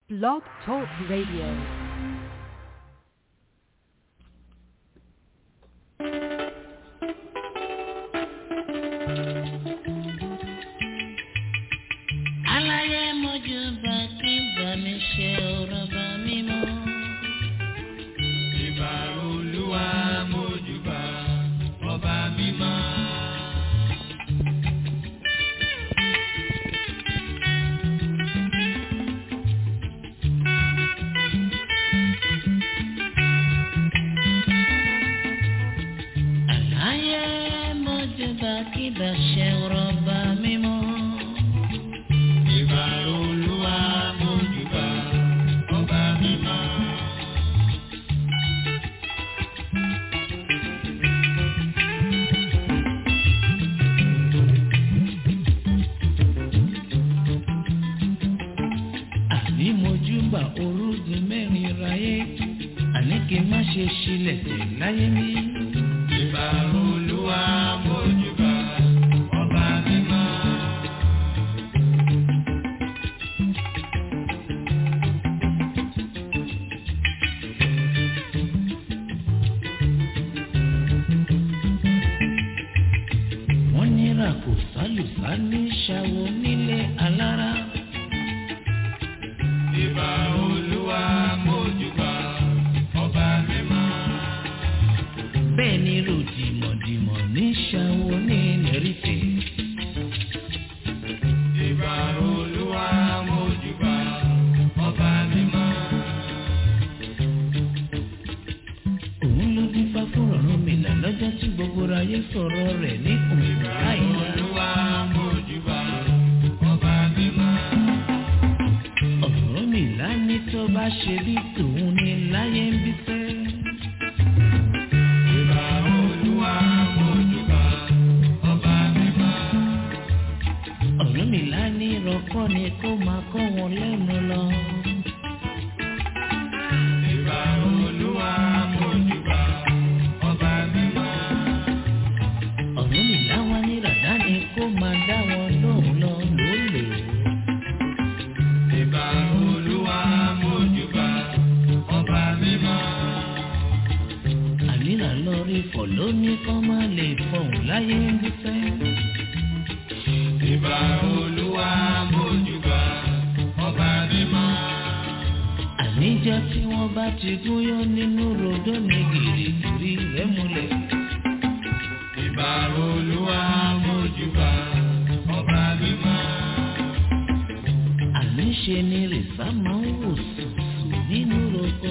Blog Talk Radio. aláyé mojú bá kí bá mi ṣe ọ̀rọ̀ bá mi mọ́. Ìbà olúwa mójúbà ọba mímọ́. aláyé mojú bá kí bá ṣe ọ̀rọ̀ bá mi mọ́. Ìbà olúwa mójúbà ọba mímọ́. àní mojú bá orúgun mẹ́rin ráyé àní kí n má ṣe ṣílẹ̀ tẹ̀ láyé mi. Ìbà olúwa mójúbà ọba mímọ́. wọ́n nira kò sálùsá ní ṣàwọ nílé alára. Ìbà olúwa mójúbà ọba mímọ́. bẹ́ẹ̀ ni ròdìmọ̀dìmọ̀ ní ṣàwọ ní nẹ́rìtẹ̀. Ìbà olúwa mójúbà ọba mímọ́. òun ló dín fá fún ọ̀run mi là lọ́jọ́ tí gbogbo ayé sọ̀rọ̀ rẹ̀ ní òun láìla. Olúwa mójúbà ọba mímọ́. ọ̀run mi là ní tó bá ṣe bí tòun ní láyé ń bí fẹ́. Ìbà olúwa mójúbà ọba mímọ́. ọ̀run mi là ní rọ́kọ́ ni kó máa kọ́ wọn lẹ́nu lọ. Ìbà olúwa mójúbà ọba mímọ́. ọ̀run mi là wá ní ràdá ni kó máa dá wọn lóhùn lọ lólè. Ìbà olúwa mójúbà ọba mímọ́. ànírà lọ rí fọ̀ lóní kọ́ máa lè fọ̀hún láyé ń bí fẹ́. Ìbà olúwa mójúbà ọba mímọ́. àníjọ́ tí wọ́n bá ti gúnyán nínú rodó ní gìrìgìrì rẹ̀ múlẹ̀. Ìbà olúwa mójúbà ọba mímọ́. àníṣe ni rìsá máa ń wò sùsù nínú roko.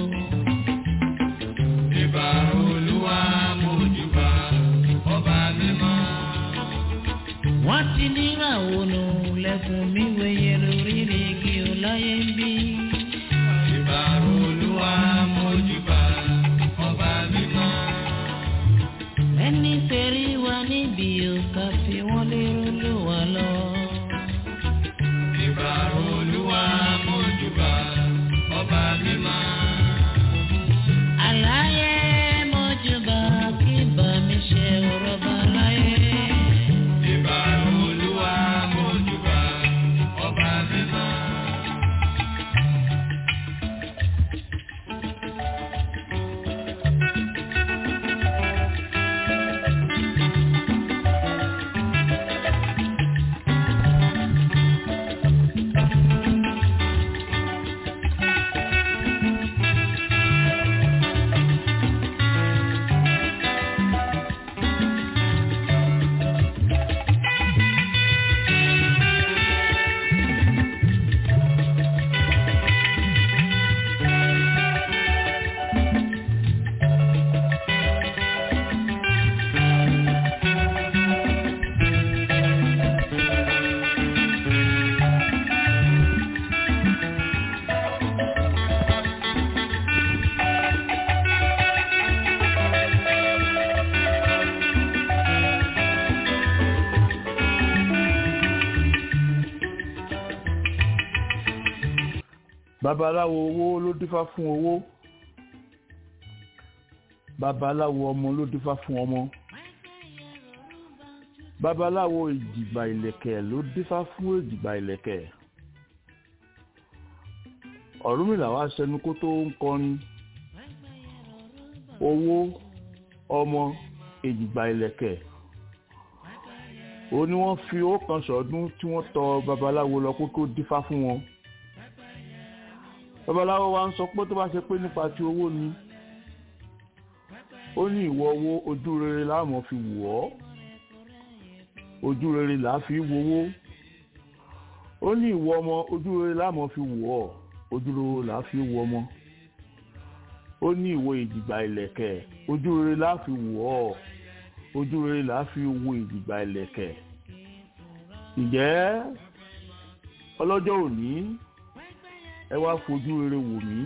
Ìbà olúwa mójúbà ọba mímọ́. wọ́n ti níra ònà lẹ́kùn mi wẹ̀yẹ lórí igi ọláyé ń bí. Ìbà olúwa mójúbà ọba mímọ́. ẹni tẹ̀rí wa níbi òkà fi wọ́n lérò ló wà lọ. Ìbà olúwa mójúbà ọba mímọ́. àlàyé mọ́júbà kí bá mi ṣe ọ̀rọ̀ bá láyé. Ìbà olúwa mójúbà ọba mímọ́. babaláwo owó ló dífá fún owó babaláwo ọmọ ló dífá fún ọmọ babaláwo ìjìgbà ìlẹ̀kẹ̀ ló dífá fún ìjìgbà ìlẹ̀kẹ̀ ọ̀rúnmìlà wá sẹnu kó tó ń kọrin owó ọmọ èjìgbà ìlẹ̀kẹ̀ ó ní wọ́n fi owó kan sọ̀ọ́dún tí wọ́n tọ babaláwo lọ kó tó dífá fún wọn babaláwo wa ń sọ pé tó bá ṣe pé nípa ti owó ni ó ní ìwọ owó ojú rere láàmú fi wù ọ́ ojú rere là á fi wowó ó ní ìwọ ọmọ ojú rere láàmú fi wù ọ́ ojú rere là á fi wù ọmọ ó ní ìwọ ìdìgbà ìlẹ̀kẹ̀ ojú rere là á fi wù ọ́ ojú rere là á fi wo ìdìgbà ìlẹ̀kẹ̀ ǹjẹ́ ọlọ́jọ́ òní ẹ wá fojú rere wò mí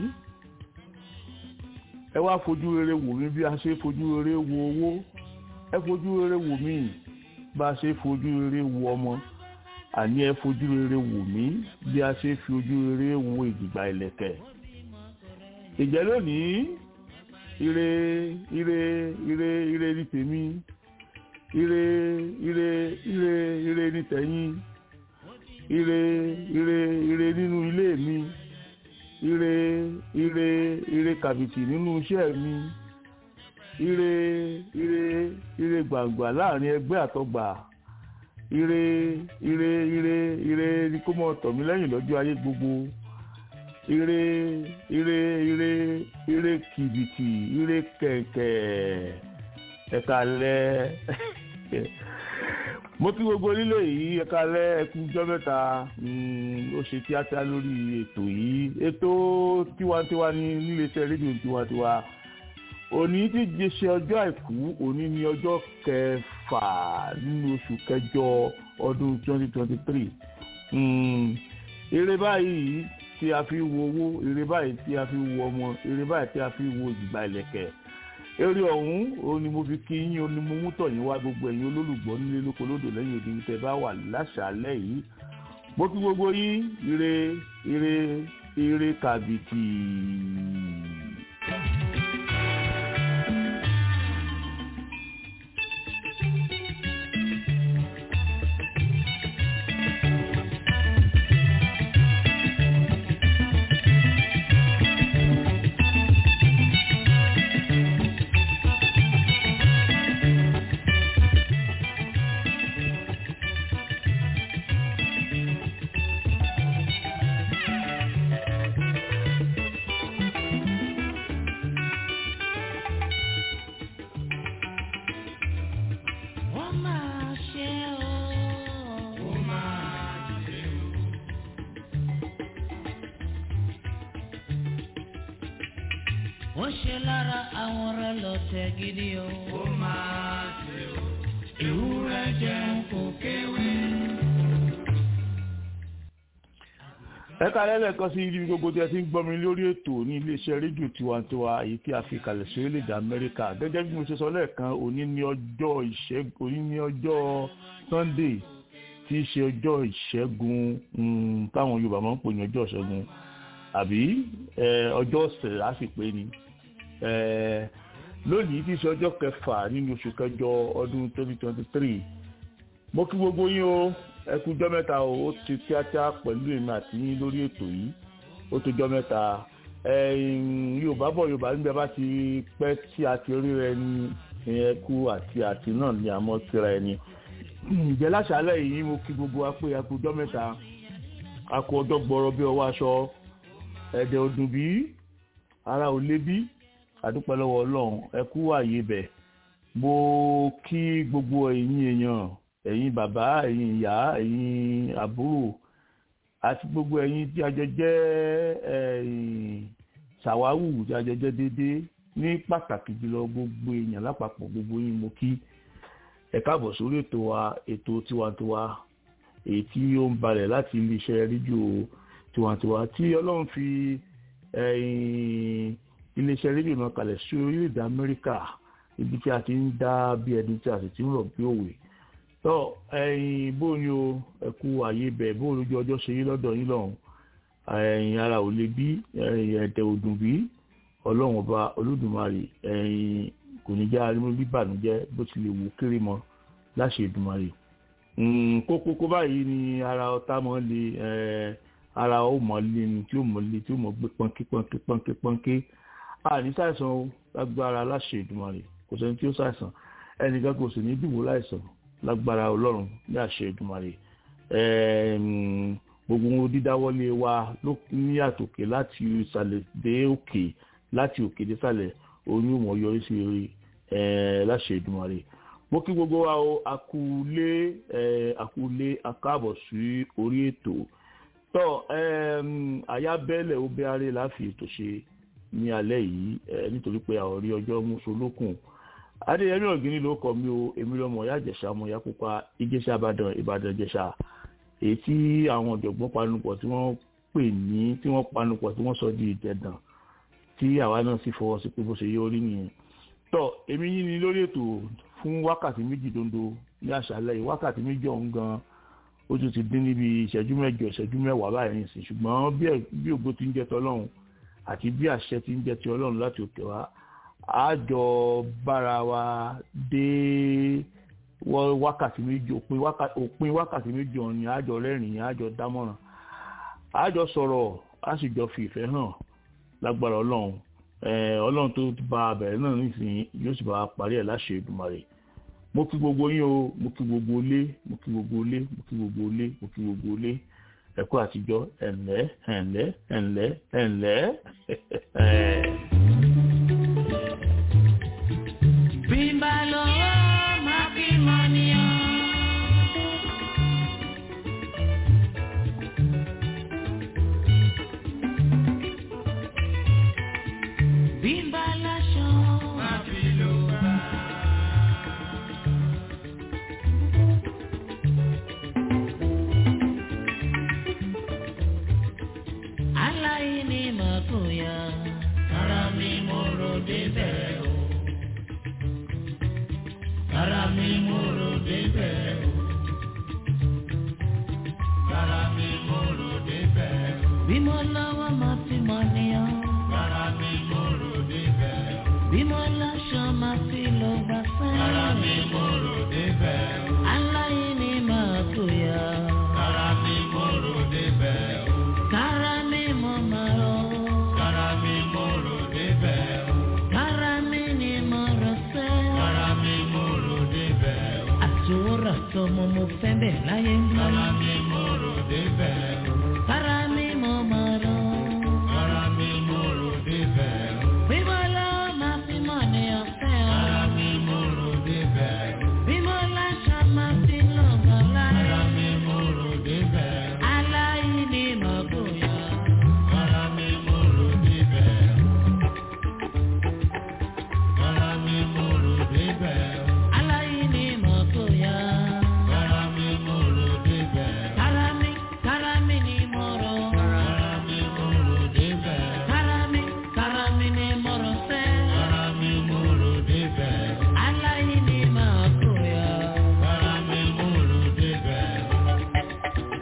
ẹ wá fojú rere wò mí bí a ṣe fojú rere wo owó ẹ fojú rere wò mí bá a ṣe fojú rere wo ọmọ àní ẹ fojú rere wò mí bí a ṣe fi ojú rere wo ìdìgbà ìlẹ̀kẹ̀ ìjẹ́ lónìí ire ire ire ire ní tèmi ire ire ire ire ní tẹ̀yìn ire ire ire nínú ilé mi ire ire ire kàbìtì nínú iṣẹ́ mi ire ire ire gbàngbà láàrin ẹgbẹ́ àtọgbà ire ire ire ire ni kó mọ tọ̀ mí lẹ́yìn lọ́jọ́ ayé gbogbo ire ire ire ire kìbìtì ire kẹ̀kẹ́ ẹ̀ka lẹ́ mo kí gbogbo lílo yìí ẹ̀ka lẹ́ ẹkú jọ́ mẹ́ta ó ṣe kíákíá lórí ètò yìí ètò tiwantiwa ní níléeṣẹ́ rédíò tiwantiwa òní ti di ṣe ọjọ́ àìkú òní ní ọjọ́ kẹfà nínú oṣù kẹjọ ọdún 2023 eré báyìí tí a fi wo owó eré báyìí tí a fi wo ọmọ eré báyìí tí a fi wo ìgbà ìlẹ̀kẹ̀ eré ọ̀hún òun ni mo fi kí yín òun ni mo mú tọ̀yìn wá gbogbo ẹ̀yin olólùgbọ́ nílé lóko lódò lẹ́yìn òde tẹ́ bá wà láṣàálẹ̀ yìí mo kí gbogbo yín ire ire ire kàbìtì. Wọ́n máa ṣe o. ó máa ṣe o. Ó ṣe lára àwọn rẹ̀ lọ́tẹ̀ gidi o. ó máa ṣe o. ewúrẹ́ jẹun kò kéwé. ẹ kálẹ́ lẹ́ẹ̀kan sí ibi gbogbo tí ẹ ti ń gbọ́ mi lórí ètò ní iléeṣẹ́ rédíò tiwantiwa èyí tí a fi kalẹ̀ sí orílẹ̀-èdè amẹ́ríkà gẹ́gẹ́ bí mo ṣe sọ lẹ́ẹ̀kan òní ní ọjọ́ ìṣẹ́gun òní ní ọjọ́ sunday tí í ṣe ọjọ́ ìṣẹ́gun mm, táwọn yorùbá máa ń pè ní ọjọ́ ìṣẹ́gun àbí eh, ọjọ́ ọ̀sẹ̀ lásìpé ni Eh, lónìí tí í ṣe ọjọ́ kẹfà nínú oṣù kẹjọ ọdún 2023 mo kí gbogbo yín o ẹ kú jọ́ mẹ́ta o ó ti kíákíá pẹ̀lú èmi àti yín lórí ètò yìí ó tó jọ́ mẹ́ta ẹ̀yìn yorùbá bọ̀ yorùbá níbi bá ti pẹ́ tí a ti rí rẹ ní ìyẹn kú àti àti náà ni àmọ́ síra ẹni ǹjẹ́ láṣálẹ̀ yìí mo kí gbogbo wa pé ẹ kú jọ́ mẹ́ta a kú ọjọ́ gbọ́rọ̀ bí ọwọ́ aṣọ ẹ̀dẹ̀ ọdún bí ara ò lé bí àdúpẹ́ lọ́wọ́ ọlọ́run ẹ kú àyè bẹ̀ mo kí gbogbo ẹ̀yin èèyàn ẹ̀yin bàbá ẹ̀yin ìyá ẹ̀yin àbúrò àti gbogbo ẹ̀yin tí a jọ jẹ́ ẹ̀yin ṣàwáwù tí a jọ jẹ́ déédéé ní pàtàkì jùlọ gbogbo èèyàn lápapọ̀ gbogbo yín mo kí ẹ káàbọ̀ sórí ètò wa ètò tiwantiwa èyí tí ó ń balẹ̀ láti iléeṣẹ́ rédíò tiwantiwa tí ọlọ́run fi ẹ̀yin iléeṣẹ́ rédíò náà kalẹ̀ sí orílẹ̀-èdè amẹ́ríkà ibi tí a ti ń dá bí ẹni tí a sì ti ń rọ̀ bí òwe tọ́ ẹ̀yin bó ni o ẹ̀kú àyè bẹ̀ bó lójú ọjọ́ ṣe yí lọ́dọ̀ yín lọ́hùn ẹ̀yin ara ò lè bí ẹ̀yin ẹ̀dẹ̀ òdùn bí ọlọ́run ọba olódùmarè ẹ̀yin kò ní já arímú bíbànújẹ́ bó ti lè wù kéré mọ́ láṣẹ ìdùmarè kókókó báyìí ni ara ọ̀tá mọ́ lè ara ó mọ̀ lé ni tí ó mọ̀ lé tí ó mọ̀ gbé pọ́nkí pọ́nkí pọ́nkí pọ́nkí àní ṣàìsàn o lágbára aláṣẹ Èdùmàrè kò sẹ́ni tí ó ṣàìsàn ẹnìkan kò sì ní dìbò láìsàn lágbára Ọlọ́run ní àṣẹ Èdùmàrè gbogbo ohun dídáwọ́lé wa ló ní àtòkè láti ìsàlẹ̀ dé òkè láti òkè dé sàlẹ̀ oyún ò mọ̀ yọrí sí eré láṣẹ Èdùmàrè mo kí gbogbo wa o àkúlé àkúlé akáàbọ̀ sí orí ètò tọ́ àyábẹ́lẹ̀ ó bẹ́ aré láfi ètò ṣe ní alẹ́ yìí nítorí pé àwọn orí ọjọ́ mùsùlùkùn adéyẹmí ọ̀gíní ló kọ mí o èmi lọ́mọ ìyá ìjẹ̀ṣà ọmọ ìyá pupa ìjẹ̀ṣà ìbàdàn ìbàdàn ìjẹ̀ṣà èyí tí àwọn ọ̀jọ̀gbọ́n panupọ̀ tí wọ́n pè ní tí wọ́n panupọ̀ tí wọ́n sọ di ìjẹ̀dàn tí àwa náà sì fọwọ́ sí pé bó ṣe yẹ orí nìyẹn tọ́ èmi yín ni lórí ètò fún wákàtí méjì dondo ní àṣálẹ́ yìí wákàtí méjì ọ̀hún gan ó tún ti dín níbi ìṣẹ́jú mẹ́jọ ìṣẹ́jú mẹ́wàá báyìí nìsín ṣùgbọ́n bí ògbó ti ń jẹ́ tọ́lọ́run àti bí àṣẹ ti ń jẹ́ ti ọlọ́run láti òkè wá a jọ bára wa dé wákàtí méjì òpin wákàtí méjì ọ̀hún ni a jọ rẹ́rìn-ín a jọ dámọ̀ràn a jọ sọ̀rọ̀ a sì jọ fi ìfẹ́ hàn lágbára ọlọ́run ọlọ́run tó bá abẹ̀rẹ̀ náà nísìnyí yóò sì bá a parí ẹ̀ láṣẹ Èdùmàrè mo kí gbogbo yín o mo kí gbogbo ilé mo kí gbogbo ilé mo kí gbogbo ilé mo kí gbogbo ilé ẹ̀kọ́ àtijọ́ ẹ̀ǹlẹ́ ẹ̀ǹlẹ́ ẹ̀ǹlẹ́ ẹ̀ǹlẹ́. bí n bá lọ máa fi mọ níyàn. bí n bá láṣọ máa fi lò bá. aláìní máa kó ya ara mi mo rò débẹ̀ o. ara mi mo rò débẹ̀ o. ara mi mo rò débẹ̀ o. bí mo lọ́wọ́ máa fi mọ níyàn. ara mi mo rò débẹ̀ o. bí mo láṣọ máa fi lọ gbà sẹ́yìn. ara mi mo rò débẹ̀ o. aláìní máa kó ya. ara mi mo rò débẹ̀ o. kára mi mo máa rọ. kára mi mo rò débẹ̀ o. kára mi ni mo rọ sẹ́. kára mi mo rò débẹ̀ o. àtòwòrán tọmọ mo fẹ́ bẹ̀ láyé ń bí. kára mi mo rò débẹ̀ o. kára mi mo máa rọ. kára mi mo rò débẹ̀ o. bímọ lọ́wọ́ máa fi mọ̀ ní ọ̀fẹ́ o. kára mi mo rò débẹ̀ o. bímọ láṣà máa fi lọ́gàn láyé. kára mi mo rò débẹ̀ o. aláìní máa bóyá. kára mi mo rò débẹ̀ o. kára mi mo rò débẹ̀ o. aláìní máa bóyá. kára mi mo rò débẹ̀ o. kára mi kára mi ni mo rò. kára mi mo rò débẹ̀ o. kára mi kára mi ni mo rò sẹ́. kára mi mo rò débẹ̀ o. aláìní máa bóyá. kára mi mo rò débẹ̀ o.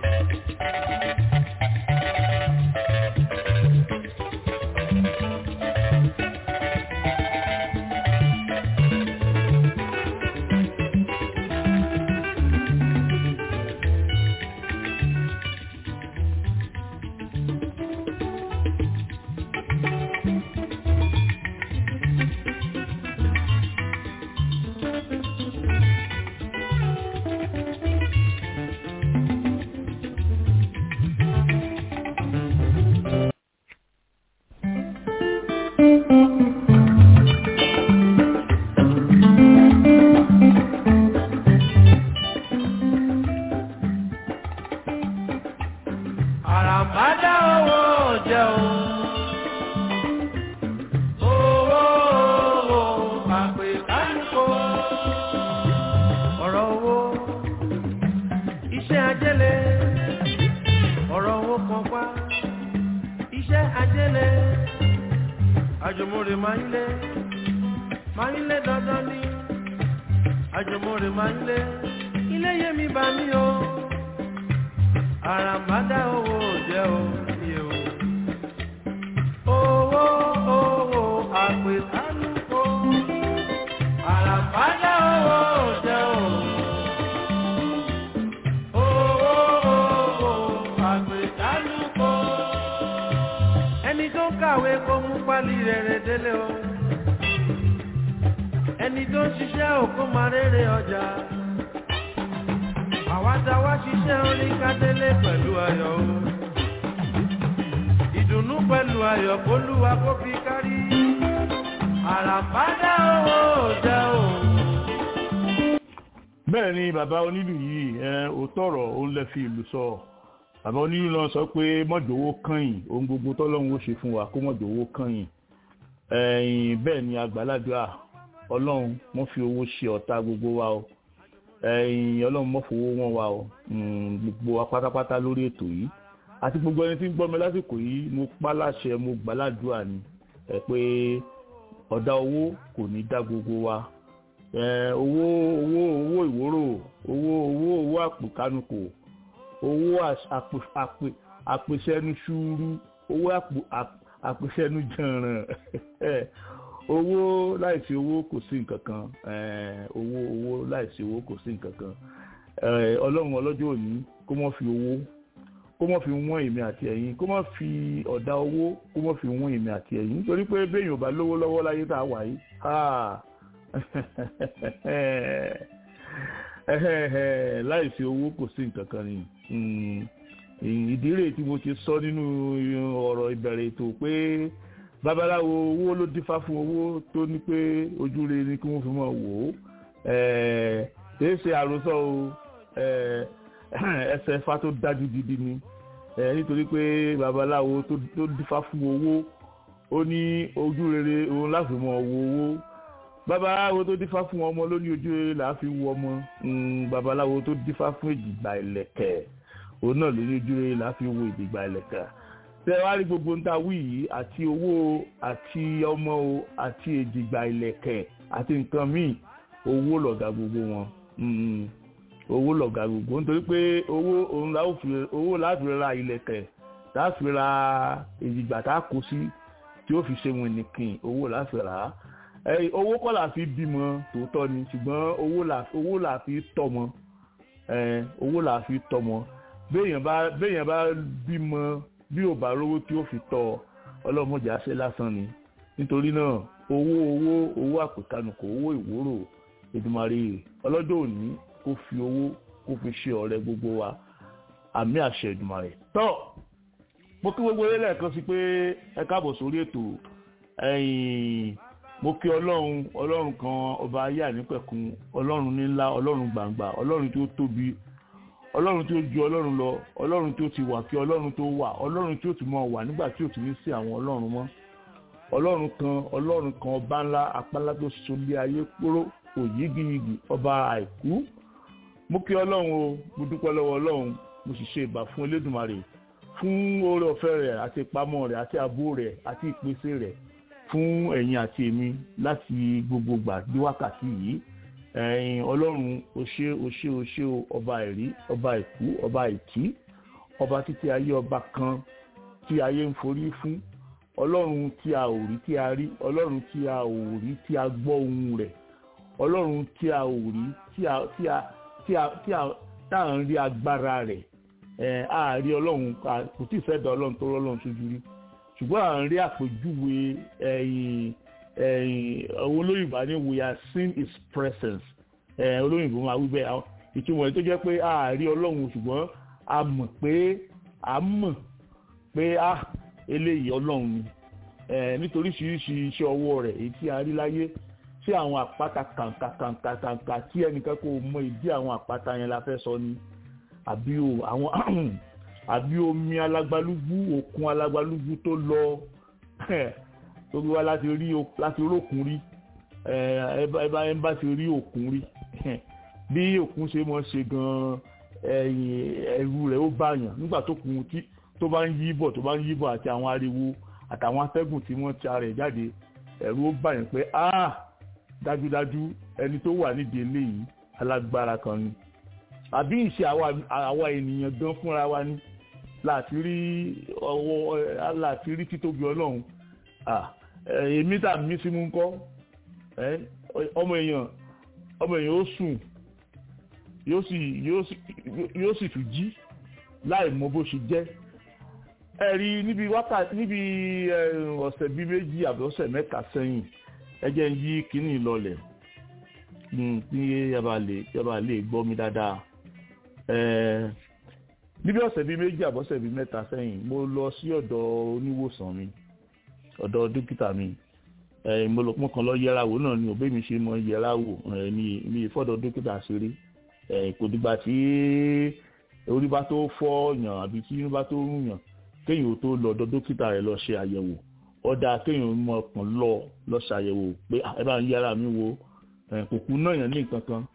àràmádá owó jẹ́ o. owó owó àpè kánìkó. ọ̀rọ̀ owó iṣẹ́ ajẹ́lẹ̀ ọ̀rọ̀ owó kan pa iṣẹ́ ajẹ́lẹ̀ àjùmọ̀rè máa ń lé máa ń lé dandan ní àjùmọ̀rè máa ń lé ilé yẹmi bá mi o àràmádá owó jẹ́ òye o. owó owó àpèsánúkọ. àràmádá owó jẹ́ o. owó owó àpèsánúkọ. tó ń kàwé kó mú pálí rere délé o ẹni tó ń ṣiṣẹ́ òkú máa rere ọjà àwa tá wá ṣiṣẹ́ orin kádélé pẹ̀lú ayọ̀ o ìdùnnú pẹ̀lú ayọ̀ kólúwa kó fi kárí àràbádá owó òjá o. bẹ́ẹ̀ ni bàbá onílù yìí ẹ òótọ́ ọ̀rọ̀ òun lè fi ìlú sọ bàbá onílù náà sọ pé mọ̀jọ̀wọ́ kànyìn ohun gbogbo tọ́lọ́run ó ṣe fún wa kó mọ̀jọ̀wọ́ kànyìn ẹ̀yìn bẹ́ẹ̀ ni àgbàládùá ọlọ́run mọ́ fi owó ṣe ọ̀tá gbogbo wa o ẹ̀yìn ọlọ́run mọ́ fowó wọn wa o gbogbo wa pátápátá lórí ètò yìí àti gbogbo ẹni tí ń gbọ́ mi lásìkò yìí mo pa láṣẹ mo gbàládùá ni ẹ pé ọ̀dà owó kò ní dá gbogbo wa owó owó owó ìwóró owó owó owó àpòkánukò owó àpèsẹ́nu ṣúúrú owó àpèsẹ́nu jànràn owó láìsí owó kò sí nǹkan kan owó owó láìsí owó kò sí nǹkan kan ọlọ́run ọlọ́jọ́ òní kó mọ́ fi owó kó mọ́ fi wọ́n èmi àti ẹ̀yin kó mọ́ fi ọ̀dà owó kó mọ́ fi wọ́n èmi àti ẹ̀yin nítorí pé béèyàn ò bá lówó lọ́wọ́ láyé tá a wà yìí láìsí owó kò sí nǹkan kan ni ìdí rèé tí mo ti sọ nínú ọ̀rọ̀ ìbẹ̀rẹ̀ ètò pé babaláwo owó ló dífá fún owó tó ní pé ojú rere ni kí wọ́n fi máa wò ó kìí ṣe àròsọ o ẹsẹ̀ ẹ̀fà tó dájú gidi ni nítorí pé babaláwo tó dífá fún owó ó ní ojú rere òun láti máa wo owó babaláwo tó dífá fún ọmọ ló ní ojú rere là á fi wo ọmọ babaláwo tó dífá fún èjìgbà ìlẹ̀kẹ̀ òun náà ló ní ojú rere là á fi wo èjìgbà ìlẹ̀kẹ̀ tẹ wá rí gbogbo ń ta wí yìí àti owó àti ọmọ o àti èjìgbà ìlẹ̀kẹ̀ àti nǹkan míì owó lọ̀gá gbogbo wọn owó lọ̀gá gbogbo nítorí pé owó òun la ó fi owó láti ra ìlẹ̀kẹ̀ láti ra èjìgbà tá a kó sí tí ó fi ṣe wọn nìkan owó láti rà á owó kọ́ là fi bímọ tòótọ́ ni ṣùgbọ́n owó là fi tọ́mọ owó là fi tọ́mọ béèyàn bá béèyàn bá bímọ bí ò bá rówó tí ó fi tọ́ ọlọ́mọdé àṣẹ lásán ni nítorí náà owó owó owó àpèkánukò owó ìwúrò Èdùmàrè ọlọ́jọ́ òní kó fi owó kó fi ṣe ọ̀rẹ́ gbogbo wa àmì àṣẹ Èdùmàrè tọ́ mo kí gbogbo eré lẹ́ẹ̀kan sí pé ẹ káàbọ̀ sórí ètò ẹ̀yìn mo kí ọlọ́run ọlọ́run kan ọba ayé ànípẹ̀kun ọlọ́run nílá ọlọ́run gbàǹgbà ọlọ́run tó tóbi ọlọ́run tí ó ju ọlọ́run lọ ọlọ́run tí ó ti wà kí ọlọ́run tó wà ọlọ́run tí ó ti mọ wà nígbà tí ò ti ní sí àwọn ọlọ́run mọ́ ọlọ́run kan ọlọ́run kan ọba ńlá apálá tó solé ayé kúrò òyígiyigì ọba àìkú mo kí ọlọ́run o mo dúpẹ́ lọ́wọ́ ọlọ́run mo sì ṣe ìbà fún elédùnmarè fún oore ọ̀fẹ́ rẹ̀ àti ìpamọ́ rẹ̀ àti ààbò rẹ̀ àti ìpèsè rẹ̀ fún ẹ̀yin àti èmi láti gbogbo gbà dé wákàtí yìí ẹ̀yin ọlọ́run o ṣé o ṣé o ṣé o ọba ẹ̀rí ọba ìkú ọba ìtí ọba títí ayé ọba kan tí ayé ń forí fún ọlọ́run tí a ò rí tí a rí ọlọ́run tí a ò rí tí a gbọ́ ohùn rẹ̀ ọlọ́run tí a ò rí tí a tí a tí a tí a tá à ń rí agbára rẹ̀ ẹ̀ a rí ọlọ́run kò tí ì fẹ́ da ọlọ́run tó rọ́lọ́run sójú rí ṣùgbọ́n à ń rí àpèjúwe ẹ̀yìn ẹ̀yìn olóyìnbá ní we are seeing his presence ẹ̀ olóyìnbó máa wí bẹ́ẹ̀ ìtumọ̀ ẹ̀ tó jẹ́ pé a rí ọlọ́run ṣùgbọ́n a mọ̀ pé a mọ̀ pé a eléyìí ọlọ́run ni ẹ̀ nítorí ṣiríṣi iṣẹ́ ọwọ́ rẹ̀ èyí tí a rí láyé tí àwọn àpáta kàǹkà kàǹkà kàǹkà tí ẹnìkan kò mọ ìdí àwọn àpáta yẹn la fẹ́ sọ ni àbí o àwọn àbí omi alágbálúgbú òkun alágbálúgbú tó lọ tó wá láti rí láti rókun rí ẹ bá ẹ bá ti rí òkun rí bí òkun ṣe mọ ṣe gan ẹ̀rù rẹ̀ ó bàyàn nígbà tó kun tí tó bá ń yí bọ̀ tó bá ń yí bọ̀ àti àwọn ariwo àtàwọn atẹ́gùn tí wọ́n ti ara ẹ̀ jáde ẹ̀rù ó bàyàn pé ah dájúdájú ẹni tó wà nídìí eléyìí alágbára kan ni àbí ìṣe àwa ènìyàn gan fúnra wa ni láti rí ọwọ́ láti rí títóbi ọlọ́run èmi tà mí sí mú ń kọ́ ọmọ èèyàn ọmọ èèyàn ó sùn yóò sì yóò sì tún jí láì mọ bó ṣe jẹ́ ẹ rí níbi wákàtí níbi ọ̀sẹ̀ bíi méjì àbí ọ̀sẹ̀ mẹ́ta sẹ́yìn ẹ jẹ́ ń yí kínní lọlẹ̀ kí yaba lè gbọ́ mi dáadáa níbi ọ̀sẹ̀ bíi méjì àbí ọ̀sẹ̀ bíi mẹ́ta sẹ́yìn mo lọ sí ọ̀dọ̀ oníwòsàn mi ọ̀dọ̀ dókítà mi mo kàn lọ yẹra wò náà ni òbí mi ṣe mọ yẹra wò ní ní ìfọ̀dọ̀ dókítà ṣeré kò dìgbà tí orí bá tó fọ́ yàn àbí tí inú bá tó rún yàn kéèyàn tó lọ ọ̀dọ̀ dókítà rẹ̀ lọ ṣe àyẹ̀wò ọ̀dà kéèyàn mọ ọkàn lọ lọ ṣàyẹ̀wò pé ẹ bá ń yẹra mi wo kò kú náà yàn ní nǹkan kan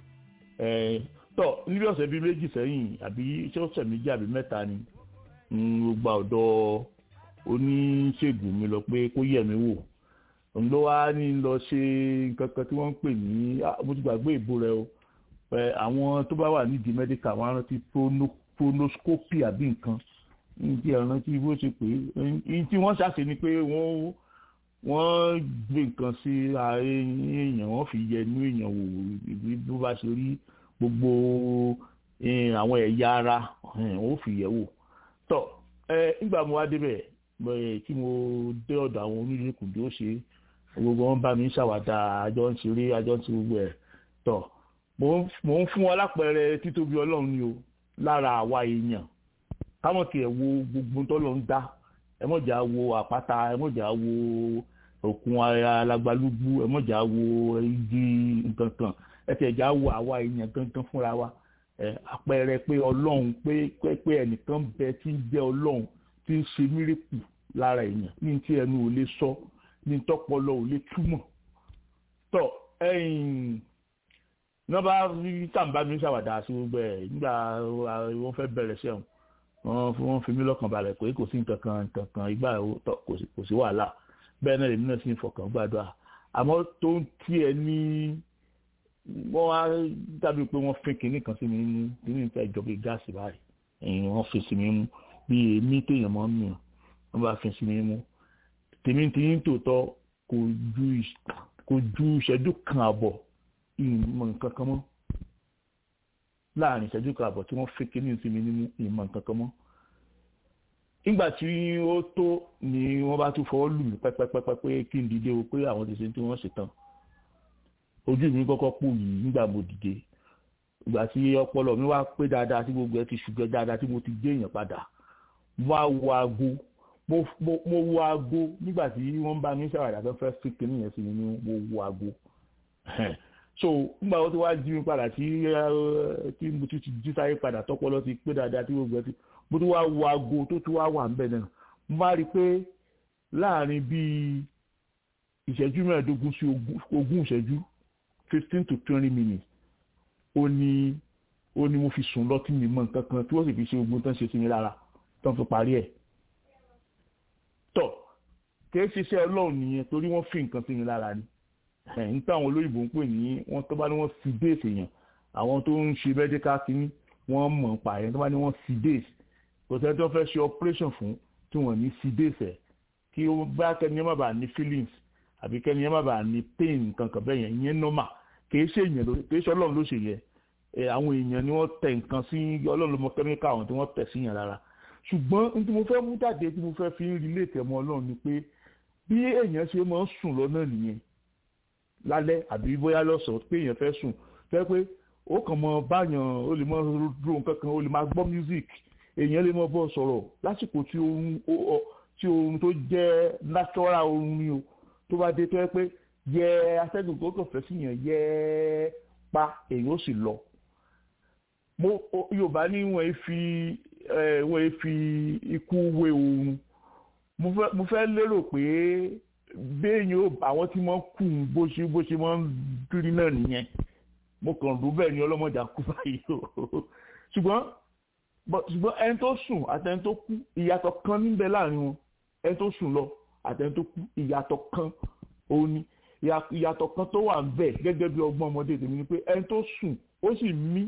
tọ níbi ọ̀sẹ̀ bíi méjì sẹ́yìn àbí iṣẹ́ ọ̀sẹ̀ méjì àbí mẹ́ta ni mo gba ọ̀dọ̀ oníṣègùn mi lọ pé kó yẹ̀ mí wò òun ló wá ní lọ ṣe nǹkan kan tí wọ́n ń pè ní mo ti gbàgbé ìbò rẹ o àwọn tó bá wà nídìí mẹ́díkà wọ́n á rántí pronoscopy àbí nǹkan ní ẹ̀ràn tí bó ṣe pé ní tí wọ́n ṣàṣe ni pé wọ́n wọ́n gbé nǹkan sí ààrẹ èèyàn wọ́n fi yẹ inú èèyàn wò bí bó bá ṣe rí gbogbo àwọn ẹ̀yà ara wọ́n fi yẹ̀ wò tọ́ nígbà mo wá débẹ̀ tí mo dé ọ̀dọ̀ àwọn onílẹ̀kùn bí ó ṣe gbogbo wọn bá mi ṣàwádà àjọ ń ṣeré àjọ ń ṣe gbogbo ẹ̀ tọ́ mo ń fún wọn lápẹẹrẹ títóbi ọlọ́run ni o lára àwa èèyàn káwọn tiẹ̀ wo gbogbo tọ́lọ́ ń dá ẹ mọ̀jà wo àpáta ẹ mọ̀jà wo òkun alágbálúgbú ẹ mọ̀jà wo igi nǹkan kan ẹ tiẹ̀ já wo àwa èèyàn gangan fúnra wa àpẹẹrẹ pé ọlọ́run pé pé ẹnìkan bẹ tí ń jẹ́ ọlọ́run tí ń ṣe mírèkù lára èèyàn ní tí ẹnu ò lè sọ ní tọpọlọ ò lè túmọ̀ tọ ẹ̀yìn nọmba tàǹbà mi ṣàwàdà sí gbogbo ẹ nígbà wọn fẹ́ bẹ̀rẹ̀ sẹwọn wọn fi mí lọ́kàn balẹ̀ pé kò sí nǹkan kan nǹkan kan ìgbà kò sí wàhálà bẹ́ẹ̀ náà èmi náà sì ń fọkàn gbàdúrà àmọ́ tó ń tiẹ̀ ní wọ́n á dàbí pé wọ́n fín kinní kan sí mi mú kinní ìfẹ́ ìjọba gáàsì báyìí ẹ̀yìn wọ́n fi sí mi mú bí èmi téèyàn mọ́ mi wọ́n bá fi sí mi mú tèmi tí ń tòótọ́ kò ju ìṣẹ́jú kan àbọ̀ ìmọ̀ nǹkan kan mọ́ láàrin ìṣẹ́jú kan àbọ̀ tí wọ́n fi kinní sí mi nínú ìmọ̀ nǹkan kan mọ́ nígbà tí ó tó ni wọ́n bá tún fọwọ́ lù mí pẹ́pẹ́pẹ́pẹ́ pé kí n dìde o pé àwọn ti ṣe tí wọ́n ṣe tán ojú mi kọ́kọ́ pò yìí nígbà mo dìde ìgbà tí ọpọlọ mi wá pé dáadáa tí gbogbo ẹ ti ṣùgbọ́n dáadáa tí mo ti gbé èèyàn padà mo wá wo aago mo wo aago nígbà tí wọ́n bá mi ṣàwàdà tó fẹ́ fi kinní yẹn sí mi ní mo wo aago so nígbà wo tí wàá jí mi padà tí tí mo ti jí sáyé padà tọpọlọ ti pé dáadáa tí gbogbo ẹ ti mo tún wá wo aago tó tún wá wà ńbẹ̀ náà mo bá rí i pé láàrin bíi ìṣẹ́jú mẹ́ẹ̀ẹ́dógún sí ogún ìṣẹ́jú fifteen to twenty minutes ó ní ó ní mo fi sùn lọ tí mi mọ nǹkan kan tí wọ́n sì fi ṣe ogun tán ṣe sí mi lára tán fi parí ẹ̀ tọ̀ kìí ṣiṣẹ́ ọlọ́run nìyẹn torí wọ́n fi nǹkan sí mi lára ni ẹ̀ ń táwọn olóyìnbó ń pè ní wọ́n tó bá ní wọ́n fi déèsì èèyàn àwọn tó ń ṣe medical kínní wọ́n mọ̀ ń pa ẹ̀ tó bá ní wọ́n fi déèsì kò sẹ́ni tó fẹ́ ṣe operation fún tí wọ́n ní fi déèsì ẹ̀ kí ó bá kẹ́ni ẹ̀ má bàa ní feelings àbí kẹ́ni ẹ̀ má bàa ní pain kankan bẹ́ẹ̀ yẹn ìyẹn normal kìí ṣe èèyàn ló kìí ṣe ọlọ́run ló ṣe yẹ ẹ àwọn èèyàn ni wọ́n tẹ nǹkan sí ọlọ́run ló mọ kẹ́míkà àwọn tí wọ́n tẹ̀ sí yàn lára ṣùgbọ́n ní tí mo fẹ́ mú jáde tí mo fẹ́ fi ń rilé tẹ̀mọ́ ọlọ́run ni pé bí èèyàn ṣe máa ń sùn lọ́nà nìyẹn lálẹ́ àbí bóyá lọ́sàn-án pé èèyàn fẹ́ sùn fẹ́ pé ó kàn mọ báyàn ó lè mọ ro nǹkan kan ó lè máa gbọ́ music èèyàn lè mọ bọ́ sọ̀rọ̀ lásìkò tí oorun tí oorun tó jẹ́ natural oorun ni o tó bá dé tó yẹ pé yẹ atẹ́gùn tó kàn fẹ́ sí yẹn yẹ pa èyí ó sì lọ. mo yorùbá ní wọ́n fi wọ́n fi ikú wé oorun mo fẹ́ lérò pé béèyàn ó àwọn tí wọ́n kù bó ṣe bó ṣe wọ́n ń dúrí náà nìyẹn mo kàn rú bẹ́ẹ̀ ni ọlọ́mọdé kú báyìí o ṣùgbọ́n ṣùgbọ́n ẹni tó sùn àtẹni tó kú ìyàtọ̀ kan níbẹ̀ láàrin wọn ẹni tó sùn lọ àtẹni tó kú ìyàtọ̀ kan òun ni ìyàtọ̀ kan tó wà bẹ́ẹ̀ gẹ́gẹ́ bí ọgbọ́n ọmọdé tèmi ni pé ẹni tó sùn ó sì mí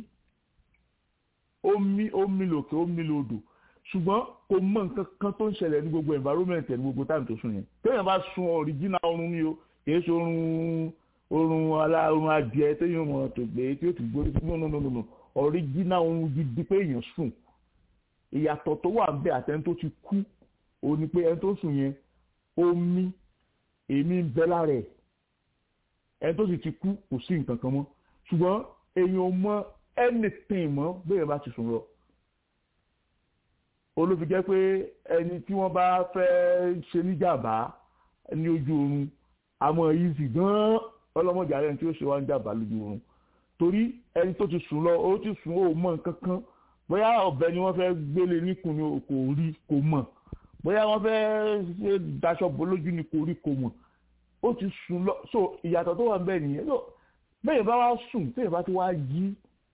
ó mí ó mí lòkè ó mí lòdò ṣùgbọ́n kò mọ nǹkan kan tó ń ṣẹlẹ̀ ní gbogbo environment ẹ̀ ní gbogbo táìmù tó sùn yẹn téèyàn bá sun original oorun ni o kìí ṣe oorun oorun alá oorun adìẹ téèyàn mọ̀ tó gbé tí ó ti gbórí no no no no original oorun gidi pé èèyàn sùn ìyàtọ̀ tó wà bẹ́ẹ̀ àtẹni tó ti kú ó ní pé ẹni tó sùn yẹn ó mí èmi ń bẹ lára ẹ̀ ẹni tó sì ti kú kò sí nǹkan kan mọ́ ṣùgbọ́n èèyàn ò mọ anything mọ́ bẹ́ẹ̀ bá ti sùn lọ olófi jẹ́ pé ẹni tí wọ́n bá fẹ́ ṣe níjàmbá ní ojú oorun àmọ́ easy gan-an ọlọ́mọdé ààrẹ tí ó ṣe wá ń jàmbá lójú oorun torí ẹni tó ti sùn lọ ó ti sùn ó mọ nǹkan kan bóyá ọ̀bẹ ni wọ́n fẹ́ gbélé níkùn ni kò rí kò mọ̀ bóyá wọ́n fẹ́ ṣe daṣọ bò lójú ni kò rí kò mọ̀ ó ti sùn lọ so ìyàtọ̀ tó wà ń bẹ nìyẹn bẹ́ẹ̀ bá wá sùn tẹ́yẹ̀ bá ti wá yí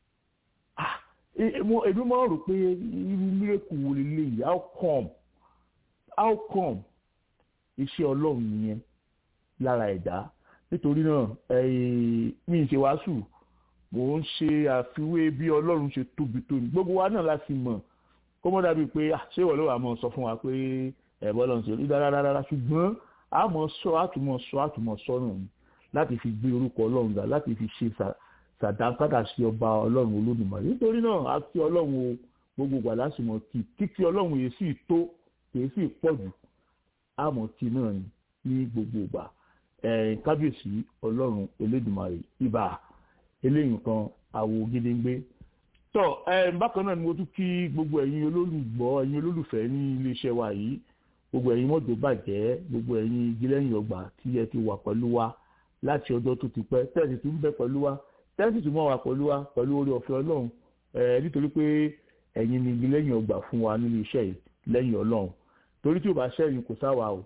èmi máa rò pé irú mírèkù wo leléyìí how come how come iṣẹ́ ọlọ́run nìyẹn lára ẹ̀dá nítorí náà mi ń ṣe wàásù mò ń ṣe àfiwé bí ọlọ́run ṣe tóbi tó ní gbogbo wa náà láti mọ̀ kó mọ́ dàbí pé ṣé ìwọ ló wà mọ́ sọ fún wa pé ẹ̀bọ́ lọ́run ṣe rí dáradára ṣùgbọ́n a mọ̀ sọ àtúmọ̀ sọ àtúmọ̀ sọ náà ni láti fi gbé orúkọ ọlọ́run ga láti fi ṣe sàdánkátà sí ọba ọlọ́run olódùmarè nítorí náà a kí ọlọ́run o gbogbo gbà lásìmọ̀ kí kíkí ọlọ́run yìí sì tó kìí sì pọ̀ jù àmọ́ kí náà ni ní gbogbo ìgbà kábíyèsí ọlọ́run olódùmarè ibà eléyìí kan àwo gédéńgbé tọ bákan náà ni mo tún kí gbogbo ẹ̀yin olólùgbọ́ ẹ̀yin olólùfẹ́ ní iléeṣẹ́ wa yìí gbogbo ẹ̀yin mọ́tò bàjẹ́ gbogbo ẹ̀yin gílẹ́yìn ọgbà tí ẹ ti wà pẹ̀lú wa láti ọjọ́ tó ti pẹ́ tẹ́sí tún bẹ pẹ̀lú wa tẹ́sí tún mọ́ wa pẹ̀lú wa pẹ̀lú orí ọ̀fẹ́ ọlọ́run nítorí pé ẹ̀yin ni gílẹ́yìn ọgbà fún wa nínú iṣẹ́ yìí lẹ́yìn ọlọ́run torí tí ò bá ṣẹ́yìn kò sáwà o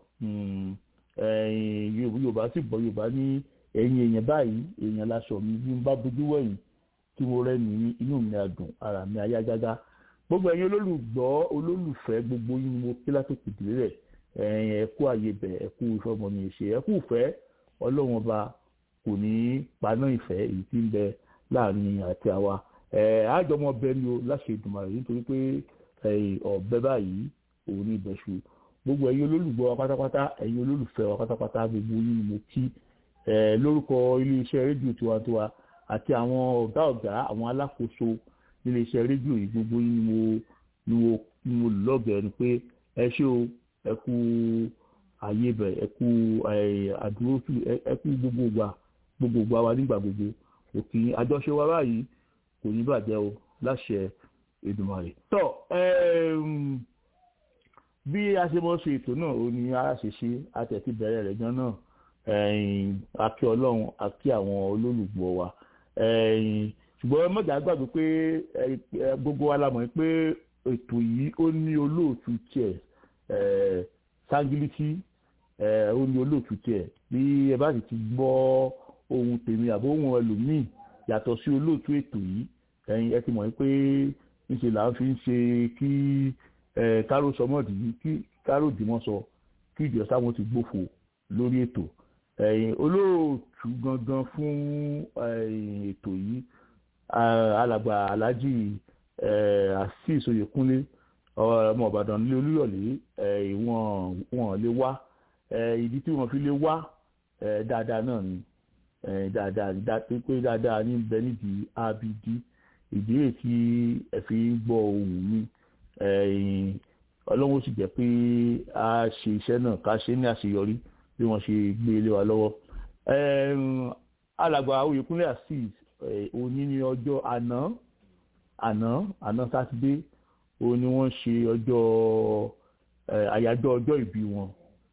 yorùbá sì bọ́ yorùbá ní ẹ̀yin èèyàn báyìí èèyàn láṣọ mi bí n bá bójú wẹ̀yìn tí mo rẹ́ ní inú mi àdùn ara mi ayá gágá gbogbo ẹ̀yin olólùgbọ́ olólùfẹ́ gbogbo yín ni mo kí látòkè délé rẹ̀ ẹ kú àyè bẹ̀ ẹ kú ìfẹ́ ọmọ mi ṣe ẹ kú ìfẹ́ ọlọ́run ọba kò ní paná ìfẹ́ èyí tí ń bẹ láàrin àti àwa àjọmọ bẹ ni o láṣẹ Èdùmàrè nítorí pé ọ̀bẹ báyìí òun ní ìbẹ̀ṣu gbogbo ẹ̀yin olólùgbọ́ wa pátápátá ẹ̀yin olólùfẹ́ wa pátápátá gbogbo yín ni mo kí lórúkọ iléeṣẹ́ rédíò tiwantiwa àti àwọn ọ̀gá ọ̀gá àwọn alákòóso iléeṣẹ́ rédíò yìí gbogbo yín ni mo ni mo ni mo lọ́gẹ̀ẹ́ ni pé ẹ ṣé o ẹ kú àyè bẹ̀ ẹ kú àdúró ẹ kú gbogbo gbà gbogbo gbà wa nígbà gbogbo òkè àjọṣe wa báyìí kò ní bàjẹ́ o láṣẹ Èdùmàrè. tọ́ bí a ṣe mọ̀ ṣe ètò náà ó ní a ṣe ṣe àtẹ̀tí bẹ̀rẹ̀ rẹ̀ gan náà akí ọlọ́run akí àwọn olólùgbọ́ wa ṣùgbọ́n mọ̀jà gbàgbé pé gbogbo wa la mọ̀ pé ètò yìí ó ní olóòtú tiẹ̀ sangiliti ó ní olóòtú tiẹ̀ bí ẹ bá sì ti gbọ́ ohun tèmi àbó ohun ẹlòmíì yàtọ̀ sí olóòtú ètò yìí ẹ ti mọ̀ pé níṣẹ́ là ń fi ń ṣe kí káró sọmọ́dì kí káró dìmọ́ sọ kí ìjọsá wọn ti gbófo lórí ètò olóòtú gangan fún ètò yìí alàgbà alhaji asis oyèkúnlé ọmọ ìbàdàn nílé olúyọ̀lé wọn lè wá ìdí tí wọn fi lè wá dáadáa náà ni dáadáa pé dáadáa ní bẹ nídìí abd ìdí èyí tí ẹ fi ń gbọ́ ohùn mi ọlọ́run sì jẹ́ pé a ṣe iṣẹ́ náà ká ṣe ní àṣeyọrí bí wọ́n ṣe gbé ilé wa lọ́wọ́. alàgbà oyèkúnlé azeez òní ní ọjọ́ àná àná àná sátidé òun ni wọ́n ṣe ọjọ́ àyájọ́ ọjọ́ ìbí wọn.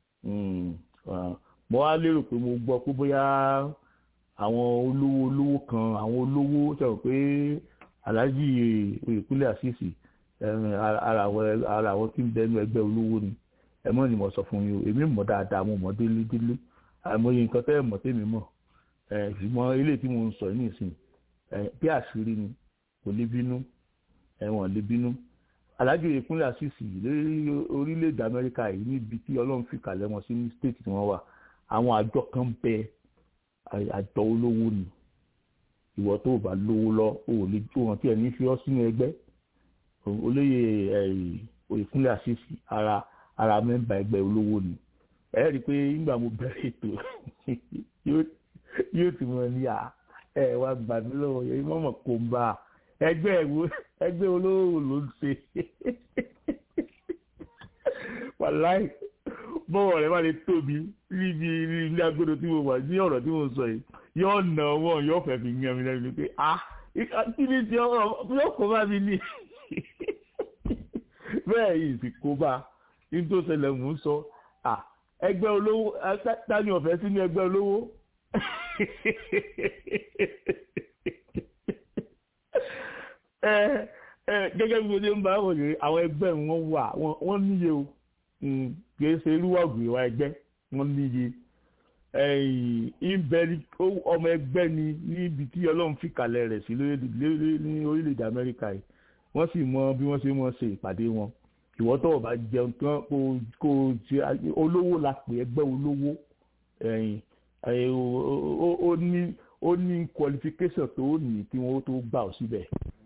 mo wá lérò pé mo gbọ́ pé bóyá àwọn olówó olówó kan àwọn olówó sọ̀rọ̀ pé alhaji oyèkúnlé azeez ara àwọn tí ń bẹnu ẹgbẹ́ olówó ni ẹ mọ̀ ni mo sọ fún yín o èmi mọ̀ dáadáa mo mọ̀ délé délé àìmọye nǹkan tẹ́ ẹ mọ̀ tèmi mọ̀ ṣùgbọ́n ilé tí mo ń sọ ní ìsìn bí àṣírí ni kò lè bínú ẹ̀wọ̀n lè bínú alájò ìpínlẹ̀ àṣìṣì lórí orílẹ̀-èdè amẹ́ríkà yìí níbi tí ọlọ́run fi kàlẹ́ wọn sí ní stéètì tí wọ́n wà àwọn àjọ kan bẹ àjọ olówó ni ìwọ tó bá lówó lọ o ò lè jó wọn tí ẹ ní fi ọ sínú ẹgbẹ́ olóyè ìpínlẹ̀ àṣìṣì ara ara mẹ́mbà ẹgbẹ́ olówó ni ẹ rí i pé nígbà mo bẹ̀rẹ̀ ètò yóò ti mọ̀ ní à ẹ wá gbà mí lọ́wọ́ yẹn mọ̀mọ́ kò ń bá ẹgbẹ́ ẹgbẹ́ olówó ló ń ṣe wàláì bọ́wọ̀ rẹ̀ wà lè tóbi níbi ilé agbódo tí mo wà ní ọ̀rọ̀ tí mo sọ yìí yóò nà ọwọ́ yóò fẹ́ fi yan mi lẹ́nu pé ah kí ni ti ọ̀rọ̀ yóò kó bá mi ní bẹ́ẹ̀ yìí sì kó bá ní tó ṣẹlẹ̀ mò ń sọ ah ẹgbẹ́ olówó tani ọ̀fẹ́ sínú ẹgbẹ́ olówó gẹ́gẹ́ bí mo ṣe ń bá wọn rèé àwọn ẹgbẹ́ wọn wà wọ́n níye o kìí ṣe irú ọ̀gbìn wa ẹgbẹ́ wọ́n níye ìbẹ̀rì ọmọ ẹgbẹ́ ni níbi tí ọlọ́run fi kalẹ̀ rẹ̀ sí ní orílẹ̀-èdè amẹ́ríkà yìí wọ́n sì mọ bí wọ́n ṣe mọ ṣe ìpàdé wọn ìwọ́ tó bá jẹun tán kó o ṣe olówó la pè ẹgbẹ́ olówó ó ní qualification tó ní kí wọ́n tó gbà ọ́ síbẹ̀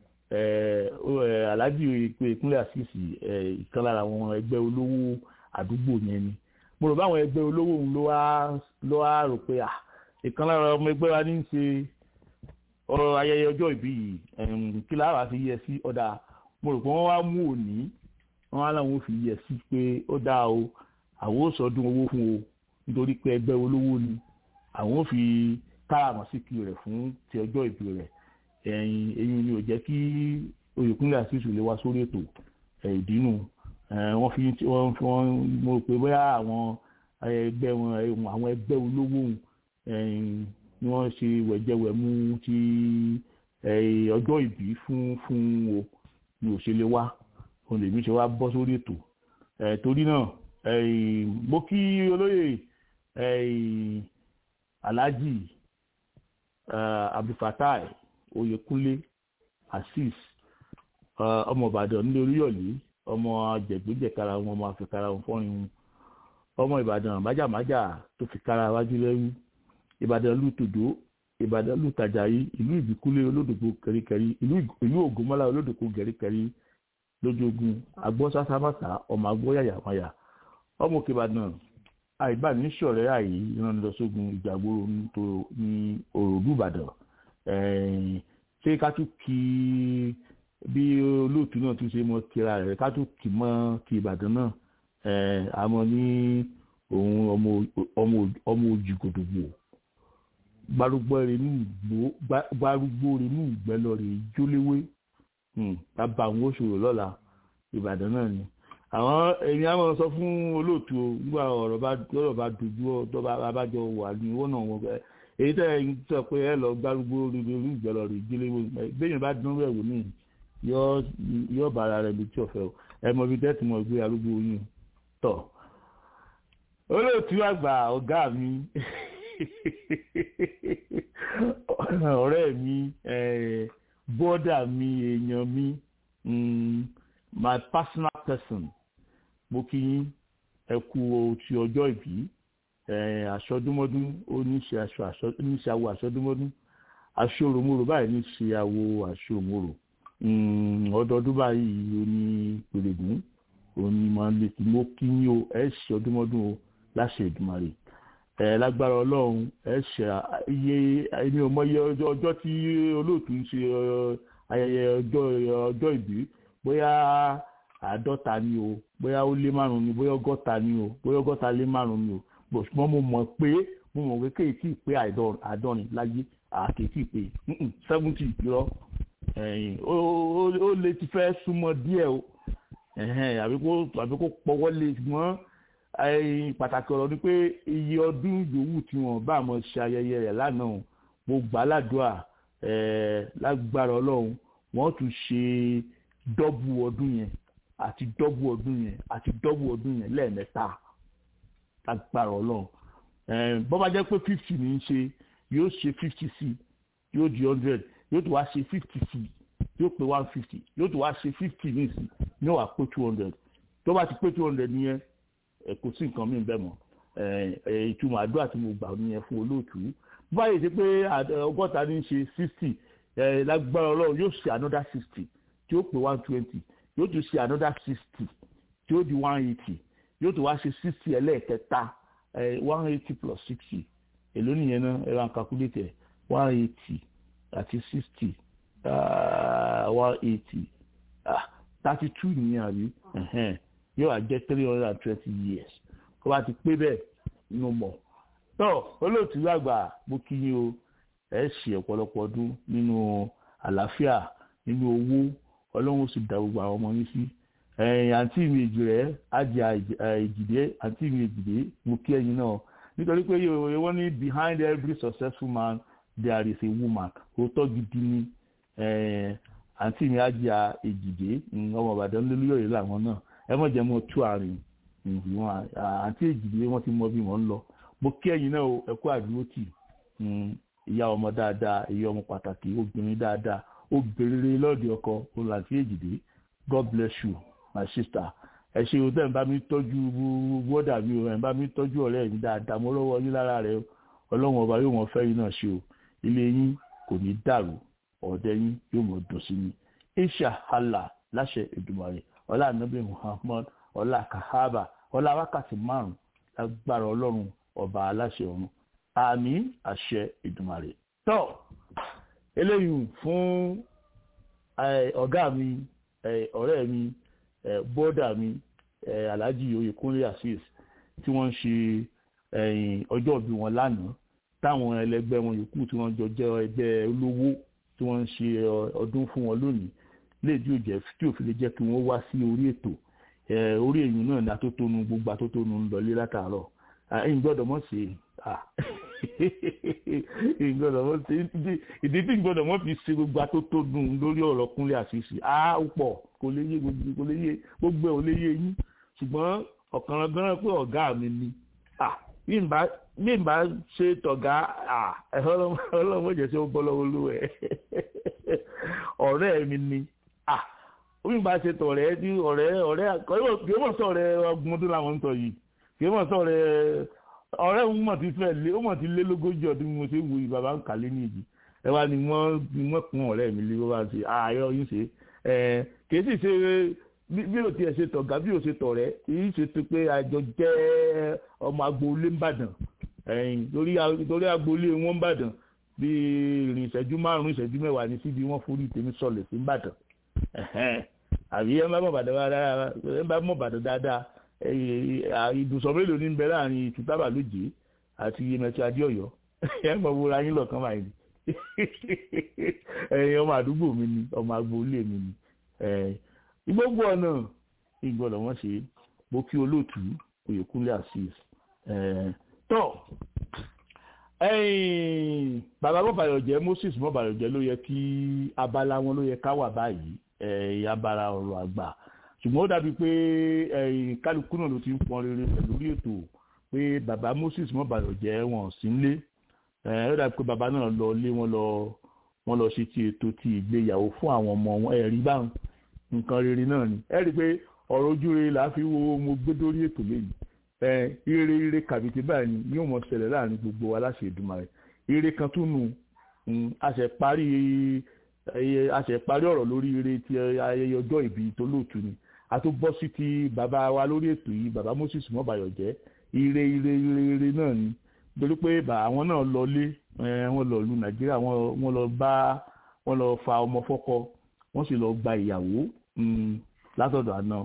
aláàjì ìpínlẹ̀ àṣìṣì ìkan lára àwọn ẹgbẹ́ olówó àdúgbò yẹn ni mo rò báwọn ẹgbẹ́ olówó òun ló wá rò pé ìkan lára ọmọ ẹgbẹ́ wa ní í ṣe ọ̀rọ̀ ayẹyẹ ọjọ́ ìbí yìí kí lára fi yẹ sí ọ̀dà mo rò pé wọ́n wá mú òní wọ́n á láwọn fi yẹ sí pé ó dáa o àwọn ò sọdún owó fún o nítorí pé ẹgbẹ́ olówó ni àwọn ò fi káràmọ́síkì rẹ̀ fún ti ọjọ́ ìbí rẹ̀ ẹ̀yìn ẹ̀yìn ni ò jẹ́ kí oyèkúnlẹ̀ àṣìṣù lè wá sórí ètò ìdínú wọ́n fi wọ́n fi wọ́n mo rò pé bóyá àwọn ẹgbẹ́ wọn àwọn ẹgbẹ́ olówó ni wọ́n ṣe wẹ̀jẹwẹ̀mú ti ọjọ́ ìbí fún fún o ni ò ṣe lè wá òun lèmi ṣe wá bọ́ sórí ètò torí náà mo kí olóyè alhaji abdulfatai oyèkúnlé azeez ọmọ ìbàdàn nílé oríyọ̀lé ọmọ jẹ̀gbẹ́jẹ̀kára wọn ọmọ àfikàrà wọn fọ́rin wọn ọmọ ìbàdàn májàmájà tó fi kára wájú lẹ́rú ìbàdàn lù tòdó ìbàdàn lù tàjàyí ìlú ìbíkúlé olódògbò kẹríkẹrí ìlú ògúnmọ́lá olódògbò kẹríkẹrí lójoogun agbọ́ sásámásá ọmọ agbọ́ yàyàmáyà ọmọ òkè ìbàdàn àìbá ní sọ̀rẹ́ àyè ìrànlọ́sọ́gun ìjàgbóró ní òròdú ìbàdàn ṣé ká tún kí bí olóòtú náà tún ṣe mọ kíra rẹ̀ ká tún kì mọ́ kí ìbàdàn náà àmọ́ ní òun ọmọ òjìgòdògbò gbárùgbó rẹ̀ ní ìgbẹ́lọ rẹ̀ jóléwé bàbá àwọn oṣòro lọ́la ìbàdàn náà ni àwọn èmi àwọn sọ fún olóòtú o nígbà ọ̀rọ̀ bá ọ̀rọ̀ bá dojú ọ̀dọ́ abájọ wà ní owó náà wọn bẹ́ẹ̀ èyí tẹ́ ẹ sọ pé ẹ lọ gbárùgbó rẹ̀ ní ìgbẹ́lọ rẹ̀ jóléwé bẹ́ẹ̀ bá dún rẹ̀ wò ní yọ bàrà rẹ̀ létí ọ̀fẹ́ o ẹ mọ ibi tẹ́tí mọ̀ gbé arúgbó yín tọ̀ olóòtú àgbà ọ̀gá mi ọ̀rẹ́ mi bọ́dà mi èèyàn mi my personal person mo kí yín ẹ kú ti ọjọ́ ìbí aṣọdúnmọ́dún oníṣẹ́ aṣọ oníṣẹ́ àwọ̀ aṣọdúnmọ́dún aṣọ́ròmọ́rò báyìí ní ṣe àwọ̀ aṣọ́ròmọ́rò ọdọọdún báyìí oní pèrègùn òní máa ń lè kí mo kí yín o ẹ ṣe ọdúnmọ́dún o láṣẹ Èdùmàrè ẹ lágbára Ọlọ́run ẹ ṣe iye ẹni ọmọ iye ọjọ́ tí olóòtú ń ṣe ayẹyẹ ọjọ́ ọjọ́ ìbí bóyá àádọ́ta ni o bóyá ó lé márùn ni bóyá ọgọ́ta ni o bóyá ọgọ́ta lé márùn ni o ṣùgbọ́n mo mọ̀ pé mo mọ̀ pé kéèkì pé àádọ́rin láyé àkéèkì pé seventy irọ́ ó lè ti fẹ́ súnmọ́ díẹ̀ o àbí kó àbí kó pọwọ́ lé ṣùgbọ́n pàtàkì ọ̀rọ̀ ni pé iye ọdún yòówù tí wọ́n bá mọ̀ ṣe ayẹyẹ rẹ̀ lánàá mo gbà á ládùúà lágbára ọlọ́run wọ́n tún ṣe dọ́bù ọdún yẹn àti dọ́bù ọdún yẹn àti dọ́bù ọdún yẹn lẹ́ẹ̀mẹ́ta lágbára ọlọ́run bọ́ bá jẹ́ pé fifty ní í ṣe yóò ṣe fifty sí yóò di hundred yóò tún wá ṣe fifty sí yóò pé one fifty yóò tún wá ṣe fifty ní ìsìn ní wàá pé two hundred tó bá ti pé two hundred nìyẹn kò sí nǹkan mí bẹ́ẹ̀ mọ́ ìtumọ̀ àdúrà tí mo gbà nìyẹn fún olóòtú báyìí ṣe pé ọgọ́ta ní í ṣe sixty lágbára ọlọ́run yóò ṣe another sixty tí ó pé one twenty yóò tún ṣe another sixty tí ó di one eighty yóò tún wá ṣe sixty ẹlẹ́ẹ̀kẹta one eighty plus sixty èló nìyẹn náà ẹ̀rọ àkàkúlẹ̀tẹ̀ one eighty àti sixty one eighty thirty two nìyẹn àbí yóò wá jẹ́ three hundred and twenty years tó bá ti pé bẹ́ẹ̀ nínú mọ̀ tó olóòtú àgbà mo kí yín o ẹ ṣe ọ̀pọ̀lọpọ̀ ọdún nínú àlàáfíà nínú owó ọlọ́run sì dá gbogbo àwọn ọmọ yín sí àǹtí mi èjì rẹ̀ ájì èjìdé àǹtí mi èjìdé mo kí ẹ̀yin náà nítorí pé wọ́n ní behind every successful man there is a woman òótọ́ gidi ni àǹtí mi ájì èjìdé ọmọ ìbàdàn lólúyọ̀yẹ̀ làwọn náà ẹ mọ̀ jẹ́ mọ́ tú àárín àǹtí èjìdé wọ́n ti mọ bí wọ́n ń lọ mo kí ẹ̀yin náà ẹ kú àdúró tì ìyá ọmọ dáadáa ìyá ọmọ pàtàkì obìnrin dáadáa obìnrin lọ́ọ̀dì ọkọ olùlàntí èjìdé god bless you my sister ẹ ṣe o tẹ́ ń bá mi tọ́jú wọ́dà mi o ẹ̀ ń bá mi tọ́jú ọ̀rẹ́ mi dáadáa mo lọ́wọ́ yín lára rẹ ọlọ́run ọba yóò mọ fẹ́ yín náà ṣe o ilé yín kò ní dàrú ọ̀dẹ yín yóò mọ dùn sí mi isha hala láṣẹ Èdùmàrè ọlá anabi muhammad ọlá kahaba ọlá wákàtí márùn lágbára ọlọ́run ọba aláṣẹ ọ̀run àmín àṣẹ Èdùmàrè tọ́ eléyìí fún ọ̀gá mi ọ̀rẹ́ mi bọ́dà mi alhaji oyèkúnlé azeez tí wọ́n ń ṣe ọjọ́ ìbí wọn lánàá táwọn ẹlẹgbẹ́ wọn yòókù tí wọ́n jọ jẹ́ ẹgbẹ́ olówó tí wọ́n ń ṣe ọdún fún wọn lónìí léèdí òjẹ́ tí òfin lè jẹ́ kí wọ́n wá sí orí ètò orí èyí náà ní atótónu gbogbo atótónu ń lọlé látàárọ̀ ẹ̀yin gbọ́dọ̀ mọ̀ sí ìgbọ́dọ̀ mọ̀ sí ìdí tí ìgbọ́dọ̀ mọ̀ fi ṣe gbogbo atótónu lórí ọ̀rọ̀ kúnlé àṣìṣe á pọ̀ kò lè yé gbogbo kò lè yé gbogbo ẹ̀ ò lè yé yín ṣùgbọ́n ọ̀kan gan pé ọ̀gá mi ni bí n bá ṣe tọ̀gá ọlọ́mọ jẹ́ sí ó bọ́ lọ́wọ́ olú ẹ̀ ọ̀rẹ́ mi ni bí n bá ṣe tọ̀rẹ́ ní ọ̀rẹ́ ọ̀rẹ́ kì í mọ̀ sọ ọ̀rẹ́ ọgbọ̀n ọdún làwọn ń sọ yìí kì í mọ̀ sọ ọ̀rẹ́ ọ̀rẹ́ òun mọ̀ ti fẹ́ lé ó mọ̀ ti lé lógójì ọdún mo ṣe ń wo ìbàbá ń kàlé ní ìdí ẹ wá ni wọ́n ni wọ́n kún ọ̀rẹ́ mi lé wọ́n bá ṣe ààyò yín ṣe kì í sì ṣe bí o tiẹ̀ ṣe tọ̀gá bí o ṣe tọ̀rẹ́ kì í ṣe tó pé àjọ jẹ́ ọmọ agboolé ńbàdàn lórí agboolé wọn ńbàdàn bí ìrìn ìṣẹ́jú márùn-ún ìṣẹ́jú mẹ́wàá ní síbi wọ́n forí tèmi sọlẹ̀ sí ńbàdàn àbí ẹ bá mọ̀ bàdàn dáadáa ẹ bá mọ̀ bàdàn dáadáa ibùsọ̀ mélòó ní bẹ láàrin ìtútàbà lóje àti yemẹtì adéọyọ ẹ mọ̀ wúra yín lọ́kàn báyìí ẹ̀yin ọmọ àdúgbò mi ni ọmọ agboolé mi ni gbogbo ọ̀nà ìgbọ́dọ̀ wọ́n ṣe mo kí olóòtú oyèkúnlé azeez tọ́ bàbá mọ́bàyọ̀jẹ́ moses mọ́bàyọ̀jẹ́ ló yẹ kí abala wọn ló yẹ ká wà báyìí abala ọ̀rọ̀ àgbà ṣùgbọ́n ó dàbí pé kálukú náà ló ti ń pọn rere pẹ̀lú orí ètò pé bàbá moses mọ́bàyọ̀jẹ́ wọn sí ń lé ó dàbí pé bàbá náà lọ lé wọn lọ wọn lọ ṣe ti ètò ti ìgbéyàwó fún àwọn ọmọ wọn ẹ̀rí báwọn nǹkan rere náà ni ẹ rí i pé ọ̀rọ̀ ojú rere là á fi wo mo gbé dórí ètò lẹ́yìn ẹ ire ire kàbìtì báyìí ni yóò mọ ṣẹlẹ̀ láàrin gbogbo wa láṣẹ Èdùmàrè ire kan tún nù a ṣe parí a ṣe parí ọ̀rọ̀ lórí ire ti ayẹyẹ ọjọ́ ìbí tó lóòtú ni a tó bọ́ sí ti bàbá wa lórí ètò yìí bàbá Moses mọ́bàyọ̀jẹ́ ire ire ire ire náà ni nítorí pé àwọn náà lọ lé wọ́n lọ lu Nàìjíríà wọ́n lọ bá wọ́n lọ fa ọmọ fọ́kọ wọ́n sì lọ gba ìyàwó látọ̀dọ̀ àná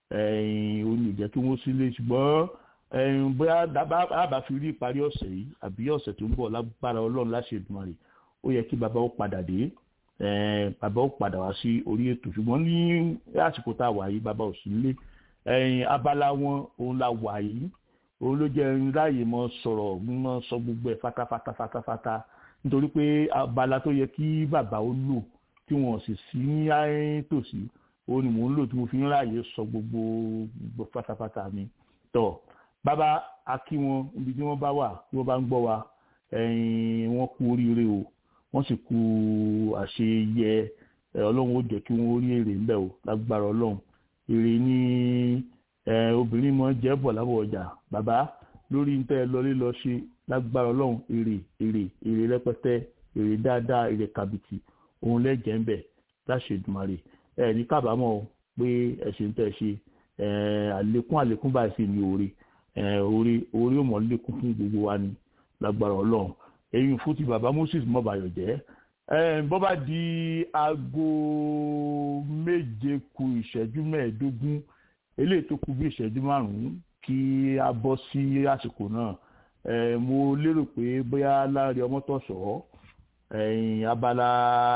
ó ní ìjẹ́ kí wọ́n sílé ṣùgbọ́n bóyá àbá fi rí ìparí ọ̀sẹ̀ yìí àbí ọ̀sẹ̀ tó ń bọ̀ lágbára ọlọ́run láṣẹ Èdùmàrè ó yẹ kí bàbá ó padà dé bàbá ó padà wá sí orí ètò ṣùgbọ́n ní àsìkò tá a wà yìí bàbá ò sí nílé abala wọn òun la wà yìí òun ló jẹ́ ráàyè mọ́ sọ̀rọ̀ mọ́ sọ gbogbo ẹ̀ fatafata fatafata nítorí pé abala tó yẹ kí bàbá ó lò tí wọn sì sí ní tòsí òun ni mò ń lò tí mo fi ń ráàyè sọ gbogbo gbogbo pátápátá mi tọ bàbá a kí wọn ibi tí wọn bá wà tí wọn bá ń gbọ́ wa wọn kú oríire o wọn sì kú àṣeyẹ Ọlọ́run ó jẹ́ kí wọn rí èrè ńbẹ o lágbára Ọlọ́run èrè ní obìnrin mọ jẹ bọ lábọ ọjà bàbá lórí ń tẹ ẹ lọlé lọ ṣe lágbára Ọlọ́run èrè èrè èrè rẹpẹtẹ èrè dáadáa èrè kàbìtì òun lẹ́jẹ̀ ń bẹ̀ láṣẹ Èdùmàrè ẹ ní kábàámọ̀ pé ẹ̀ṣẹ̀ ń tẹ̀ ṣe àlékún àlékún báyìí sì ní oore oore oore ò mọ̀ lékún fún gbogbo wa ní lágbára ọlọ́run èyí fún ti bàbá Moses mọ́bàyọ̀ jẹ́ bọ́ bá di aago méje ku ìṣẹ́jú mẹ́ẹ̀ẹ́dógún eléyìí tó kù bí ìṣẹ́jú márùn-ún kí a bọ́ sí àsìkò náà mo lérò pé bóyá láàrin ọmọtọ̀sọ́ abala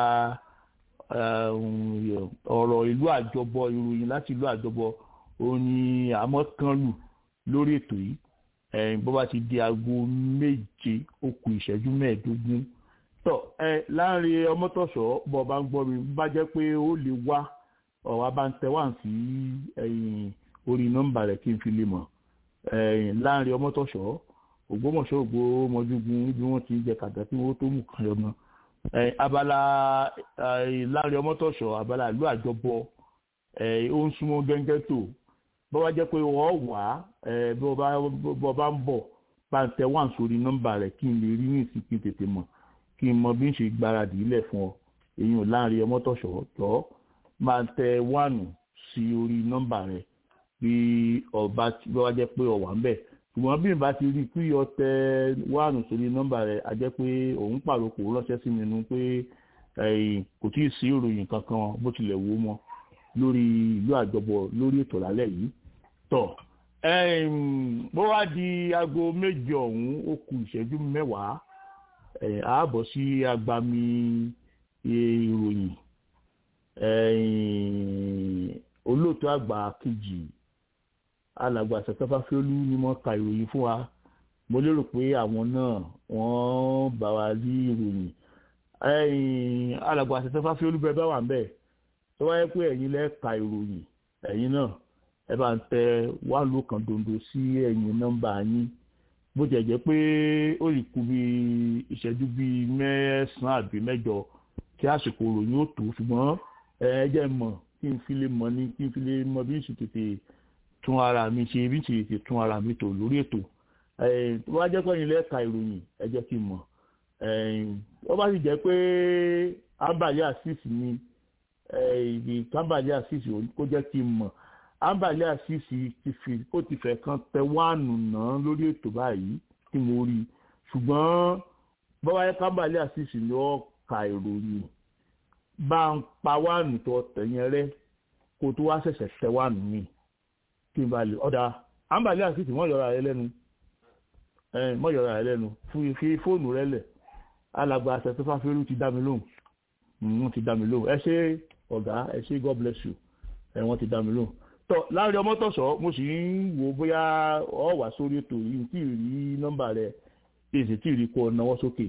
ọ̀rọ̀ ìlú àjọbọ ìròyìn láti ìlú àjọbọ òun ni àmọ́ kan lù lórí ètò yìí bó bá ti di aago méje ó kù ìṣẹ́jú mẹ́ẹ̀ẹ́dógún tọ́ ẹ láàrin ọmọtọ̀sọ́ bọ́ bá ń gbọ́ mi bá jẹ́ pé ó lè wá ọ̀wá bá ń tẹ wá sí orí nọ́mbà rẹ̀ kí n fi lè mọ̀ láàrin ọmọtọ̀sọ́ ògbómọ̀ṣọ́ ògbómọjúgun bí wọ́n ti ń jẹ kàdá tí wọ́n tó mú kan yọmọ abala láàrin ọmọtọ̀sọ́ abala ìlú àjọbọ ó ń súnmọ́ gẹ́gẹ́ tó bó bá jẹ́ pé wọ́n wà bó bá ń bọ̀ bá ń tẹ wá sórí nọ́mbà rẹ̀ kí n lè rí ní ìsìnkú tètè mọ̀ kí n mọ bí n ṣe gbáradì ilẹ̀ fún ọ èyí ò láàrin ọmọtọ̀sọ́ tọ́ máa tẹ wánù sí orí nọ́mbà rẹ bí ọba bí wàá jẹ́ pé ọwà ń bẹ ṣùgbọ́n bí n bá ti rí i pé ọtẹ wánù sórí nọ́mbà rẹ a jẹ́ pé òun pàrokò ránṣẹ́ sí mi nu pé kò tí ì sí ìròyìn kankan bó tilẹ̀ wó mọ́ lórí ìlú àjọbọ lórí ètò lálẹ́ yìí tọ̀ bó wá di aago méje ọ̀hún ó kù ìṣẹ́jú mẹ́wàá ààbọ̀ sí agbami ìròyìn olóòtú àgbà kejì alàgbà sẹkẹfàfẹlú ni wọn ka ìròyìn fún wa mo lérò pé àwọn náà wọn bá wa rí ìròyìn alàgbà sẹkẹfàfẹlú bẹ́ẹ̀ bá wà ń bẹ tó wáyé pé ẹ̀yin lẹ ka ìròyìn ẹ̀yin náà ẹ bá ń tẹ wà lókàn dondo sí ẹ̀yin nọ́mbà yín bó jẹ́ jẹ́ pé ó lè kú bí ìṣẹ́jú bíi mẹ́sàn-án àbí mẹ́jọ kí àsìkò ìròyìn ó tó ṣùgbọ́n ẹ jẹ́ mọ̀ kí n fi lè mọ̀ ní kí n fi lè mọ̀ bí n sì tètè tún ara mi ṣe bí n sì tètè tún ara mi tò lórí ètò tó bá jẹ́ pé ẹ̀yin lẹ́ka ìròyìn ẹ jẹ́ kí n mọ̀ wọ́n bá sì jẹ́ pé ábàlẹ́ àṣìṣì ni ìdí kábàlẹ́ àṣìṣì kó jẹ́ kí n mọ̀ ábàlẹ́ àṣìṣì ti fi ó ti fẹ́ kan tẹ wáànù náà lórí ètò báyìí tí mo rí ṣùgbọ́n bọ́wá yẹ kábàlẹ́ àṣìṣì ni wọ́n ka ìròyìn bá ń pa wáànù tó tẹ̀yìn rẹ kó tó wá ṣẹ̀ṣẹ̀ tẹ wáànù mi kí n bá lè ọ̀dà àǹbàlẹ́ àṣìṣì wọ́n yọra rẹ lẹ́nu mọ́ yọra rẹ lẹ́nu fi fóònù rẹ lẹ̀ alàgbà àṣẹ tó fáfẹ́rú ti dá mi lóhùn wọ́n ti dá mi lóhùn ẹ ṣé ọ̀gá ẹ ṣé god bless you ẹ wọ́n ti dá mi lóhùn tọ́ láàrin ọmọ tọ̀sọ̀ mo sì ń wo bóyá ọ wà sórí ètò yìí tí ì rí nọ́mbà rẹ èsì tí ì rí kó ọ náwó sókè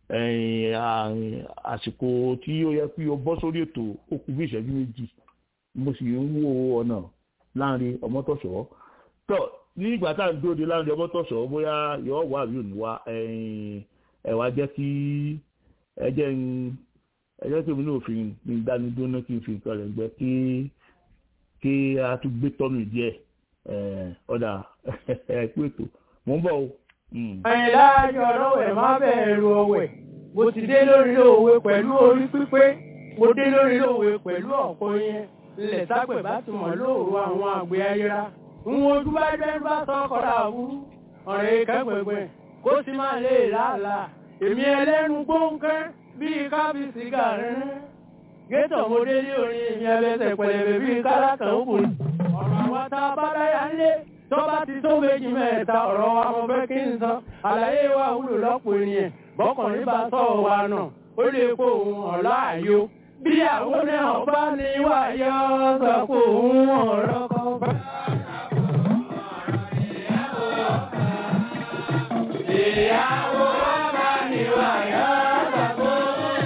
àsìkò tí ó yẹ kí o bọ́ sórí ètò ó kù bí ìṣẹ́jú méjì mo sì ń wo ọ̀nà láàrin ọmọ tọ̀sọ̀ tọ́ ní ìgbà tá à ń dúró de láàrin ọmọ tọ̀sọ̀ bóyá yọ wà àbí òní wá ẹ wá jẹ́ kí ẹ jẹ́ ń ẹ jẹ́ kí omi náà fi ń dáni dúró kí n fi nǹkan rẹ̀ gbẹ kí kí a tún gbé tọ́mì díẹ̀ ọ̀dà ẹ pé ètò mò ń bọ̀ o. àyìnlá ayọ̀ ọlọ́wẹ̀ má bẹ̀rù ọ̀wẹ̀ mo ti dé lórí òwe pẹ̀lú orí pípé mo dé lórí òwe pẹ̀lú ọ̀pọ̀ yẹn ilẹ̀ sápẹ̀ bá ti mọ̀ lóòrò àwọn àgbẹ̀ ayéra ń wojú bá jẹ́ bá sọ́kọ̀rọ̀ àwúrú ọ̀rẹ́ kẹ́gbẹ̀gbẹ̀ kó sì máa lè láàlàá èmi ẹlẹ́nu gbóǹkẹ́ bíi kábíyèsí gàrin gétò mo dé ní orin èmi ẹlẹ́sẹ̀ pẹ̀lẹ̀bẹ̀ bíi kálákàn òkùnrin ọ̀rọ̀ àwọn tá a bá dáyà ńlé tó bá ti tó méjì mẹ́ta ọ̀rọ̀ wa mo fẹ́ kí n sọ àlàyé wa wúlò lọ́pọ̀ ènìyàn bọ́kùnrin bá sọ wa nà ó lè kó òun ọ̀la àyò bí àwọn náà bá ní wáyé sọ pé òun ọ̀rọ̀ kan bá. ìyàwó bá ní wáyé sọ pé òun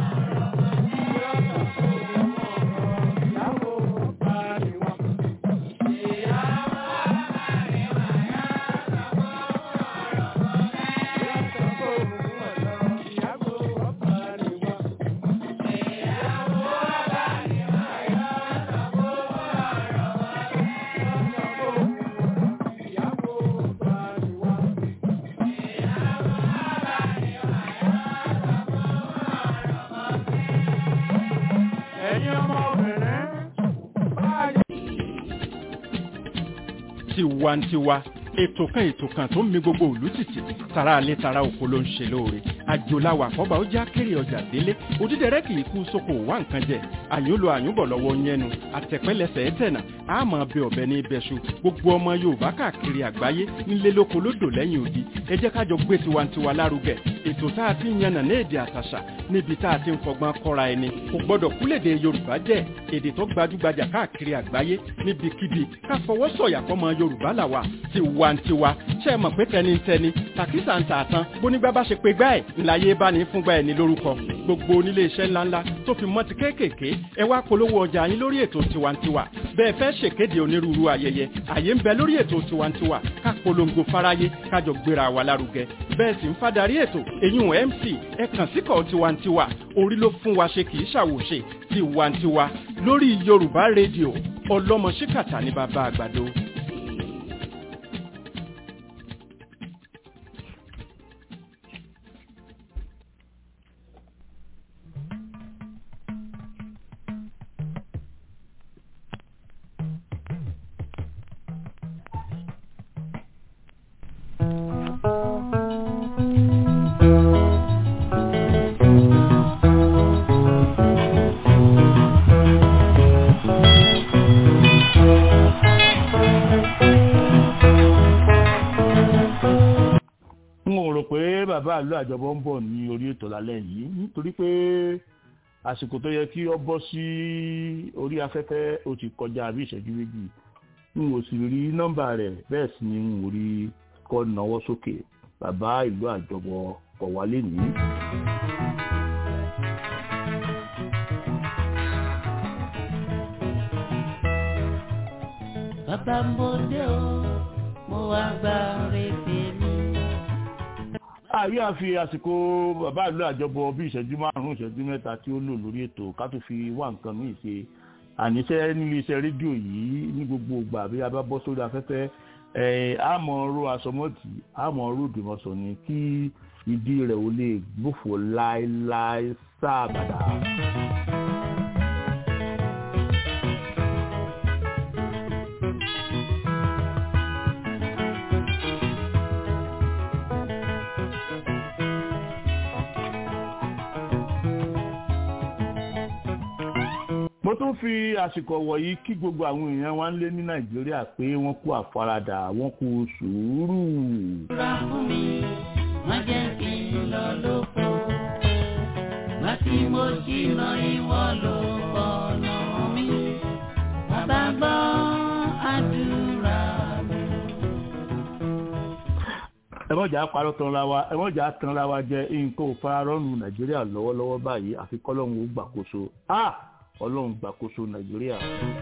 tiwantiwa ètò kan ètò kan tó ń mi gbogbo ìlú tìtì tara alẹ́ tara oko ló ń ṣe lóore àjòláwà àkọ́bà ó já kéré ọjà délé òdídẹrẹ́ kì í kú sóko wá nǹkan jẹ àyúnlo àyúnbọ̀ lọ́wọ́ yẹnu àtẹ̀pẹ́lẹsẹ̀ ẹ̀tẹ̀nà àmọ́ bẹ ọ̀bẹ ní ibẹ̀ṣu gbogbo ọmọ yorùbá káàkiri àgbáyé nílé lóko lódò lẹ́yìn odi ẹ jẹ́ ká jọ gbé tiwantiwa lárugẹ ètò tá a ti ń yànnà ní èdè àtàṣà níbi tá a ti ń fọgbọ́n kọ́ra ẹni kò gbọ́dọ̀ kúlèdè yorùbá jẹ́ èdè tó gbajúgbajà káàkiri àgbáyé níbikíbi ká fọwọ́ sọ̀yà fọmọ yorùbá làwà tiwantiwa ṣe é mọ̀ pé tẹnitẹni tàkísà ń tà tán bónígbà bá ṣe pé gbá ẹ̀ ńláyé bá ní fúngbà ẹ̀ ní lórúkọ gbogbo onílé iṣẹ́ ńláńlá tó fi mọ́ ti kéékèèké ẹ wá polówó ọjà yín lórí ètò tiwantiwa bẹ́ẹ̀ fẹ́ ṣèkéde onírúurú ayẹyẹ àyè ń bẹ lórí ètò tiwantiwa ká polongo fáráyé kájọ gbéra wa lárugẹ bẹ́ẹ̀ sì ń fadarí ètò èyún mc ẹ kàn síkọ̀ tiwantiwa orí ló fún wa ṣe kì í ṣàwòṣe tiwantiwa lórí yorùbá rédíò ọlọ́mọ ṣíkàtà ní bàbá àgbàdo. n ò rò pé bàbá àlọ́ àjọbọ ń bọ̀ ní orí ètò lálẹ́ yìí nítorí pé àsìkò tó yẹ kí ọ bọ́ sí orí afẹ́fẹ́ ó ti kọjá bí ìṣẹ́jú méjì n ò sì rí nọ́mbà rẹ̀ bẹ́ẹ̀ sì ni n ò rí kọ́ náwó sókè bàbá ìlú àjọbọ kọ̀ wálé nìyí. bàbá mo dé o mo wá gba rèébè mi. àyè àfi àsìkò bàbá ìlú àjọbọ bí ìṣẹ́jú márùn-ún ìṣẹ́jú mẹ́ta tí ó lò lórí ètò ká tó fi wá nǹkan míì ṣe àníṣe nílé iṣẹ́ rédíò yìí ní gbogbo ìgbà bí a bá bọ́ sórí afẹ́fẹ́ ẹ̀ àmọ́ ro àsọmọ́tì àmọ́ ro dùmọ̀sọ̀ ni kí ìdí rẹ̀ ò lè gbófò láéláé sáàbàdà. mo tún fi àsìkò wọ̀nyí kí gbogbo àwọn èèyàn wa ń lé ní nàìjíríà pé wọ́n kú àfaradà wọ́n kú sùúrù. Ra fún mi, má jẹ́ kí n lọ lóko. Má tí mo ṣìnà ìwọ ló fọ̀nà mi. Bàbá gbọ́ àdúrà mi. ẹ mọ̀ jà parọ́ tán ra wa ẹ mọ̀ jà tán ra wa jẹ nǹkan ò fara rọ́ọ̀nù nàìjíríà lọ́wọ́lọ́wọ́ báyìí àfi kọ́lọ́hún ó gbàkóso ah ọlọ́run gbàkóso nàìjíríà.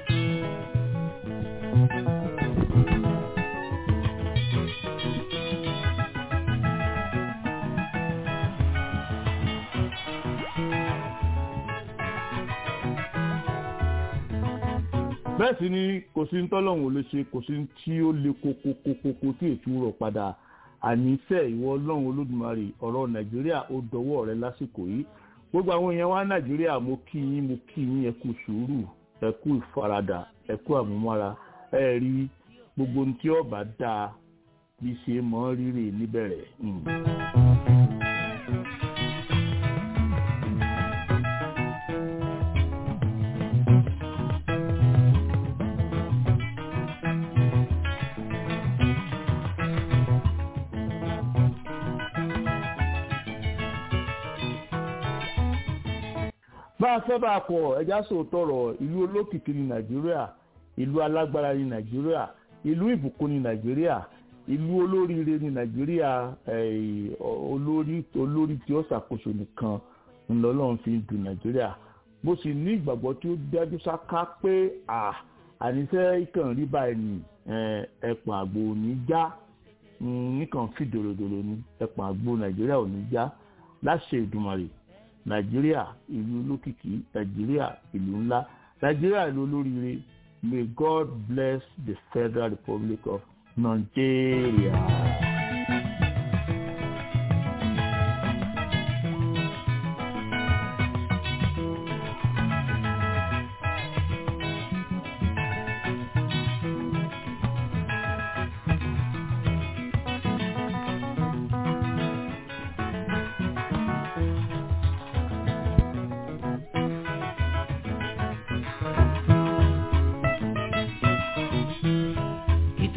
bẹ́ẹ̀ sì ni kò sí ní tọ́lọ́hún ò lè ṣe kò sí ní tí ó le kokokokoko tí ètò rọ̀ padà àníṣe ìwọ ọlọ́run olódùmarè ọ̀rọ̀ nàìjíríà ó dọwọ́ rẹ lásìkò yìí gbogbo àwọn èèyàn wa nàìjíríà mo kí yín mo kí yín ẹ kú sùúrù ẹ kú ìfaradà ẹ kú àmúmára ẹ rí gbogbo ohun tí ọba dáa bí ṣe mọ rírì níbẹ̀rẹ̀. Mm. bá a fẹ́ bá a kọ̀ ẹja sòótọ́ rọ̀ ìlú olókìkí ní nàìjíríà ìlú alágbára ní nàìjíríà ìlú ìbùkún ní nàìjíríà ìlú olóríire ní nàìjíríà eh, olórí olórí tí ó ṣàkóso nìkan ńlọlọ́run fi ń du nàìjíríà mo sì ní ìgbàgbọ́ tí ó dájú sáká pé à àníṣe ìkàn rí báyìí ní ẹ̀pọ̀n àgbo ò ní já nìkan fi dòròdòrò ní ẹ̀pọ̀n àgbo nàìjíríà ò ní já láṣẹ ìdùmarè nàìjíríà ìlú olókìkí nàìjíríà ìlú ńlá nàìjíríà ìlú olóríire may god bless the federal republic of nigeria.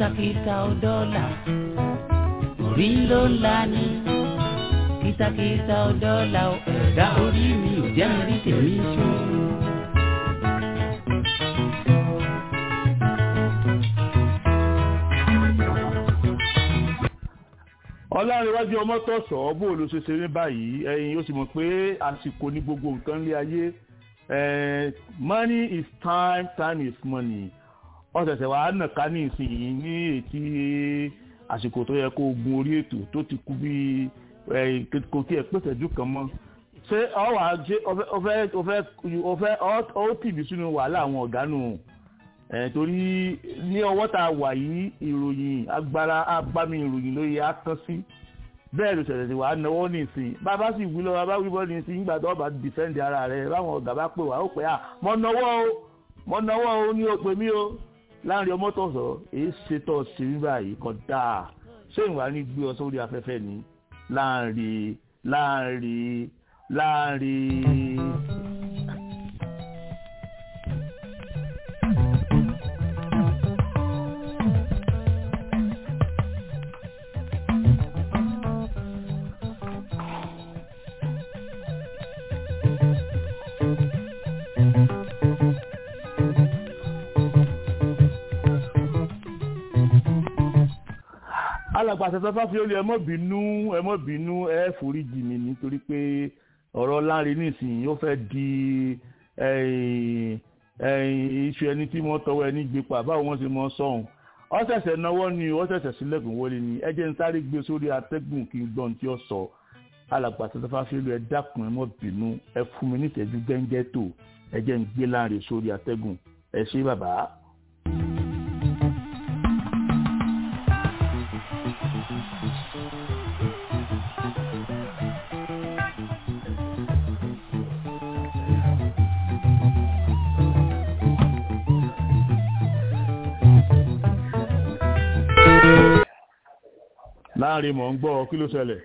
kìtàkìtà ò dọ́là orí ló ń la ní kìtàkìtà ò dọ́là ò ẹ̀dá orí mi ò jẹ́ mi rí tèmi ṣó. ọlárẹ̀wájú ọmọ tọ̀sọ̀ bó ló ṣe ṣe ní báyìí ẹ̀yin ó sì mọ̀ pé àsìkò ní gbogbo nǹkan lé ayé eh, money is time time is money ọ̀sẹ̀sẹ̀ wàá nàka ní ìsinyìí ní ètí àsìkò tó yẹ kó o gun orí ètò tó ti kú bí kò tí ẹ pèsè jù kan mọ́ ṣé ọ wà ṣe ọfẹ ọfẹ ọfẹ ọ tìbí sínú wàhálà àwọn ọ̀gá nù ẹ̀ torí ní ọwọ́ tá a wà yìí ìròyìn agbára agbámi ìròyìn ló yẹ á tán sí bẹ́ẹ̀ ló ṣẹ̀ṣẹ̀ sí wàá náwó nìsín bàbá sì wí lọ́wọ́ bá wí bọ́ nìsín nígbà tó bá dìfẹ́ǹdì ara rẹ̀ báwọn ọ̀gá bá pè wá ó pè á mọ náwó o mọ náwó o ní o pè mí o láàrin ọmọ tó sọ èyí ṣètò ṣèlú báyìí kọ dáa ṣé ìwà ní gbé ọ sórí afẹ́fẹ́ ni láàrin láàrin láàrin. alàgbàṣẹ tó bá fi olè ẹ mọ́ bínú ẹ mọ́ bínú ẹ foríjì mi nítorí pé ọ̀rọ̀ láàrin nísìnyí ó fẹ́ di iṣu ẹni tí wọ́n tọwọ́ ẹni gbé pa báwo wọ́n ṣe mọ́ sọ̀hún ó ṣẹ̀ṣẹ̀ náwó ni ó ṣẹ̀ṣẹ̀ sílẹ̀kùn wọlé ni ẹ jẹ́ ń sáré gbé sórí atẹ́gùn kí n gbọ́n tí ó sọ alàgbàṣẹ tó bá fi olè ẹ dákun ẹ mọ́ bínú ẹ fún mi nítẹ̀jú gẹ́ngẹ́ tó ẹ jẹ́ ń gbé láàrin sórí atẹ́gùn ẹ ṣé bàbá. láàrin mọ̀ ń gbọ́ kí ló ṣẹlẹ̀.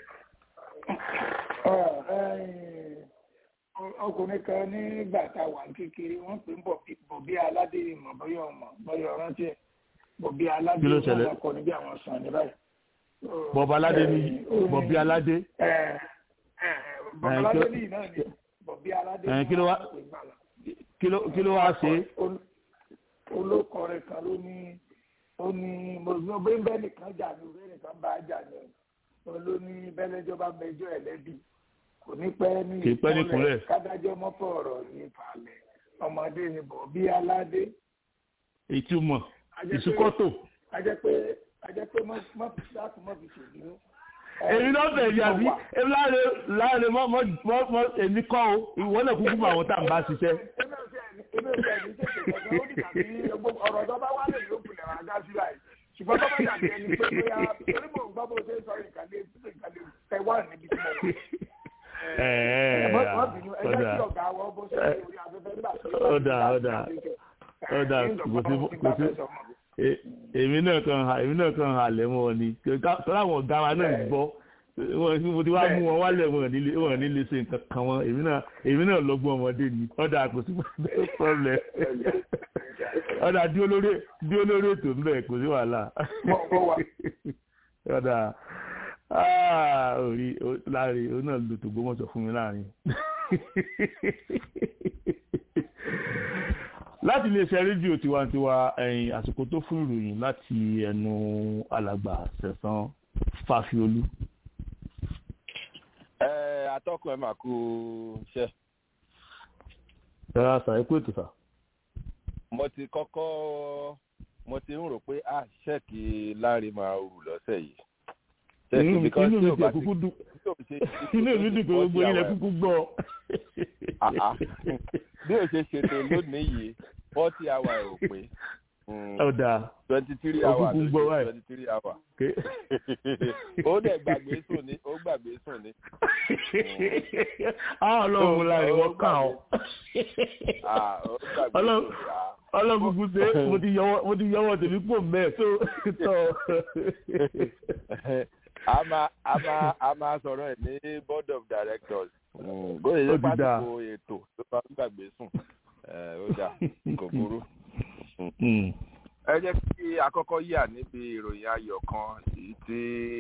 ọkùnrin kan nígbà tá a wà kékeré wọ́n pè ń bọ̀ bí aládé ìmọ̀ bọ́yọ̀ ọmọ bọ́yọ̀ rántí ẹ̀ bọ̀bí aládé Kí ló ṣẹlẹ̀? wọ́n kọ́ ní bí àwọn sàn ní báyìí. bọ̀bá aládé ní bọ̀bí aládé bọ̀bí Eh, aládé kí ló- ní náà ni bọ̀bí aládé Eh, ní kí ló wá- wọ́n pè ń gbà lọ. kí ló kí ló wá ṣe Ol- olókọ rẹ̀ kan ló ní ó ní mo gbé bẹ́ẹ̀ nìkan jà ní orí nìkan bá jà ní o ló ní bẹ́lẹ́jọ́ bá mẹjọ́ ẹ̀ lẹ́bi kò ní pẹ́ ní Kì í pẹ́ ní ìkúnlẹ̀. kádájọ́ mọ́fọ́ ọ̀rọ̀ ní falẹ̀ ọmọdé ni bọ̀ bí aládé ìtumọ̀ Ajẹ́ pé- ìsúkọ́tò ajẹ́ pé ajẹ́ pé mọ́ mọ́ láti mọ́ fi ṣèlú. èmi náà bẹ̀rẹ̀ yàbí èmi láàrin láàrin mọ́ mọ́ mọ́ mọ́ èmi kọ́ o ìwọ náà kúkú mọ àwọn tá à ń bá ṣiṣẹ́. Èmi ò tiẹ̀ ní- èmi ò tiẹ̀ ní tètè gbọ̀ngàn, ó dìgbà tí gbogbo ọ̀rọ̀ tó bá wálé yóò kulẹ̀ wá dá sí báyìí. Ṣùgbọ́n tó bá dàbí ẹni pé bóyá torí mò ń gbọ́ bó ṣe ń sọ ìkàlẹ̀ ìkàlẹ̀ Taiwan níbi tí mo wà. ẹ ẹ Ẹ má bínú, ẹ jẹ́ ọ̀dà kí ọ̀gá wa bó ṣe ń orí afẹ́fẹ́ nígbà tí ó bá ọ̀dà ọ̀dà ọ̀dà kò sí kò sí e- èmi náà kan ha èmi náà kan ha lẹ̀ mọ́ ni tọ́lá àwọn ọ̀gá wa náà ń gbọ́ wọn mo ti wá mú wọn wálẹ̀ wọn nílé wọn nílé ṣe nǹkan kan wọn èmi náà èmi náà lọ́gbọ́n ọmọdé ni ọ̀dà kò sí problem ọ̀dà dí olórí dí olórí ètò ń bẹ̀ kò sí wàhálà ọ̀dà ah, orí o- láàrin o náà lu tògbómọ̀ṣọ́ fún mi láàrin láti iléeṣẹ́ rédíò tiwantiwa ẹ̀yìn àsìkò tó fún ìròyìn láti ẹnu alàgbà sẹ̀sán fàfiolú. ẹ atọ́kùn ẹ máa kú iṣẹ́ ẹ̀rọ àṣà ẹ̀kú ètò sà. mo ti kọ́kọ́ mo ti ń rò pé a ṣẹ́ẹ̀kì láàrin máa rù lọ́sẹ̀ yìí Ṣẹ́ẹ̀kì inú mi because inú tí mi ò ti bá ẹ̀ kúkú dùn tí ò ṣe- inú mi dùn pé gbogbo ilẹ̀ kúkú gbọ́. Ah, ah. bí o ṣe ṣètò lónìí yìí forty hour ò pé ọ̀dà twenty three Ó hour kúkú ń gbọ́ báyìí. twenty three hour ké. ó dẹ̀ gbàgbé sùn ní ó gbàgbé sùn ní àwọn ọlọ́run mo láàrin wọ́n kàn ọ́. Ah, ó gbàgbé Ọlọ́run- sùn ní ah. ọlọ́run kúkú ṣe é, mo ti yọwọ́ mo ti yọwọ́ tèmi pò mẹ́ẹ̀ tó tọ̀. a máa a máa a máa sọ̀rọ̀ ẹ̀ ní board of directors bóyá Ó ṣe ti dáa. pàtàkì ètò tó bá ń gbàgbé sùn ẹ, ó dà kò burú. Hmm. ẹ jẹ́ kí akọ́kọ́ yà níbi ìròyìn ayọ̀ kan èyí tí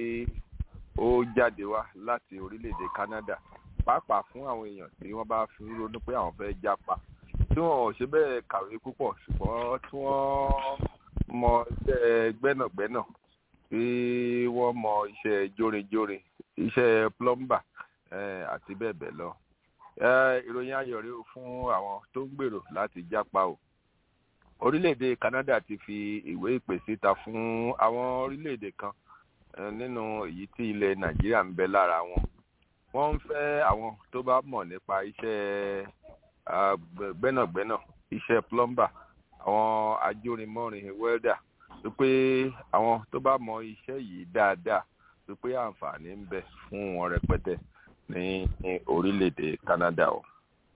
ó jáde wá láti orílẹ̀-èdè Canada pàápàá fún àwọn èèyàn tí wọ́n bá fi ronú pé àwọn fẹ́ jápa tí wọn ò ṣe bẹ́ẹ̀ kàwé púpọ̀ ṣùgbọ́n tí wọ́n mọ iṣẹ́ gbẹ́nàgbẹ́nà tí wọ́n mọ iṣẹ́ jórinjórin iṣẹ́ plumber àti bẹ́ẹ̀ bẹ́ẹ̀ lọ. ìròyìn ayọ̀ rèé fún àwọn tó ń gbèrò láti jápa o. orílẹ̀-èdè Canada ti fi ìwé ìpè síta fún àwọn orílẹ̀-èdè kan nínú èyí tí ilẹ̀ Nàìjíríà ń bẹ lára wọn. wọ́n ń fẹ́ àwọn tó bá mọ̀ nípa iṣẹ́ gbẹ́nàgbẹ́nà iṣẹ́ plumber àwọn ajórinmọ́rin welder wípé àwọn tó bá mọ iṣẹ́ yìí dáadáa wípé àǹfààní ń bẹ fún wọn rẹpẹtẹ ní orílẹ̀-èdè Canada o.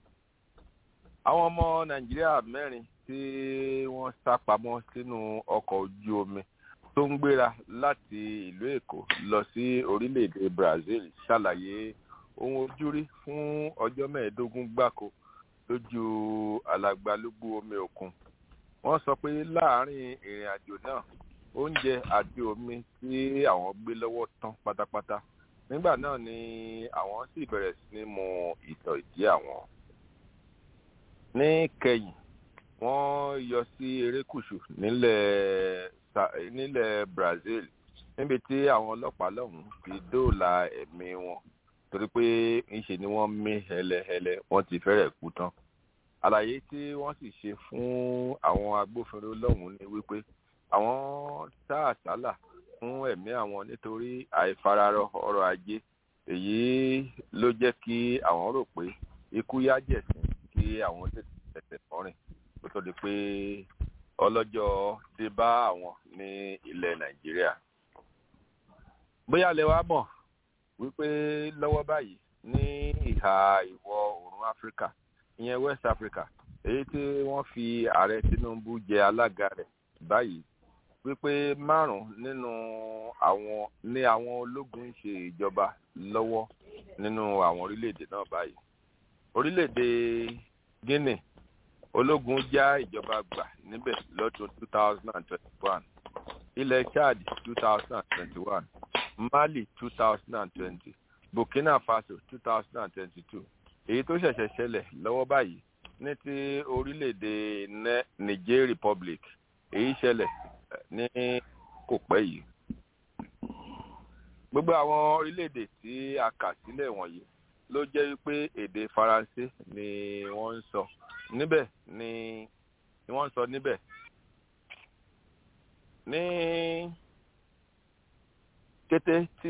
àwọn ọmọ Nàìjíríà mẹ́rin tí wọ́n sá pamọ́ sínú ọkọ̀ ojú omi tó ń gbéra láti ìlú Èkó lọ sí orílẹ̀-èdè Brazil ṣàlàyé ohun ojúrí fún ọjọ́ mẹ́ẹ̀ẹ́dógún gbáko lójú alàgbàlúgbú omi òkun wọ́n sọ pé láàárín ìrìn àjò náà oúnjẹ àti omi tí àwọn gbé lọ́wọ́ tán pátápátá nígbà náà ni àwọn sì bẹ̀rẹ̀ sí ní mu ìtọ̀ ìdí àwọn. ní kẹyìn wọ́n yọ sí erékùṣù nílẹ̀ nílẹ̀ Brazil níbi tí àwọn ọlọ́pàá lọ́hùn ti dóòlà ẹ̀mí wọn torí pé ńṣe ni wọ́n mí hẹlẹhẹlẹ wọ́n ti fẹ́rẹ̀ kú tán àlàyé tí wọ́n sì ṣe fún àwọn agbófinró lọ́hùn ni wípé àwọn tá àsálà fún ẹ̀mí àwọn nítorí àìfararọ ọrọ̀ ajé èyí ló jẹ́ kí àwọn rò pé ikú yá jẹ̀sìn kí àwọn tètè tẹ̀tẹ̀ mọ́rìn kó tó di pé ọlọ́jọ́ dé bá àwọn ní ilẹ̀ Nàìjíríà bóyá lẹ wá mọ̀ wípé lọ́wọ́ báyìí ní ìhà ìwọ̀ oòrùn Áfíríkà ìyẹn West Africa èyí tí wọ́n fi ààrẹ Tinubu jẹ alága rẹ̀ báyìí wípé márùn nínú àwọn ní àwọn ológun ń ṣe ìjọba lọ́wọ́ nínú àwọn orílẹ̀-èdè náà báyìí orílẹ̀-èdè Guinea ológun já ìjọba gbà níbẹ̀ lọ́dún two thousand and twenty-one ilẹ̀ Chad two thousand and twenty-one Mali two thousand and twenty Burkina Faso two thousand and twenty-two èyí tó ṣẹ̀ṣẹ̀ ṣẹlẹ̀ lọ́wọ́ báyìí ní ti orílẹ̀-èdè Niger Republic èyí ṣẹlẹ̀ ní kò pẹ́ yìí. gbogbo àwọn orílẹ̀-èdè tí a kà sílẹ̀ wọ̀nyí ló jẹ́ wípé èdè Faransé ni wọ́n ń sọ níbẹ̀ ni ni wọ́n ń sọ níbẹ̀. ní kété tí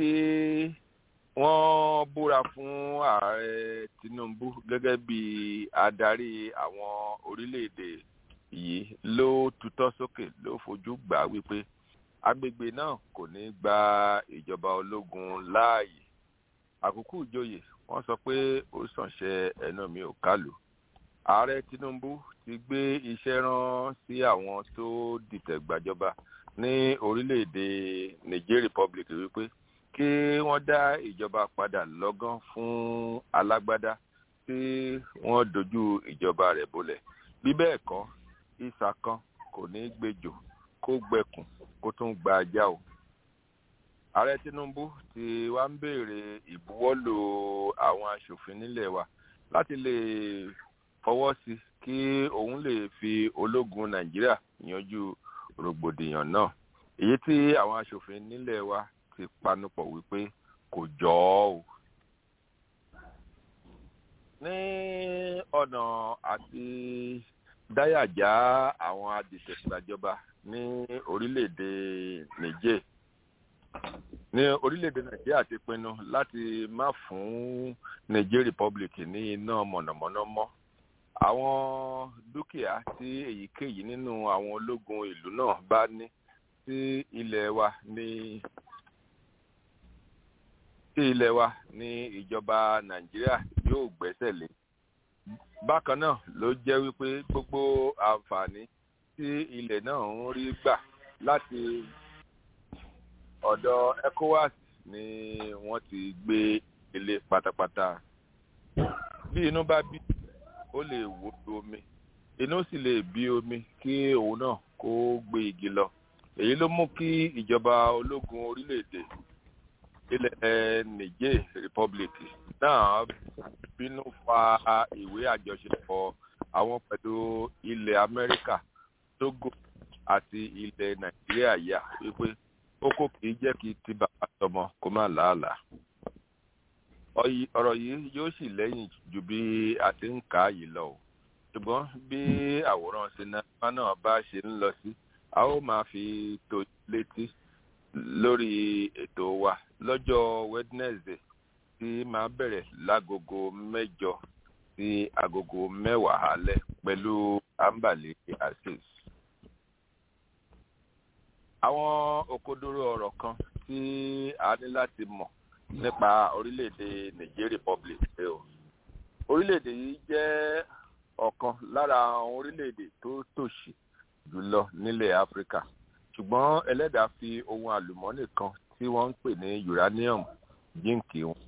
wọ́n búra fún ààrẹ Tinubu gẹ́gẹ́ bí adarí àwọn orílẹ̀-èdè yìí ló tutọ́ sókè ló fojú gbà wípé agbègbè náà kò ní gba ìjọba ológun láàyè àkókò ìjòyè wọ́n sọ pé ó sànṣẹ ẹnu mi ò kálù ààrẹ Tinubu ti gbé iṣẹ́ rán sí àwọn tó dìtẹ̀ gbàjọba ní orílẹ̀-èdè Niger Republic wípé kí wọ́n dá ìjọba padà lọ́gán fún alágbádá tí wọ́n dojú ìjọba rẹ̀ bolẹ̀ bí bẹ́ẹ̀ kọ́ ìsà kan kò ní gbẹ́jọ́ kó gbẹkùn kó tún gba ajá o. ààrẹ Tinubu ti wá ń béèrè ìbuwọ́lò àwọn aṣòfin nílẹ̀ wa láti lè fọwọ́ sí kí òun lè fi ológun Nàìjíríà yanjú rògbòdìyàn náà èyí tí àwọn aṣòfin nílẹ̀ wa ti panupọ̀ wípé kò jọ ọ́ o. ní ọ̀nà àti dáyàjá àwọn adìtẹ̀gbàjọba ní orílẹ̀-èdè Niger ní orílẹ̀-èdè Nàìjíríà ti pinnu láti má fún Niger Republic ní iná mọ̀nàmọ́ná mọ́ àwọn dúkìá tí èyíkéyìí nínú àwọn ológun ìlú náà bá ní sí ilẹ̀ wa ní sí ilẹ̀ wa ní ìjọba Nàìjíríà yóò gbẹ́sẹ̀ lé bákan náà ló jẹ́ wípé gbogbo àǹfààní tí ilẹ̀ náà ń rí gbà láti ọ̀dọ̀ ECOWAS ni wọ́n ti gbé ilé pátápátá bí inú bá bí ó lè wó omi inú sì lè bí omi kí òun náà kó gbé igi lọ èyí ló mú kí ìjọba ológun orílẹ̀-èdè ilẹ̀ niger republic náà bínú fa ìwé àjọṣepọ̀ àwọn pẹ̀lú ilẹ̀ amẹ́ríkà togo àti ilẹ̀ nàìjíríà yà wípé kókó kìí jẹ́ kí ti bàbá tọmọ kó má làálàá ọ̀rọ̀ yìí yóò sì lẹ́yìn ju bí a ti ń kà á yìí lọ o ṣùgbọ́n bí àwòrán sinimá náà bá ṣe ń lọ sí a ó máa fi tó létí lórí ètò wa lọ́jọ́ wednesday tí máa bẹ̀rẹ̀ lágogo mẹ́jọ sí agogo mẹ́wàá alẹ́ pẹ̀lú ambale asis. àwọn òkodoro ọ̀rọ̀ kan tí a ní láti mọ̀ nípa orílẹ̀-èdè niger republic ṣe o orílẹ̀-èdè yìí jẹ́ ọ̀kan lára àwọn orílẹ̀-èdè tó tòṣì jùlọ nílẹ̀ áfíríkà ṣùgbọ́n ẹlẹ́dàá fi ohun àlùmọ́nì kan tí wọ́n ń pè ní uranium jíǹkì wọn.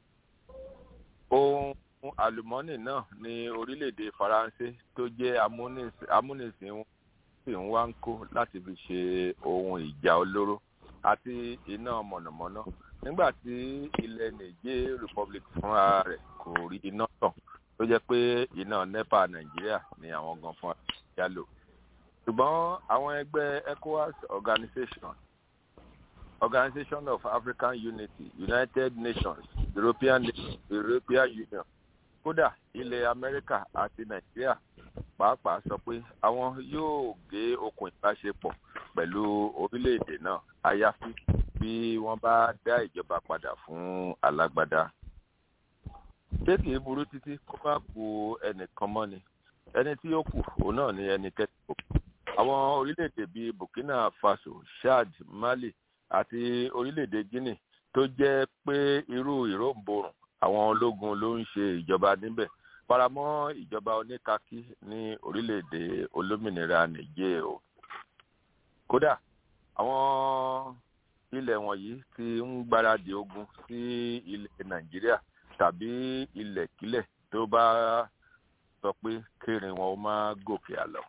ohun àlùmọ́nì náà ní orílẹ̀-èdè faransé tó jẹ́ amúnisìn wọn sì ń wá ń kó láti fi ṣe ohun ìjà olóró àti iná mọ̀nàmọ́ná nígbà tí ilẹ̀ niger republic fúnra rẹ̀ kò rí iná tàn tó jẹ́ pé iná nepa nàìjíríà ni àwọn gan fún àyà lò ṣùgbọ́n àwọn ẹgbẹ́ ecowas organization organization of african unity united nations european european union kódà ilẹ̀ amẹ́ríkà àti nàìjíríà pàápàá sọ pé àwọn yóò gé okùn ìbáṣepọ̀ pẹ̀lú orílẹ̀-èdè náà àyàfi bí wọ́n bá dá ìjọba padà fún alágbádá ṣé kìí burú títí kó má ku ẹnìkan mọ́ ni ẹni tí ó kù òun náà ni ẹni kẹ́kọ̀ọ́ àwọn orílẹ̀-èdè bíi burkina faso chad mali àti orílẹ̀-èdè guinea tó jẹ́ pé irú ìròǹborùn àwọn ológun ló ń ṣe ìjọba níbẹ̀ faramọ́ ìjọba oníkakí ní orílẹ̀-èdè olómìnira nìjẹ́ o kódà àwọn ilẹ̀ wọ̀nyí ti ń gbáradì ogun sí ilẹ̀ nàìjíríà tàbí ilẹ̀kílẹ̀ tó bá sọ pé kérin wọn ó máa gòkè àlọ́.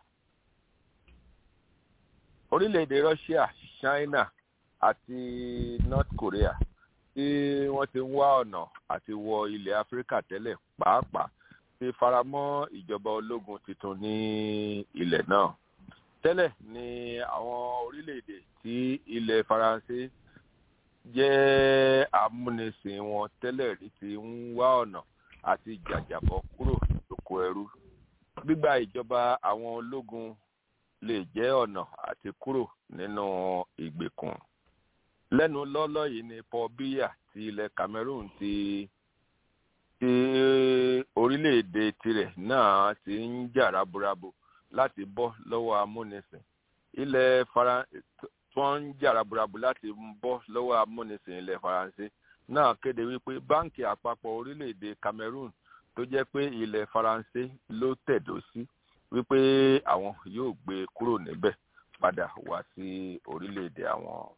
orílẹ̀-èdè russia china àti north korea tí wọ́n ti ń wá ọ̀nà àti wọ ilẹ̀ áfíríkà tẹ́lẹ̀ pàápàá ti faramọ́ ìjọba ológun tuntun ní ilẹ̀ náà. tẹ́lẹ̀ ni àwọn orílẹ̀-èdè tí ilẹ̀ faransé jẹ́ amúnisìn wọn tẹ́lẹ̀ rí ti ń wá ọ̀nà àti jàjàbọ̀ kúrò lóko ẹrú. gbígba ìjọba àwọn ológun lè jẹ́ ọ̀nà àti kúrò nínú ìgbèkùn. lẹ́nu lọ́lọ́ yìí ni paul biya ti ilẹ̀ cameroon ti ti orílẹ̀-èdè tirẹ̀ náà ti ń jà raburabu láti bọ́ lọ́wọ́ amúnisìn. ilẹ̀ faransé wọ́n ń jà raburabu láti bọ́ lọ́wọ́ amúnisìn ilẹ̀ faransé náà kéde wípé báńkì àpapọ̀ orílẹ̀-èdè cameroon tó jẹ́ pé ilẹ̀ faransé ló tẹ̀dó sí wípé àwọn yóò gbé kúrò níbẹ̀ padà wá sí orílẹ̀-èdè àwọn.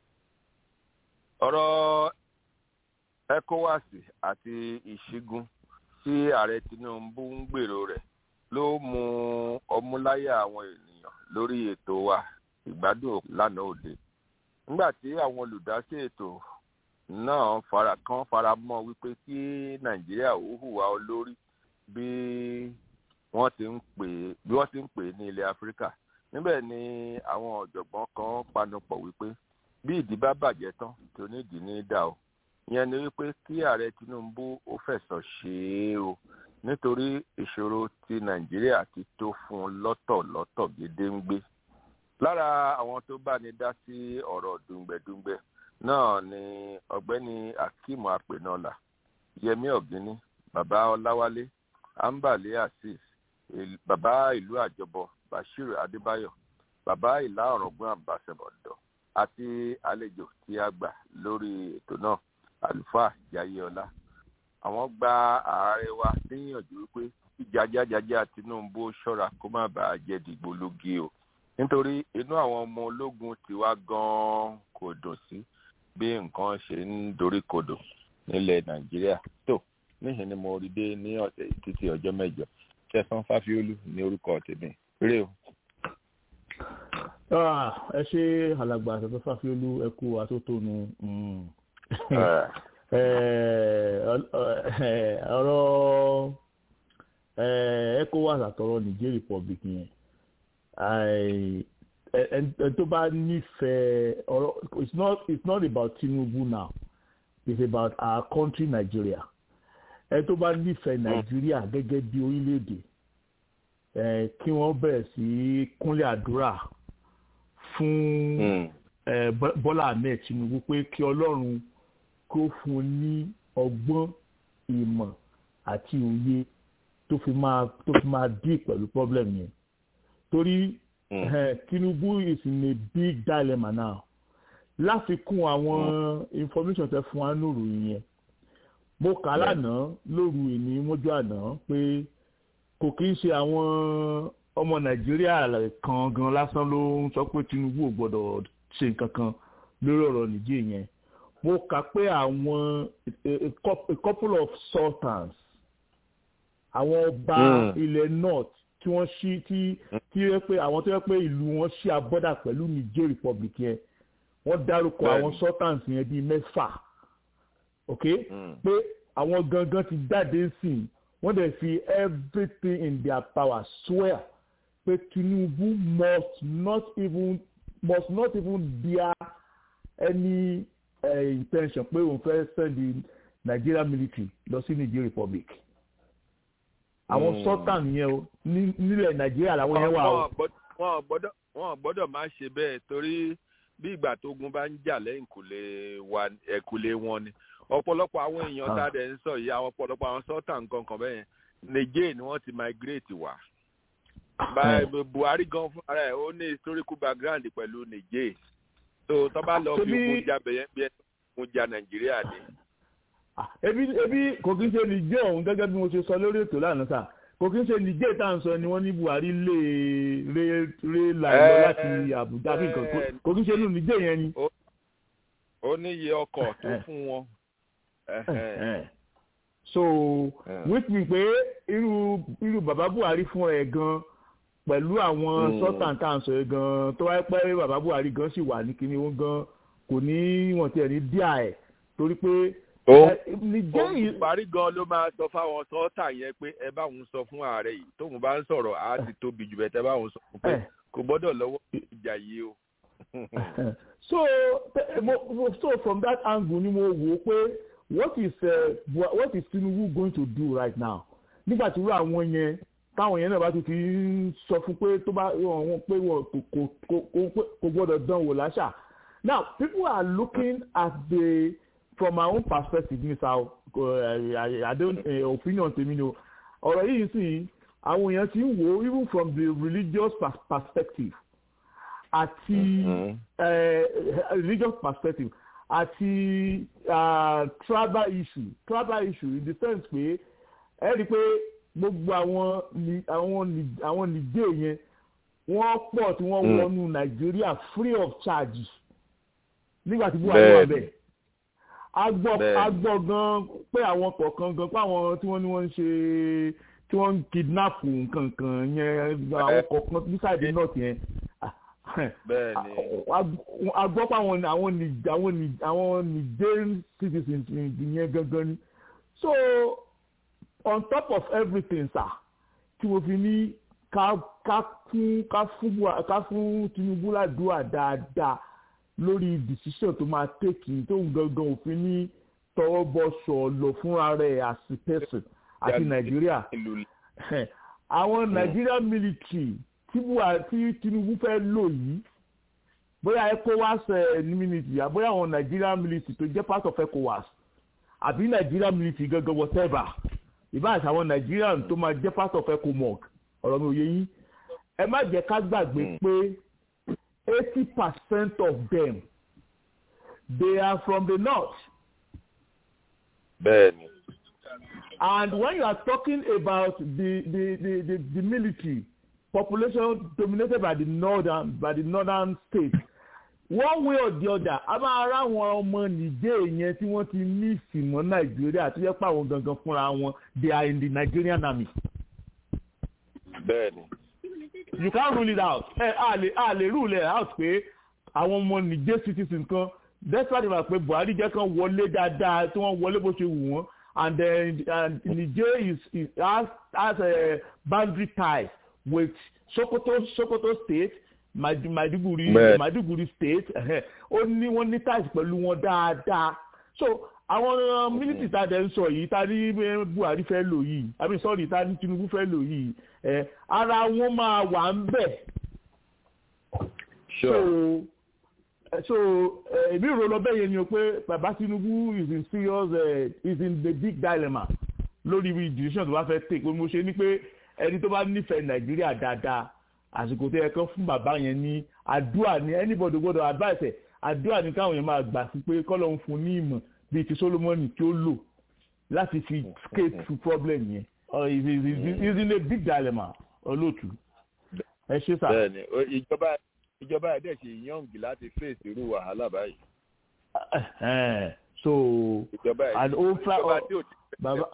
ọ̀rọ̀ ecowas àti ìṣígun tí ààrẹ tinubu ń gbèrò rẹ̀ ló mú ọmúláyà àwọn ènìyàn lórí ètò wa ìgbádùn lánàá òde nígbà tí àwọn olùdásí ètò náà fara kan fara mọ́ wípé kí nàìjíríà ó hùwà olórí bí wọ́n ti ń pè bí wọ́n ti ń pè ní ilẹ̀ áfíríkà níbẹ̀ ni àwọn ọ̀jọ̀gbọ́n kan panupọ̀ wípé bí ìdí bá bàjẹ́ tán tó nídìí ní dà o ìyẹn ni wípé kí ààrẹ tinubu ó fẹ̀sọ̀ ṣe é o nítorí ìṣòro ti nàìjíríà ti tó fún un lọ́tọ̀lọ́tọ̀ gédéǹgbé lára àwọn tó bá ní dá sí ọ̀rọ̀ dùngbẹ̀dùngbẹ̀ náà ni ọ̀gbẹ́ni akeem apẹ̀nọ́là yẹmi ọ̀gíní bàbá ọláwálé ambale azeez bàbá ìlú àjọbọ bashir adébáyọ bàbá ìlà ọ̀rọ̀gbọ́n àbàṣẹ̀bọ̀dọ̀ àti àlejò tí a gbà lórí ètò náà àlùfáà jayéọlá àwọn gba ààrẹ wa níyànjú wípé jíjájájájá tinubu ṣọ́ra kó má bàa jẹ́ dìgbòlugi o nítorí inú àwọn ọmọ ológun tiwa gan-an kò dùn sí bí nǹkan ṣe ń dorí kodò nílẹ̀ nàìjíríà tó níhìn ni mo rí dé ní ọ̀sẹ̀ títí ọjọ́ mẹ́jọ ṣẹ̀san fáfiolú ní orúkọ tèmi rè o. ẹ ṣe alàgbà ṣẹ̀san fáfiolú ẹ kú atótónu ọ̀rọ̀ ecowas àtọ̀rọ̀ niger republic yẹn ẹ tó bá nífẹ̀ẹ́ ọ̀rọ̀ it's not it's not about tinubu now it's about our country nigeria ẹ tó bá nífẹ̀ẹ́ nàìjíríà gẹ́gẹ́ bí orílẹ̀-èdè kí wọ́n bẹ̀rẹ̀ sí kúnlẹ̀ àdúrà fún bọ́lá ahmed tinubu pé kí ọlọ́run kó fún un ní ọgbọ́n ìmọ̀ àti òye tó fi máa tó fi máa dí pẹ̀lú problem yẹn torí tinubu is in a big dilemma now láfikún àwọn information tẹ fún wa lóru yẹn mo kà á lánàá lóru ìní mọ́jú àná pé kò kí ń ṣe àwọn ọmọ nàìjíríà kan gan lásán ló ń sọ pé tinubu ò gbọdọ̀ ṣe nǹkan kan lórí ọ̀rọ̀ nìjẹ́ yẹn mo kà pé àwọn a couple of sultans àwọn ọba ilẹ̀ north tí wọ́n ṣí tí tí yẹ pé àwọn tó yẹ pé ìlú wọn ṣí abọ́dà pẹ̀lú niger republic yẹn wọ́n dárúkọ àwọn sultans yẹn bíi mẹ́fà ok pé àwọn gangan ti jáde sí wọ́n dẹ̀ fi everything in their power swear pé tinubu must not even must not even bear any uh, intention pé òun fẹ́ send the nigeria military lọ sí niger republic àwọn sultan yẹn o nílẹ̀ nàìjíríà làwọn yẹn wà o. wọn gbọ́dọ̀ wọn gbọ́dọ̀ máa ṣe bẹ́ẹ̀ torí bí ìgbà tógun bá ń jà lẹ́yìn ẹ̀kúlé wọn ni ọ̀pọ̀lọpọ̀ àwọn èèyàn tá a dẹ̀ ń sọ yìí àwọn ọ̀pọ̀lọpọ̀ àwọn sultan kankan bẹ́ẹ̀ niger ni wọ́n ti migrate wá. buhari gan fún ara ẹ̀ ó ní historical background pẹ̀lú niger tó tó bá lọ fi ogun jà bẹ̀yẹn bí ẹni ogun jà nàìjíríà ni ebi ebi kò kí n ṣe nìjẹ́ òun gẹ́gẹ́ bí mo ṣe sọ lórí ètò lánàá sà kò kí n ṣe nìjẹ́ tá à ń sọ ni wọ́n ní buhari lè ré ré làlọ́ láti àbújá bí nǹkan kò kí n ṣe inú nìjẹ́ yẹn ni. ó ní iye ọkọ̀ tó fún wọn. so which mean pé irú irú bàbá buhari fún ẹ gan pẹ̀lú àwọn sultan tá à ń sọ yẹn gan tó wáyé pé bàbá buhari gan sì wà ní kíní wọn gan kò ní wọn tiẹ̀ ní díà ẹ̀ torí pé ó parí gan ló máa sọ fáwọn sọ́ọ̀tà yẹn pé ẹ bá òun sọ fún ààrẹ yìí tóun bá ń sọ̀rọ̀ á ti tóbi jù bẹ́ẹ̀ tẹ́ bá òun sọ fún pé kò gbọ́dọ̀ lọ́wọ́ ìjà yìí o. so so from that angle ni mo wò ó pé what is uh, what is tinubu going to do right now nígbà tí wúrà àwọn yẹn táwọn yẹn náà bá ti fi ń sọ fún pé tó bá wọn pé wọn kò gbọ́dọ̀ dán wò láṣà now people are looking at the from my own perspective ní sa uh, i don't uh, opinion tèmi ni o ọ̀rọ̀ yìí sì àwọn èèyàn ti ń wò ó even from the religious pers perspective àti uh, religious perspective àti uh, tribal issue tribal issue in the sense pé ẹ rí i pé gbogbo àwọn àwọn àwọn nìjẹ́ yẹn wọ́n pọ̀ tí wọ́n wọnú nàìjíríà free of charge nígbà tí buhari wà bẹ́ẹ̀ agbọ́ agbọ́ gan pé àwọn kọ̀ọ̀kan gan pé àwọn tí wọ́n ní wọ́n ń ṣe tí wọ́n ń kidnap nǹkan kan yẹn àwọn kọ̀ọ̀kan nísàdé north yẹn agbọ́ pé àwọn àwọn àwọn àwọn nigerian citizens yẹn gangan ni so on top of everything sir tí mo fi ní ká ká fún ká fún ká fún tinubu ládùúgbà dáadáa lórí decision tó máa tèkì tó ń gangan òfin ní tọwọ́ bọ́ sọ̀lọ̀ fúnra rẹ̀ as a person àti nàìjíríà àwọn nàìjíríà military tí tí tinubu fẹ́ lò yìí bóyá ecowas ní military àbóyá àwọn nàìjíríà military tó jẹ́ part of ecowas àbí nàìjíríà military gangan whatever ìbáàṣà àwọn nàìjíríà tó máa jẹ́ part of ecomog ọ̀rọ̀ mi ò yé yín ẹ má jẹ́ ká gbàgbé pé eighty percent of them they are from the north. Bẹ́ẹ̀ni. And when you are talking about the the the the, the military population dominated by the northern by the northern states one way or the other a máa rá àwọn ọmọ nìjẹ́ yẹn tí wọ́n ti ní ìsìnmọ́ nàìjíríà tó yẹ pé àwọn gangan fúnra wọn they are in the nigerian army bẹ́ẹ̀ni. you can't rule it out ẹ a lè a lè rule it out pé àwọn ọmọ Niger citizens kan despite the fact pé Buhari jẹ́ kan wọlé dáadáa tí wọ́n wọlé bó ṣe wù wọ́n and then and Niger is, is has has a boundary ties with Sokoto Sokoto state Maiduguri Maiduguri state ó ní wọ́n ní ties pẹ̀lú wọn dáadáa so àwọn mílítì tá a dẹ̀ ń sọ yìí tá a ní Buhari fẹ́ lò yìí àbí sọ́ọ̀rì tá a ní Tinubu fẹ́ lò yìí ẹ ara wọn máa wà ń bẹ̀. so so èmi rò lọ bẹ́ẹ̀ yẹn ni o pé bàbá Tinubu is in serious uh, is in the big dilemma lórí ibi decision tó bá fẹ́ take mo ṣe ni pé ẹni tó bá nífẹ̀ẹ́ Nàìjíríà dáadáa àsìkò tó yẹ kán fún bàbá yẹn ní àdúrà ní anybody gbọ́dọ̀ advice ẹ̀ àdúrà ní káwọn yẹn máa gbà sí pé kọ́lọ́ ń fún ní ìmọ̀ bíi ti Solomoni tí ó lò láti fi escape through problem yẹn is is is in a big dilemma olóòtú ẹ ṣe sá. bẹ́ẹ̀ni ìjọba ìjọba ẹ dẹ ṣe yọǹgì láti face irú wàhálà báyìí. so ìjọba ẹ and ó fẹ́ ìjọba tí ò ti baba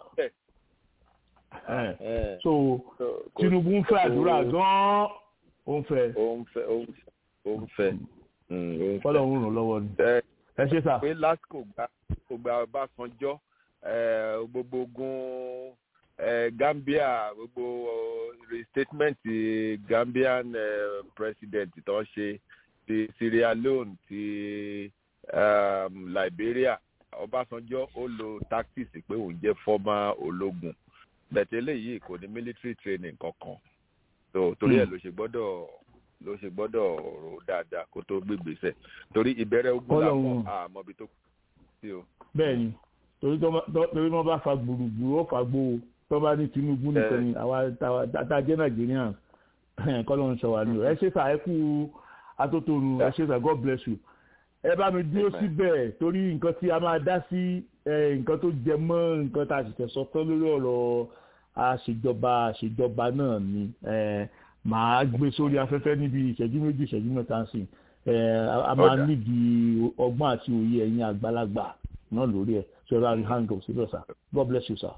Eh. so Tinubu ń fẹ́ àdúrà gan-an ó ń fẹ́ ó ń fẹ́ ó ń fẹ́ ó ń fẹ́ mm, ó ń fẹ́. fọlọ́ ń ràn lọ́wọ́ ni ẹ ẹ ṣe sá. pé lásìkò gba kò gba Ọbásanjọ́ eh, gbogbo ogun eh, Gambia gbogbo restatement ti Gambian eh, president tó ń ṣe ti Sierra Leone ti um, Liberia Ọbásanjọ́ ó lo tactics pé òun jẹ́ former ológun bẹ̀tẹ̀ eléyìí kò ní military training kankan so torí ẹ̀ ló ṣe gbọ́dọ̀ ló ṣe gbọ́dọ̀ rò dáadáa kó tó gbégbèsè torí ìbẹ̀rẹ̀ ogun làwọn àmọ́bi tó kù sí o. bẹ́ẹ̀ni torí tó bá- tó- torí wọn bá fa gbùrùgbùrù ó fa gbó o tó bá ní Tinubu nìkan ni àwa táwa tá jẹ́ Nàìjíríà kọ́ ló ń sọ wà ní o ẹ ṣe sà ẹ kú atótónu ẹ ṣe sà God bless you ẹ bá mi dúró síbẹ̀ torí nǹkan tí a máa dá sí ẹ, nǹkan tó jẹ mọ́ nǹkan tá a sì tẹ̀sọ́ tán lórí ọ̀rọ̀ àṣejọba àṣejọba náà ni ẹ, màá gbé sórí afẹ́fẹ́ níbi ìṣẹ́jú méjì ìṣẹ́jú mẹ́ta sí ẹ, a- a máa Ọ̀dà. nídìí ọgbọ́n àti òye ẹ̀yin àgbàlagbà náà lórí ẹ̀ so ẹ bá rí hang up síbẹ̀ sir God bless you sir.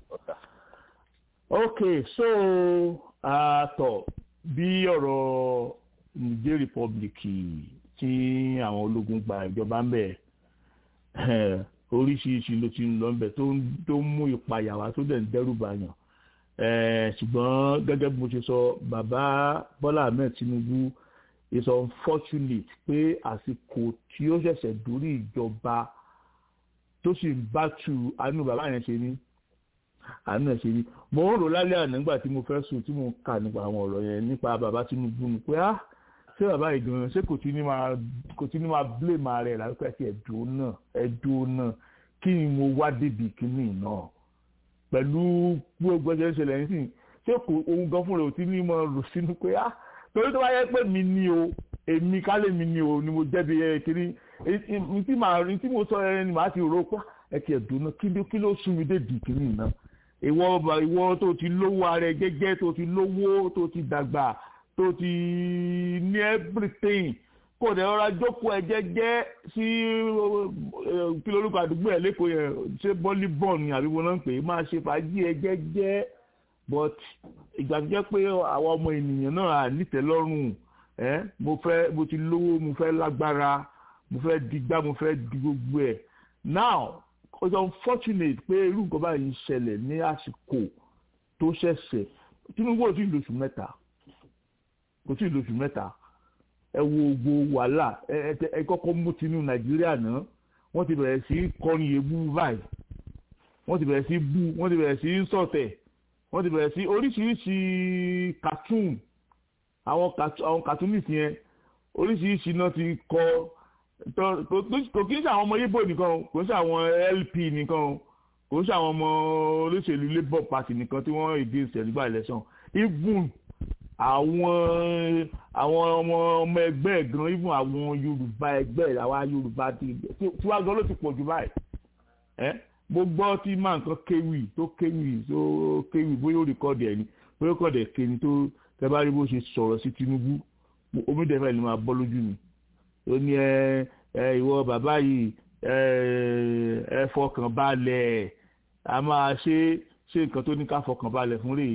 okay so àtọ̀ bí ọ̀rọ̀ Niger Republic tí àwọn ológun gba ìjọba ń bẹ̀ eh, oríṣiríṣi ló ti ń lọ ń bẹ̀ tó ń tó ń mú ìpayà wá tó dẹ̀ ń dẹ́rù bàyàn Eh, ṣùgbọ́n gẹ́gẹ́ bí mo ṣe sọ bàbá Bọ́lá Ahmed Tinubu is unfortunate pé àsìkò tí ó ṣẹ̀ṣẹ̀ dórí ìjọba tó sì ń bá tu àánú bàbá yẹn ṣe ní àánú ẹ̀ ṣe ní mo ń rò lálẹ́ àná nígbà tí mo fẹ́ sùn tí mo ń kà nípa àwọn ọ̀rọ̀ yẹn nípa bàbá Tinubu ni pé ah ṣé bàbá yìí gan ṣé kò tí ní máa kò tí ní máa blame ara rẹ̀ láti pẹ́ sí ẹ̀dùn náà ẹ̀dùn náà kí ni mo wá débi kíní náà pẹ̀lú gbogbo ẹgbẹ́ ṣẹlẹ̀ ní sìn ṣé kò ohun gan fúnra ò tí ní mọ rò sínú pé ah torí tó bá yẹ pé mi ni o èmi kálẹ̀ mi ni o ni mo jẹ́bi ẹ kiri ní tí màá rí tí mo sọ ẹ ni màá ti rò pé ẹ ti ẹ̀dùn náà kí ló kí ló sún mi dé di kíní náà ìwọ ọba ìwọ tó ti lówó ara ẹ gẹ́gẹ́ tó ti lówó tó ti dàgbà tó ti ní everything kò dẹ̀ rọra jókòó ẹ jẹ́jẹ́ sí kí lórúkọ àdúgbò ẹ̀ lẹ́kọ̀ọ́ yẹn ṣé bọ́lí bọ́ọ̀n ni àbí wọn náà ń pè é máa ṣe fàájì ẹ jẹ́jẹ́ but ìgbà tó jẹ́ pé àwọn ọmọ ènìyàn náà à nítẹ̀lọ́rùn ẹ́ mo fẹ́ mo ti lówó mo fẹ́ lágbára mo fẹ́ digbá mo fẹ́ di gbogbo ẹ̀ now it's unfortunate pé irú nǹkan báyìí ń ṣẹlẹ̀ ní àsìkò tó ṣẹ̀ṣẹ̀ Tinubu ò tí ì lóṣù mẹ́ta kò tí ì lóṣù mẹ́ta ẹ wo gbogbo wàhálà ẹ ẹ ẹ kọ́kọ́ mú tinú nàìjíríà náà wọ́n ti bẹ̀rẹ̀ sí kọrin èébú báyìí wọ́n ti bẹ̀rẹ̀ sí bú wọ́n ti bẹ̀rẹ̀ sí sọ̀tẹ̀ wọ́n ti bẹ̀rẹ̀ sí oríṣiríṣi cartoon àwọn àwọn cartoonist yẹn oríṣiríṣi náà ti kọ kò kí ń ṣe àwọn ọmọ Ìgbò nìkan kò ń ṣe àwọn LP nìkan kò ń ṣe àwọn ọmọ olóṣèlú Labour Party nìkan tí wọ́n against ẹ̀lúgbà election even àwọn àwọn ọmọ ọmọ ẹgbẹ́ ẹ̀ gan even àwọn yorùbá ẹgbẹ́ ẹ̀ àwa yorùbá ti tí wàá gan ló ti pọ̀ jù báyìí ẹ́ mo gbọ́ tí máa nǹkan kéwì tó kéwì tó kéwì bóyá ó rìkọ́dì ẹ̀ ni bóyá ó kọ́dì ẹ̀ kéwì tó tẹ́ bá rí bó ṣe sọ̀rọ̀ sí Tinubu omi dẹ́fẹ̀ ni máa bọ́ lójú mi ó ní ẹ ẹ ìwọ bàbá yìí ẹ ẹ fọkàn balẹ̀ a máa ṣe ṣe nǹkan tó ní ká fọkàn balẹ̀ fún rèé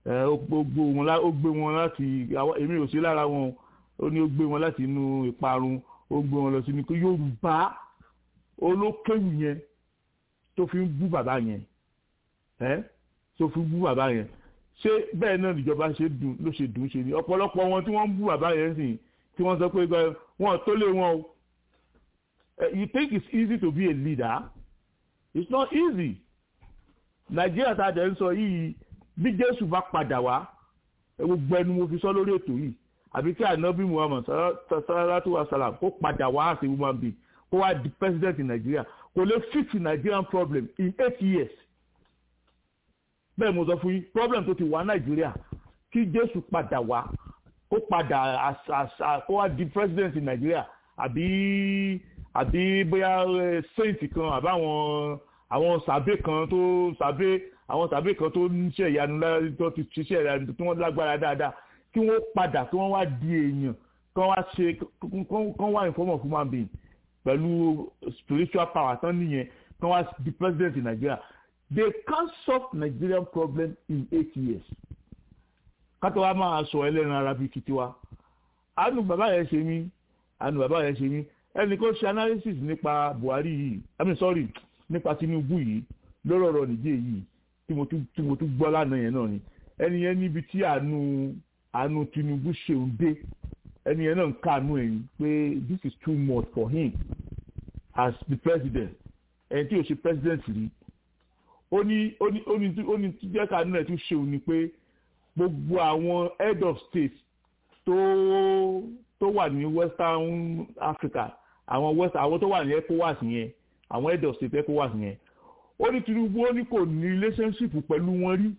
ẹ ó gbó wọn lá ó gbé wọn láti èmi ò sí lára wọn ó ní ó gbé wọn láti inú ìparun ó gbé wọn lọ sí ní kó Yorùbá olókèwù yẹn tó fi ń bú bàbá yẹn ẹ tó fi ń bú bàbá yẹn ṣé bẹ́ẹ̀ náà níjọba ṣe dùn ló ṣe dùn ṣe ni ọ̀pọ̀lọpọ̀ wọn tí wọ́n ń bú bàbá yẹn sìn tí wọ́n sọ pé wọn tó lé wọn o you think it's easy to be a leader it's not easy nàìjíríà tá a jẹ́ ń sọ yìí bí jésù bá padà wá gbogbo ẹnu mo fi sọ lórí ètò yìí àbí kí ànábì muhammad sallallahu wa sallam kó padà wá àti woman being kó wá di president in nigeria kò lè fix nigerian problem in eight years bẹ́ẹ̀ mo sọ fún yín problem tó ti wà nàìjíríà kí jésù padà wá kó padà kó wá di president in nigeria àbí àbí bóyá saint kan àbáwọn àwọn sàbẹ kan tó sàbẹ àwọn sàbẹ kan tó ń ṣe ìyanu tó ti ṣiṣẹ́ ìyanu tí wọ́n lágbára dáadáa kí wọ́n padà kí wọ́n wá di èèyàn kí wọ́n wá ṣe kí wọ́n wá inform of human being pẹ̀lú spiritual power tán nìyẹn kí wọ́n wá di president in Nigeria they can solve Nigerian problem in eight years kátó wa máa sọ ẹlẹ́ran ara bíi titi wa àánú bàbá yẹn ṣe mí àánú bàbá yẹn ṣe mí ẹnì kan ṣe analysis nípa Buhari yìí I mean sorry nípa Tinubu yìí lórí ọ̀rọ̀ nìjẹ́ yìí tí mo tún tí mo tún gbọ́ lánàá yẹn náà ni ẹni yẹn níbi tí àánú àánú Tinubu ṣeun dé ẹni yẹn náà ń káàánú ẹ̀yìn pé this is too much for him as the president ẹni tí yóò ṣe president rí ó ní ó ní ó ní ó ní tí jẹ́ káàánú ẹ̀ tún ṣeun ni pé gbogbo àwọn head of state tó tó wà ní Western Africa àwọn west àwọn tó wà ní ECOWAS yẹn àwọn head of state ECOWAS yẹn ó ní Tinubu ó ní kò ní relationship pẹ̀lú wọn rí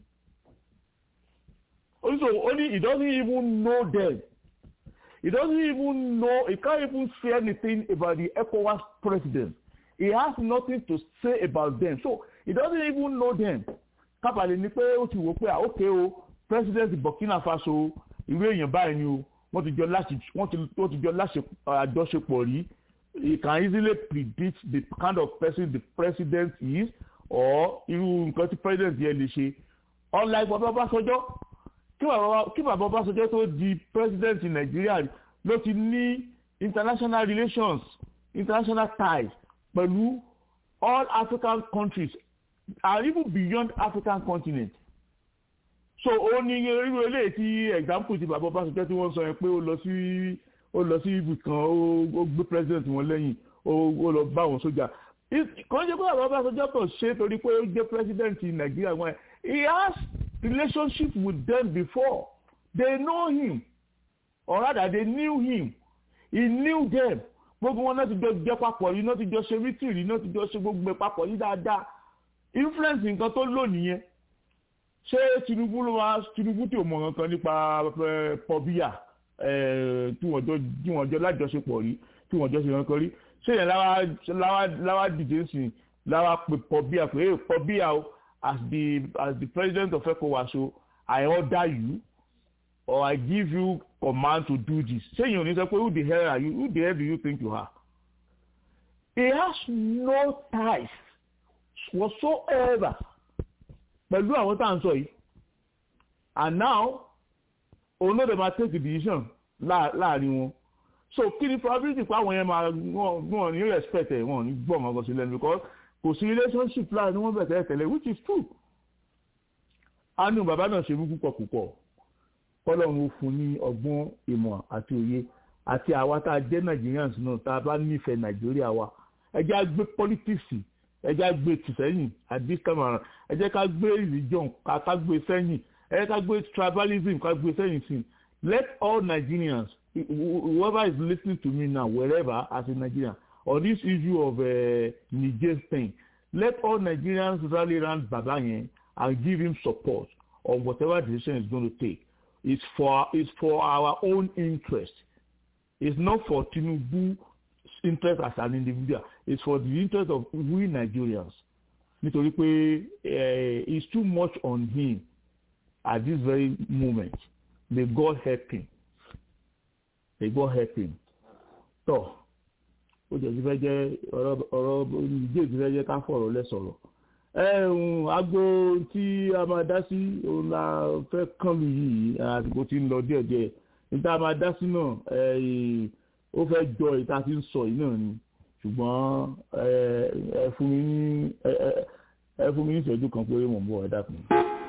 ó ní so ó ní he doesn't even know them he doesn't even know he can't even say anything about the ECOWAS president he has nothing to say about them so he doesn't even know them kábàlì ni pé ó ti wò pé àókè o president Burkina Faso irú èèyàn báyìí ni o wọ́n ti jọ láti wọ́n ti wọ́n ti jọ láṣẹ àjọṣepọ̀ rí you can easily predict the kind of person the president is or irú nǹkan tí president yẹn lè ṣe unlike bàbá Ọbásanjọ́ kí bàbá Ọbásanjọ́ tó di president in Nigeria ló ti ní international relations international ties pẹ̀lú all African countries and even beyond African continent so ó ní irú eléyìí tí example ti bàbá Ọbásanjọ́ tí wọ́n sọ yẹn pé ó lọ sí ó lọ sí ibì kan ó gbé president wọn lẹ́yìn ó lọ bá àwọn sójà kàn ṣe pé bàbá Ọbásanjọ́ kàn ṣe torí pé ó jẹ́ president in Nigeria wọn he has relationship with them before they know him or rather they knew him he knew them gbogbo wọn náà ti jọ jẹ papọ̀ yìí náà ti jọ ṣe mítìrì náà ti jọ ṣe gbogbo papọ̀ yìí dáadáa influence nǹkan tó lò nìyẹn ṣé Tinubu ló máa Tinubu tí ò mọ̀ nǹkan nípa pọ̀bíyà tí wọ́n jọ tí wọ́n jọ lájọṣepọ̀ rí tí wọ́n jọ ṣe nǹkan rí ṣé yẹn láwa dìde sí láwa pè pọ̀bíyà pé é pọ̀bíyà o as the as the president of ECOWAS o I order you or I give you command to do this ṣé yẹn ò ní sọ pé who the hell are you who the hell do you think you are he has no ties whatsoever pẹ̀lú àwọn tá à ń sọ yìí and now òun ló dẹ̀ máa take the decision láàrin wọn so kí ni probability pé àwọn yẹn máa wọ́n ní respect ẹ̀ wọ́n ní gbọ́ ọmọ ọgọ́ sí lẹ́nu because kò sí relationship láàrin wọn bẹ̀tẹ̀ tẹ̀lé which is true anu bàbá náà ṣe mú púpọ̀ púpọ̀ kọ́lọ́run ó fún ní ọgbọ́n ìmọ̀ àti òye àti àwa tá a jẹ́ Nigerians náà tá a bá nífẹ̀ẹ́ Nàìjíríà wa ẹ jẹ́ á gbé politics ẹ jẹ́ ká gbé tìsẹ́yìn at this time around ẹ jẹ́ ká gbé religion ká ká gbé sẹ́yìn ẹ jẹ́ ká gbé tribalism ká gbé sẹ́yìn sí let all Nigerians whoever is listening to me now wherever as a Nigerian on this issue of uh, Niger thing let all Nigerians rally around Baba yẹn and give him support on whatever decision he's going to take it's for it's for our own interest it's not for Tinubu interest as an individual it's for the interest of we Nigerians nítorí pé uh, it's too much on him at this very moment may God help him may God help him tọ ó jẹ́ ti fẹ́ jẹ́ ọ̀rọ̀ ọ̀rọ̀ ìdí èdè fẹ́ jẹ́ ká fọ̀rọ̀ lẹ́sọ̀rọ̀ ẹ̀hún agbo tí a máa dá sí òun la fẹ́ kàn lù yìí àsìkò tí ń lọ díẹ̀díẹ̀ níta máa dá sí náà ó fẹ́ jọ ìta tí ń sọ yìí náà ni ṣùgbọ́n ẹ fún mi ní ẹ fún mi ní ìṣẹ́jú kan péré mò ń bọ̀ ẹ dákun.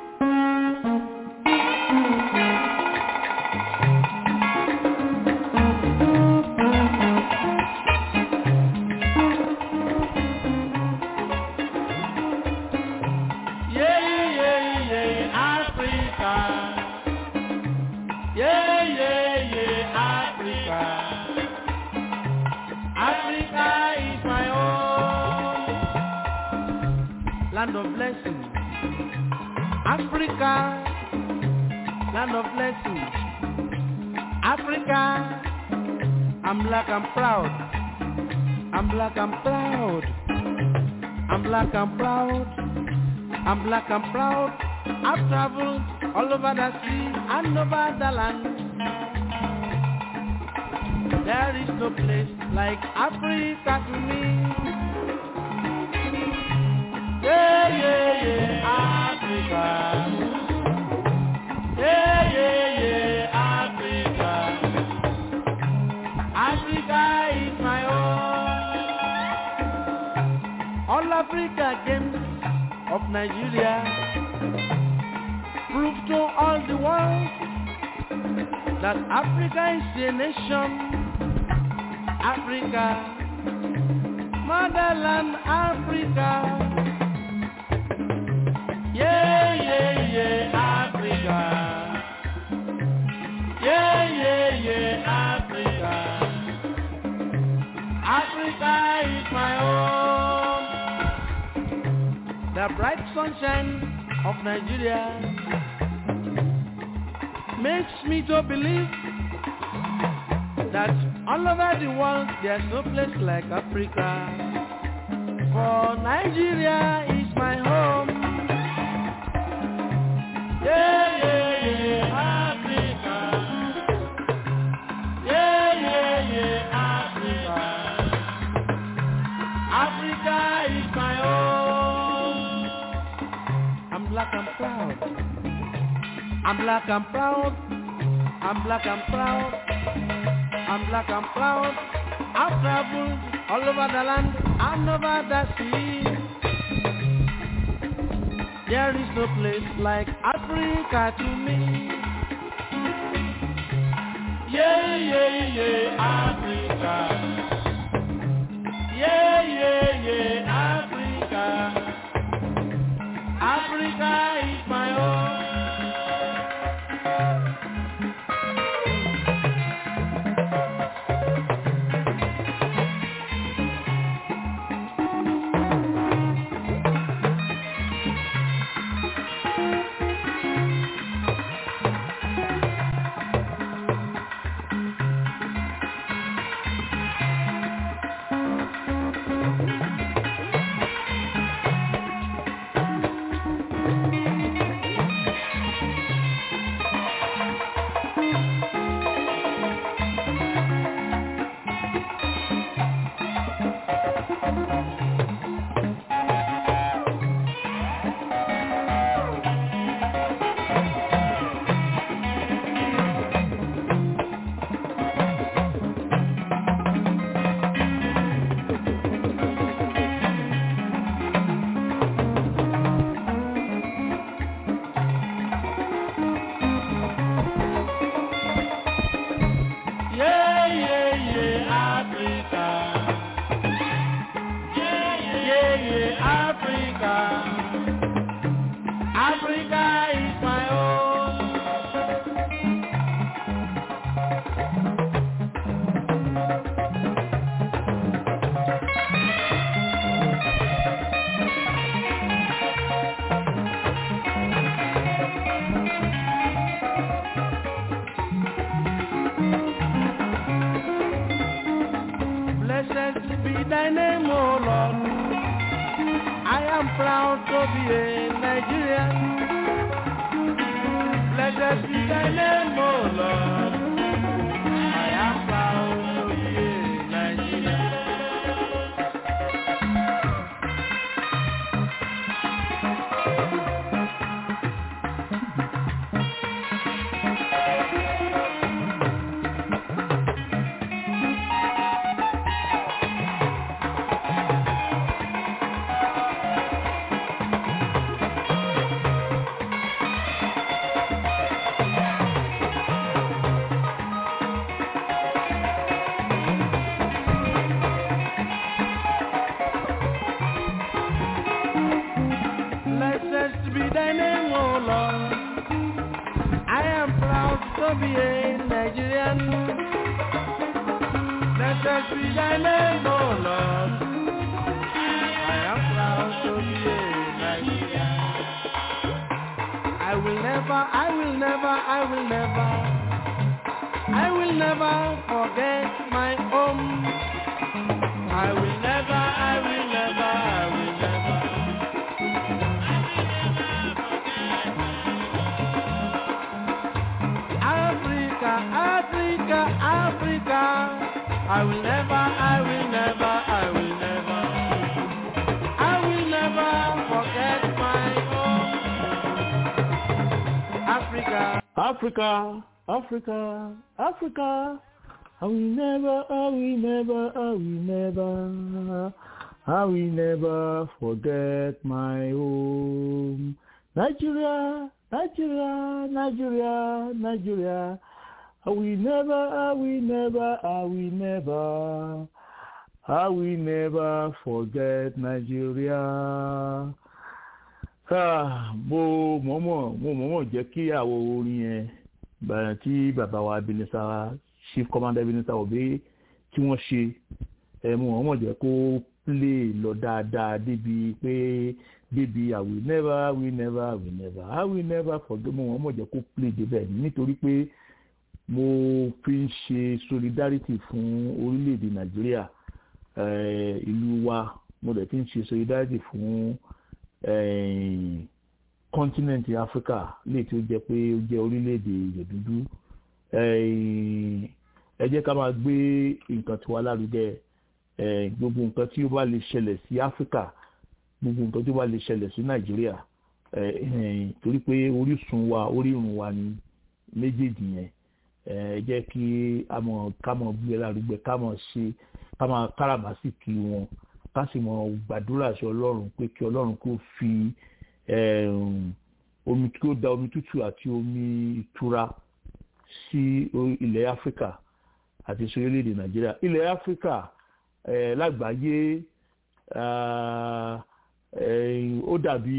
land of blessing. Africa, land of blessing. Africa, I'm black, I'm proud. I'm black, I'm proud. I'm black, I'm proud. I'm black, I'm proud. I've traveled all over the sea and over the land. There is no place like Africa to me. Yeah, yeah, yeah, Africa. Yeah, yeah, yeah, Africa. Africa is my own. All Africa games of Nigeria prove to all the world that Africa is a nation. Africa, motherland Africa. Yeah, yeah, yeah, Africa. Yeah, yeah, yeah, Africa. Africa is my home. The bright sunshine of Nigeria makes me to believe that all over the world there's no place like Africa. For Nigeria is my home. Yeah, yeah, yeah, Africa. Yeah, yeah, yeah, Africa. Africa is my home. I'm black, I'm proud. I'm black, I'm proud. I'm black, I'm proud. I'm black, I'm proud. I've traveled all over the land and over the sea. There is no place like Africa to me. Yeah, yeah, yeah, Africa. Yeah, yeah, yeah, Africa. Africa is my home. Yeah, yeah, yeah, Africa. Yeah, yeah, yeah, Africa. Africa is my home. Blessed be thy name, O Lord. I am proud to be a Nigerian. Blessed be thy name, O Lord. I am proud to be a Nigerian. be thy name, O Lord. I am proud to be a Nigerian. Blessed be thy name, O Lord. I am proud to be a Nigerian. I will never, I will never, I will never, I will never forget my home. I will never, I will never, I will never. Africa, Africa, Africa. I will never, I will never, I will never. I will never forget my home. Africa. Africa, Africa, Africa. I will never, I will never, I will never, I will never forget my home. Nigeria, Nigeria, Nigeria, Nigeria. I will never, I will never, I will never, I will never forget Nigeria. Ah, mo mọ̀mọ́ mo mọ̀mọ́ jẹ́ kí àwọn orin yẹn bàrẹ̀ tí bàbá wa Ebenezer chief commander Ebenezer Obey tí wọ́n ṣe ẹ̀ mo mọ̀mọ́ jẹ́ kó play lọ dáadáa débi pé débi I will never I will never I will never I will never forget mo mọ̀mọ́ jẹ́ kó play débẹ̀ nítorí pé mo fi ń ṣe solidarity fún orílẹ̀-èdè Nàìjíríà eh, ìlú wa mo dẹ̀ fi ń ṣe solidarity fún kọ́ńtínẹ̀ntì áfíríkà lè tí ó jẹ́ pé ó jẹ́ orílẹ̀-èdè ìyẹ̀dúdú ẹ jẹ́ ká máa gbé nǹkan tiwa lárugẹ gbogbo nǹkan tí ó bá lè ṣẹlẹ̀ sí áfíríkà gbogbo nǹkan tí ó bá lè ṣẹlẹ̀ sí nàìjíríà torí pé orísun wa orírun wa ni méjèèjì yẹn ẹ jẹ́ kí a mọ̀ ká mọ̀ gbé lárugẹ ká mọ̀ ṣe ká mọ̀ káràmásìkì wọn ká sì mọ̀ gbàdúrà sí ọlọ́run pé kí ọlọ́run kó fi omi tí ó da omi tútù àti omi ìtura sí ilẹ̀ áfíríkà àti sí orílẹ̀-èdè nàìjíríà ilẹ̀ áfíríkà lágbàáyé ó dàbí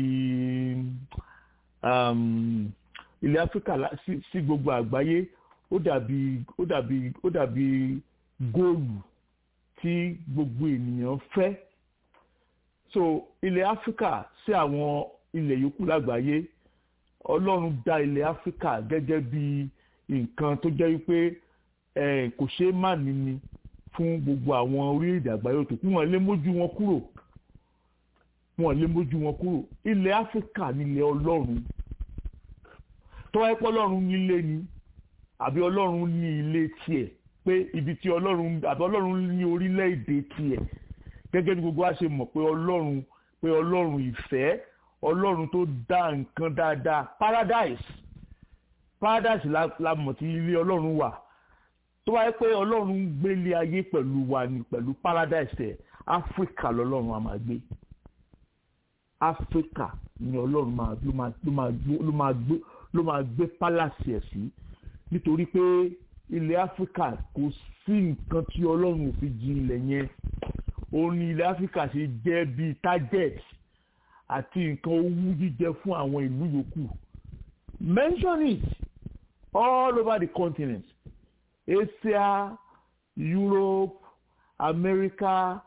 ilẹ̀ áfíríkà sí gbogbo àgbáyé ó dàbí ó dàbí ó dàbí góòlù tí gbogbo ènìyàn fẹ́ so ilẹ̀ áfíríkà sí àwọn ilẹ̀ yòókù lágbàáyé ọlọ́run dá ilẹ̀ áfíríkà gẹ́gẹ́ bí nǹkan tó jẹ́ wípé kò ṣeé má níní fún gbogbo àwọn orílẹ̀-èdè àgbáyé tó kú wọn lé mójú wọn kúrò wọn lé mójú wọn kúrò ilẹ̀ áfíríkà nílẹ̀ ọlọ́run tọ́wọ́ ẹ̀pọ̀ ọlọ́run nílé ni àbí ọlọ́run ní ilé tiẹ̀ pé ibi tí ọlọ́run àbí ọlọ́run ní orílẹ̀-èdè tiẹ̀ gẹ́gẹ́ bí gbogbo wa ṣe mọ̀ pé ọlọ́run pé ọlọ́run ìfẹ́ ọlọ́run tó dá nǹkan dáadáa paradise paradise la, la mọ̀ tí ilé ọlọ́run wà tó wáyé pé ọlọ́run ń gbélé ayé pẹ̀lú wa ni pẹ̀lú paradise ẹ̀ áfíríkà lọ́lọ́run a máa gbé áfíríkà ni ọlọ́run máa ló máa ló máa ló máa gbé ló máa gbé pálásì ẹ̀ sí nítorí pé ilẹ̀ áfíríkà kò sí nǹkan tí ọlọ́run ò fi jin ilẹ̀ yẹn òun ni ilẹ̀ áfíríkà ṣe jẹ́ bíi target àti nǹkan owú jíjẹ fún àwọn ìlú yòókù mention it all over the continent Asia Europe America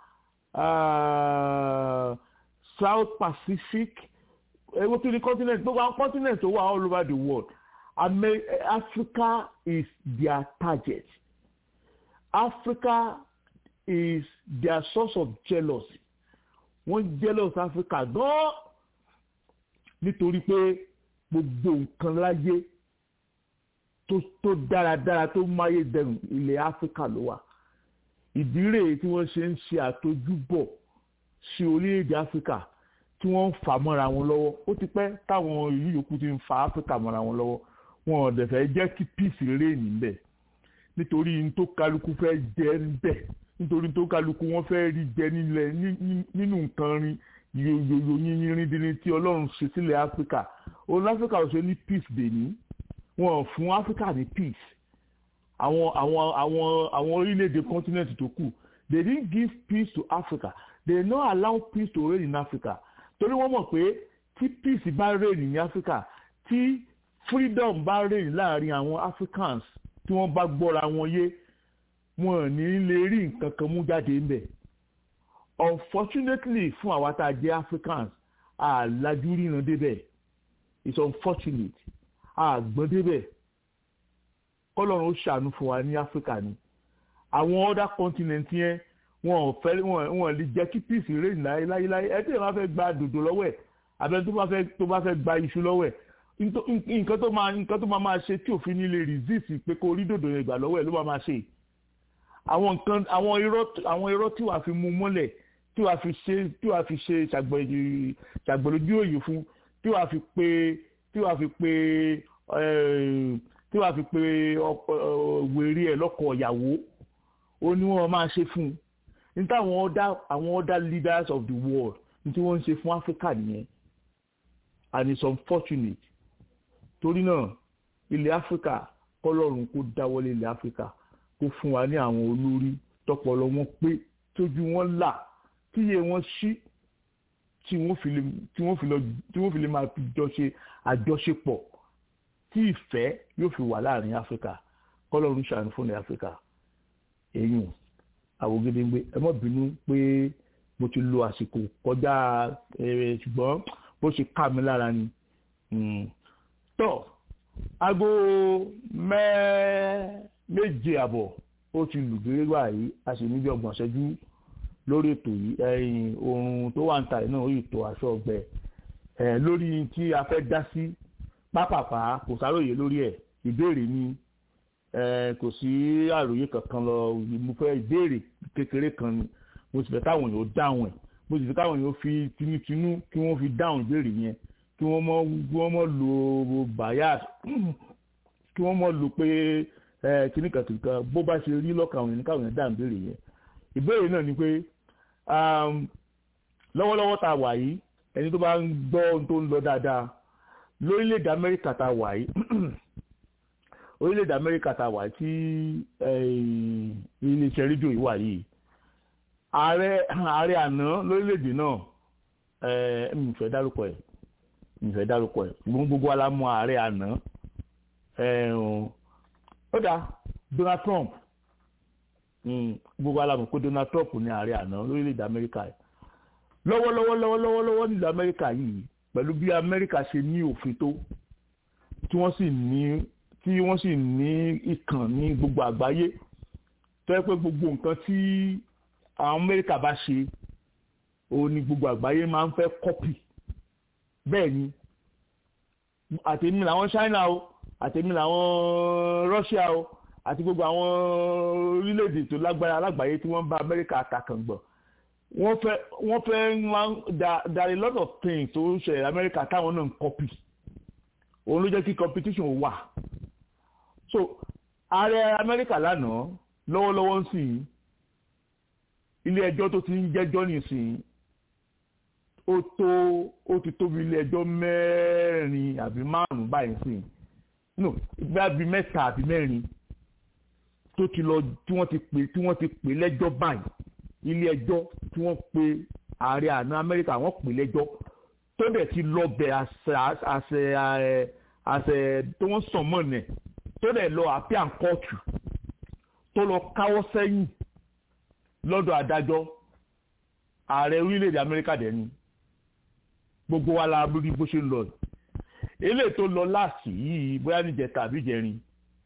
uh, South Pacific ewo tó ní continent gbogbo àwọn continent tó wà all over the world Amer Africa is their target Africa is their source of jealousy wọ́n jealous Africa gan nítorí pé gbogbo nǹkan láyé tó tó dáradára tó máyé dẹrùn ilẹ̀ Africa ló wà ìdí rèé tí wọ́n ṣe ń ṣe àtojúbọ̀ sí orílẹ̀-èdè Africa tí wọ́n ń fà mọ́ra wọn lọ́wọ́ ó ti pẹ́ táwọn ìlú yòókù ti ń fa Africa mọ́ra wọn lọ́wọ́ wọn ò dẹ̀ fẹ́ jẹ́ kí peace reign níbẹ̀ nítorí n tó kálukú fẹ́ jẹ́ níbẹ̀ nítorí tó kálukú wọn fẹ́ rí jẹ nílẹ̀ nínú nǹkan rin yòyòyò yínyínrín dín tí ọlọ́run ṣe sílẹ̀ áfíríkà òun áfíríkà ò ṣe ní peace dèní wọn ò fún áfíríkà ní peace àwọn àwọn àwọn àwọn orílẹ̀-èdè continent tó kù they didn't give peace to Africa they no allow peace to reign in Africa torí wọ́n mọ̀ pé tí peace bá rèé ní Africa tí freedom bá rèé láàrin àwọn Africans tí wọ́n bá gbọ́ra wọn yé wọn ò ní lè rí nǹkan kan mú jáde ńbẹ̀ unfortunately fún àwa tá a jẹ́ Africans àlájú ríran débẹ̀ it's unfortunate àgbọ̀n débẹ̀ kọ́lọ́run ó ṣàánú fún wa ní Africa ni àwọn other continent yẹn wọn ò fẹ́ wọn wọn lè jẹ́ kí peace reign láyéláyé ẹ tí ẹ bá fẹ́ gba dòdò lọ́wọ́ ẹ̀ abẹ tó bá fẹ́ tó bá fẹ́ gba iṣu lọ́wọ́ ẹ̀ nǹkan tó máa nǹkan tó máa máa ṣe tí òfin ní lè resist pé kó rí dòdò yẹn gbà lọ́wọ́ ẹ̀ ló máa máa ṣe àwọn nǹkan àwọn irọ́ àwọn irọ́ tí wàá fi mú mọ́lẹ̀ tí wàá fi ṣe tí wàá fi ṣe ṣàgbọ̀lójú òye fún tí wàá fi pé tí wàá fi pé tí wàá fi pé wèrè ẹ̀ lọ́kọ̀ ìyàwó ó ní wọ́n máa ṣe fún un ní táwọn other àwọn other leaders of the world ní tí wọ́n ń ṣe fún Africa nìyẹn and it's unfortunate torí náà ilẹ̀ Africa kọ́lọ́run kó dáwọ́lé ilẹ̀ Africa kó fún wa ní àwọn olórí tọpọlọ wọn pé tójú wọn là tíye wọn ṣí tí wọ́n fi lè tí wọ́n fi lọ tí wọ́n fi lè máa jọ ṣe àjọṣepọ̀ tí ìfẹ́ yóò fi wà láàrin Africa kọ́lọ́run ṣàánú fún ilẹ̀ Africa èyí àwògedengbe ẹ má bínú pé mo ti lo àsìkò kọjá ẹ ṣùgbọ́n bó ṣe ká mi lára ni tọ́ aago méje àbọ̀ ó ti lù dé báyìí a sì níbi ọgbọ̀n ṣẹ́jú lórí ètò yìí ẹ̀yìn oorun tó wà ń ta náà ó yìí tó aṣọ ọgbẹ ẹ̀ lórí tí a fẹ́ dá sí pápápá kò sáròyé lórí ẹ̀ ìbéèrè ni kò sí àròyé kankan lọ mo fẹ́ ìbéèrè kékeré kan ni mo sì fẹ́ káwọn èèyàn dáhùn ẹ̀ mo sì fẹ́ káwọn èèyàn fi tinútinú kí wọ́n fi dáhùn ìbéèrè yẹn kí wọ́n mọ̀ kí wọ́n mọ̀ lo bias kí wọ́n mọ̀ lo pé kíní kan kìkan bó bá ṣe rí lọ́kàn àwọn èèyàn káwọn èèyàn dáhùn ìbéèrè yẹn ìbéèrè náà ni pé lọ́wọ́lọ́wọ́ tá a wà yìí ẹni tó bá ń gbọ́ ohun tó ń lọ dáadáa lórílẹ̀‐èdè Amẹ́ríkà tá a wà yìí orílẹ̀-èdè amẹ́ríkà tá a wà tí iléeṣẹ́ rédíò yìí wà yìí ààrẹ ààrẹ àná lórílẹ̀-èdè náà mi fẹ́ dárúkọ ẹ̀ mi fẹ́ dárúkọ ẹ̀ gbogbo gbogbo wa la mọ̀ ààrẹ àná ó dáa Donald Trump gbogbo wa la mọ̀ pé Donald Trump ní ààrẹ àná lórílẹ̀-èdè amẹ́ríkà yìí lọ́wọ́lọ́wọ́ lọ́wọ́lọ́wọ́ lọ́wọ́ nílùú amẹ́ríkà yìí pẹ̀lú bí amẹ́ríkà ṣe ní òfin tó tí wọ́n sì ní tí wọ́n sì ní ìkàn ní gbogbo àgbáyé tó yẹ pé gbogbo nǹkan tí àwọn amẹ́ríkà bá ṣe òun ni gbogbo àgbáyé máa ń fẹ́ kọ́pì bẹ́ẹ̀ ni àtẹ̀mí làwọn China o àtẹ̀mí làwọn Russia o àti gbogbo àwọn orílẹ̀-èdè tó lágbára alágbàáyé tí wọ́n bá amẹ́ríkà àtàkàngbọ̀n wọ́n fẹ́ wọ́n fẹ́ máa there are a lot of things tó ń ṣẹlẹ̀ amẹ́ríkà táwọn náà ń kọ́pì òun ló jẹ́ kí competition wà so ààrẹ amẹ́ríkà lánàá lọ́wọ́lọ́wọ́ ń sìn ilé ẹjọ́ tó ti ń jẹ́jọ́ nìsín ó tó ó ti tóbi ilé ẹjọ́ mẹ́rin àbí márùn-ún báyìí sìn no ìgbà bíi mẹ́ta àbí mẹ́rin tó ti lọ tí wọ́n ti pè tí wọ́n ti pè lẹ́jọ́ báyìí ilé ẹjọ́ tí wọ́n pe ààrẹ àná amẹ́ríkà wọ́n pè lẹ́jọ́ tó dẹ̀ ti lọ bẹ̀ àṣẹ àṣẹ àṣẹ tó wọ́n sàn mọ́ nẹ̀ tó dẹ̀ lọ àpíà kóòtù tó lọ káwọ́ sẹ́yìn lọ́dọ̀ adájọ́ ààrẹ orílẹ̀-èdè amẹ́ríkà dẹ̀ ni gbogbo wa la rí bó ṣe ń lọ eléyìí tó lọ láàsì yìí bóyá níjẹta àbí ìjẹrin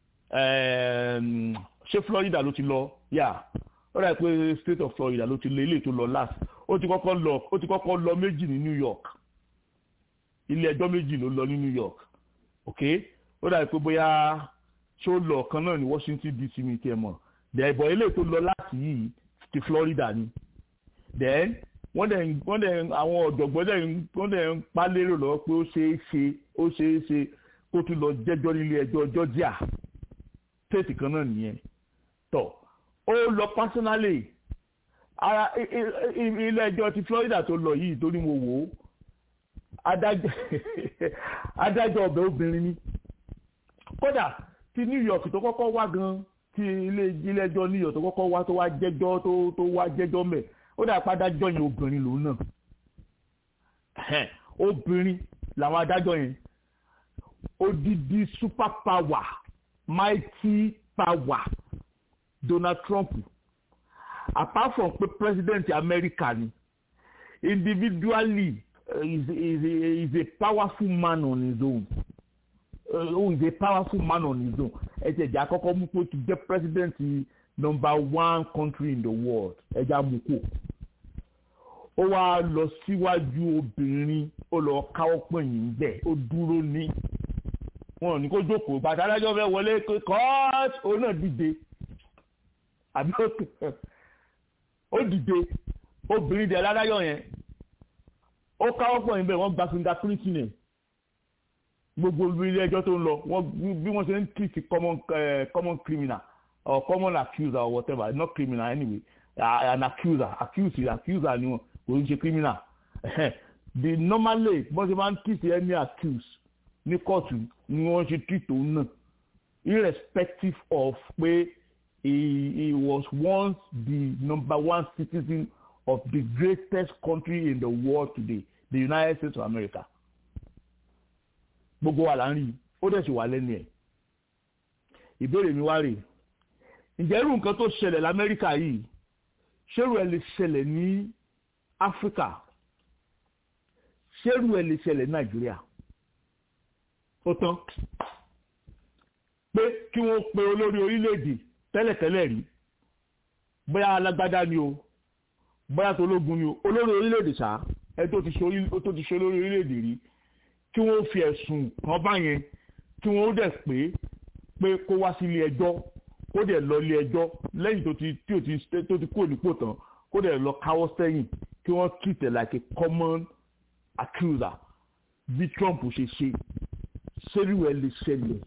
ṣé Florida ló ti lọ yà ó rà pé state of Florida ló ti lọ eléyìí tó lọ láàsì ó ti kọ́kọ́ lọ ó ti kọ́kọ́ lọ méjì ní New York ilé ẹjọ́ méjì ló lọ ní New York ok ó dàbí pé bóyá ṣó lọ kan náà ní Washington DC mi tiẹ̀ mọ̀ dẹ̀bọ̀ eléyìí tó lọ láti yìí ti Florida ni then wọ́n dẹ̀ wọ́n dẹ̀ àwọn ọ̀jọ̀gbọ́n dẹ̀ wọ́n dẹ̀ ń pa lérò lọ pé ó ṣeé ṣe ó ṣeé ṣe kó tún lọ jẹ́jọ́ nílé ẹjọ́ Georgia state kan náà nìyẹn tọ̀ ó lọ personally ara ilé ẹjọ́ ti Florida tó lọ yìí torí mo wò ó adájọ́ ọbẹ̀ obìnrin ni kódà ti New York tó kọ́kọ́ wá gan ti ilé ilé ẹjọ́ New York tó kọ́kọ́ wá tó wá jẹ́jọ́ tó tó wá jẹ́jọ́ mẹ́ ó dà padà jọyìn obìnrin lòun náà obìnrin làwọn adájọ́ yẹn odidi super power mighty power Donald Trump apart from pé president America ni individually uh, is, is, is a powerful man on his own uh, oh, is a powerful man on his own ẹsẹ̀ ìjà àkọ́kọ́ mú pé to get president number one country in the world ẹja mú kó ó wá lọ síwájú obìnrin ó lọ káwọ́ pẹ̀yìn bẹ́ẹ̀ ó dúró ní wọn ò ní kó jókòó bàtà adájọ́ fẹ́ wọlé kọ́ọ̀t ó náà dìde àbí ó dìde obìnrin dẹ̀ ládájọ́ yẹn ó káwọ́ pẹ̀yìn bẹ́ẹ̀ wọ́n gba fingerprint yẹn gbogbo ilé ẹjọ́ tó ń lọ wọ́n bí wọ́n ṣe ń treat common uh, common criminal or common accuser or whatever not criminal anyway uh, an accuser accuse accuser ni wọn kò ń ṣe criminal the normally bọ́n ṣe máa ń treat any accuse ní kóòtù ni wọ́n ṣe treat òun náà irrespective of pé he he was once the number one citizen of the greatest country in the world today the United States of America gbogbo wa là ń rí i ó dẹ̀ sì wà lẹ́nu ẹ̀ ìbéèrè mi wá rè ǹjẹ́ irú nǹkan tó ṣẹlẹ̀ lamẹ́ríkà yìí ṣérù ẹ̀ lè ṣẹlẹ̀ ní áfíríkà ṣérù ẹ̀ lè ṣẹlẹ̀ ní nàìjíríà ó tán pé kí wọ́n pe olórí orílẹ̀-èdè tẹ́lẹ̀tẹ́lẹ̀ rí bóyá alágbádá ni o bóyá tológun ni o olórí orílẹ̀-èdè ṣá ẹ tó ti ṣe olórí orílẹ̀-èdè rí kí wọ́n fi ẹ̀sùn kan bá yẹn kí wọ́n dẹ̀ pé pé kó wá sí ilé ẹjọ́ kó dẹ̀ lọ ilé ẹjọ́ lẹ́yìn tó ti tí ò ti tó ti kúrò nípò tán kó dẹ̀ lọ káwọ́ sẹ́yìn kí wọ́n treat it like a common accuser bí Trump ṣe ṣe ṣérú ẹ̀ lè ṣẹlẹ̀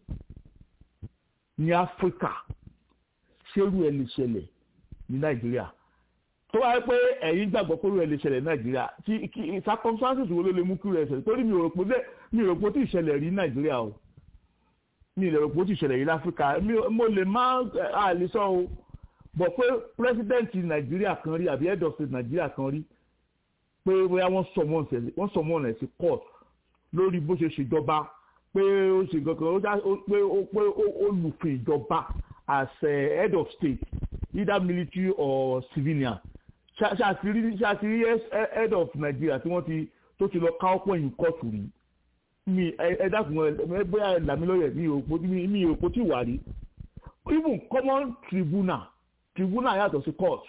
ní Áfíríkà ṣérú ẹ̀ lè ṣẹlẹ̀ ní Nàìjíríà tó wáyé pé ẹ̀yin gbàgbọ́ pé rẹ̀ lè ṣẹlẹ̀ nàìjíríà tí circumstances wo ló lè mú kí rẹ̀ ṣẹlẹ̀ torí mi ò rò pé mi ò rò pé ó ti ṣẹlẹ̀ rí nàìjíríà o mi ò rò pé ó ti ṣẹlẹ̀ rí láfíríkà mo lè má àlè sọ o bọ̀ pé president nàìjíríà kan rí àbí head of state nàìjíríà kan rí pé bóyá wọ́n sọmọ́ ọ̀nà sí court lórí bó ṣe ṣèjọba pé ó ṣe gangan pé ó lùfin ìjọba as head of state either military or civilian ṣàtìrí ṣàtìrí head of Nigeria tí wọ́n ti tó ti lọ ká ọ̀pọ̀ yìí kóòtù rí mi ẹ dákun ẹ bóyá làmílọ́yẹ̀ mi ò pò mi ò pò tí wà rí even common tribunal tribunal yàtọ̀ sí court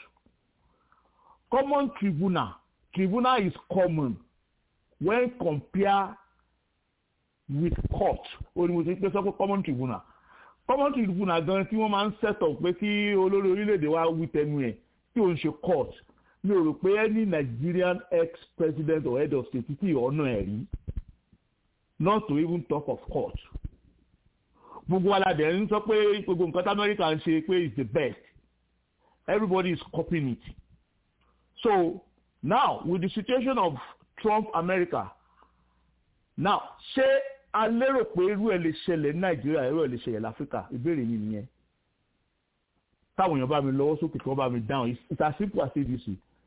common tribunal tribunal is common when compare with court ó ní mo ti pẹ́ sọ pé common tribunal common tribunal gan tí wọ́n máa ń set up pé kí olórí orílẹ̀-èdè wa wí tẹnu ẹ̀ tí ò ń ṣe court mi ò rò pé any Nigerian ex-president or head of state tí ọ̀nà ẹ̀ rí not to even talk of court gbogbo aládẹ ń sọ pé gbogbo nǹkan tí America ń ṣe pé is the best everybody is copying it so now with the situation of Trump America now ṣé a lérò pé irú ẹ̀ lè ṣẹlẹ̀ ní nàìjíríà irú ẹ̀ lè ṣẹlẹ̀ láfíríkà ìbéèrè mi nìyẹn táwọn èèyàn bá mi lọ́wọ́ sókè tí wọ́n bá mi dáhùn it's as simple as abc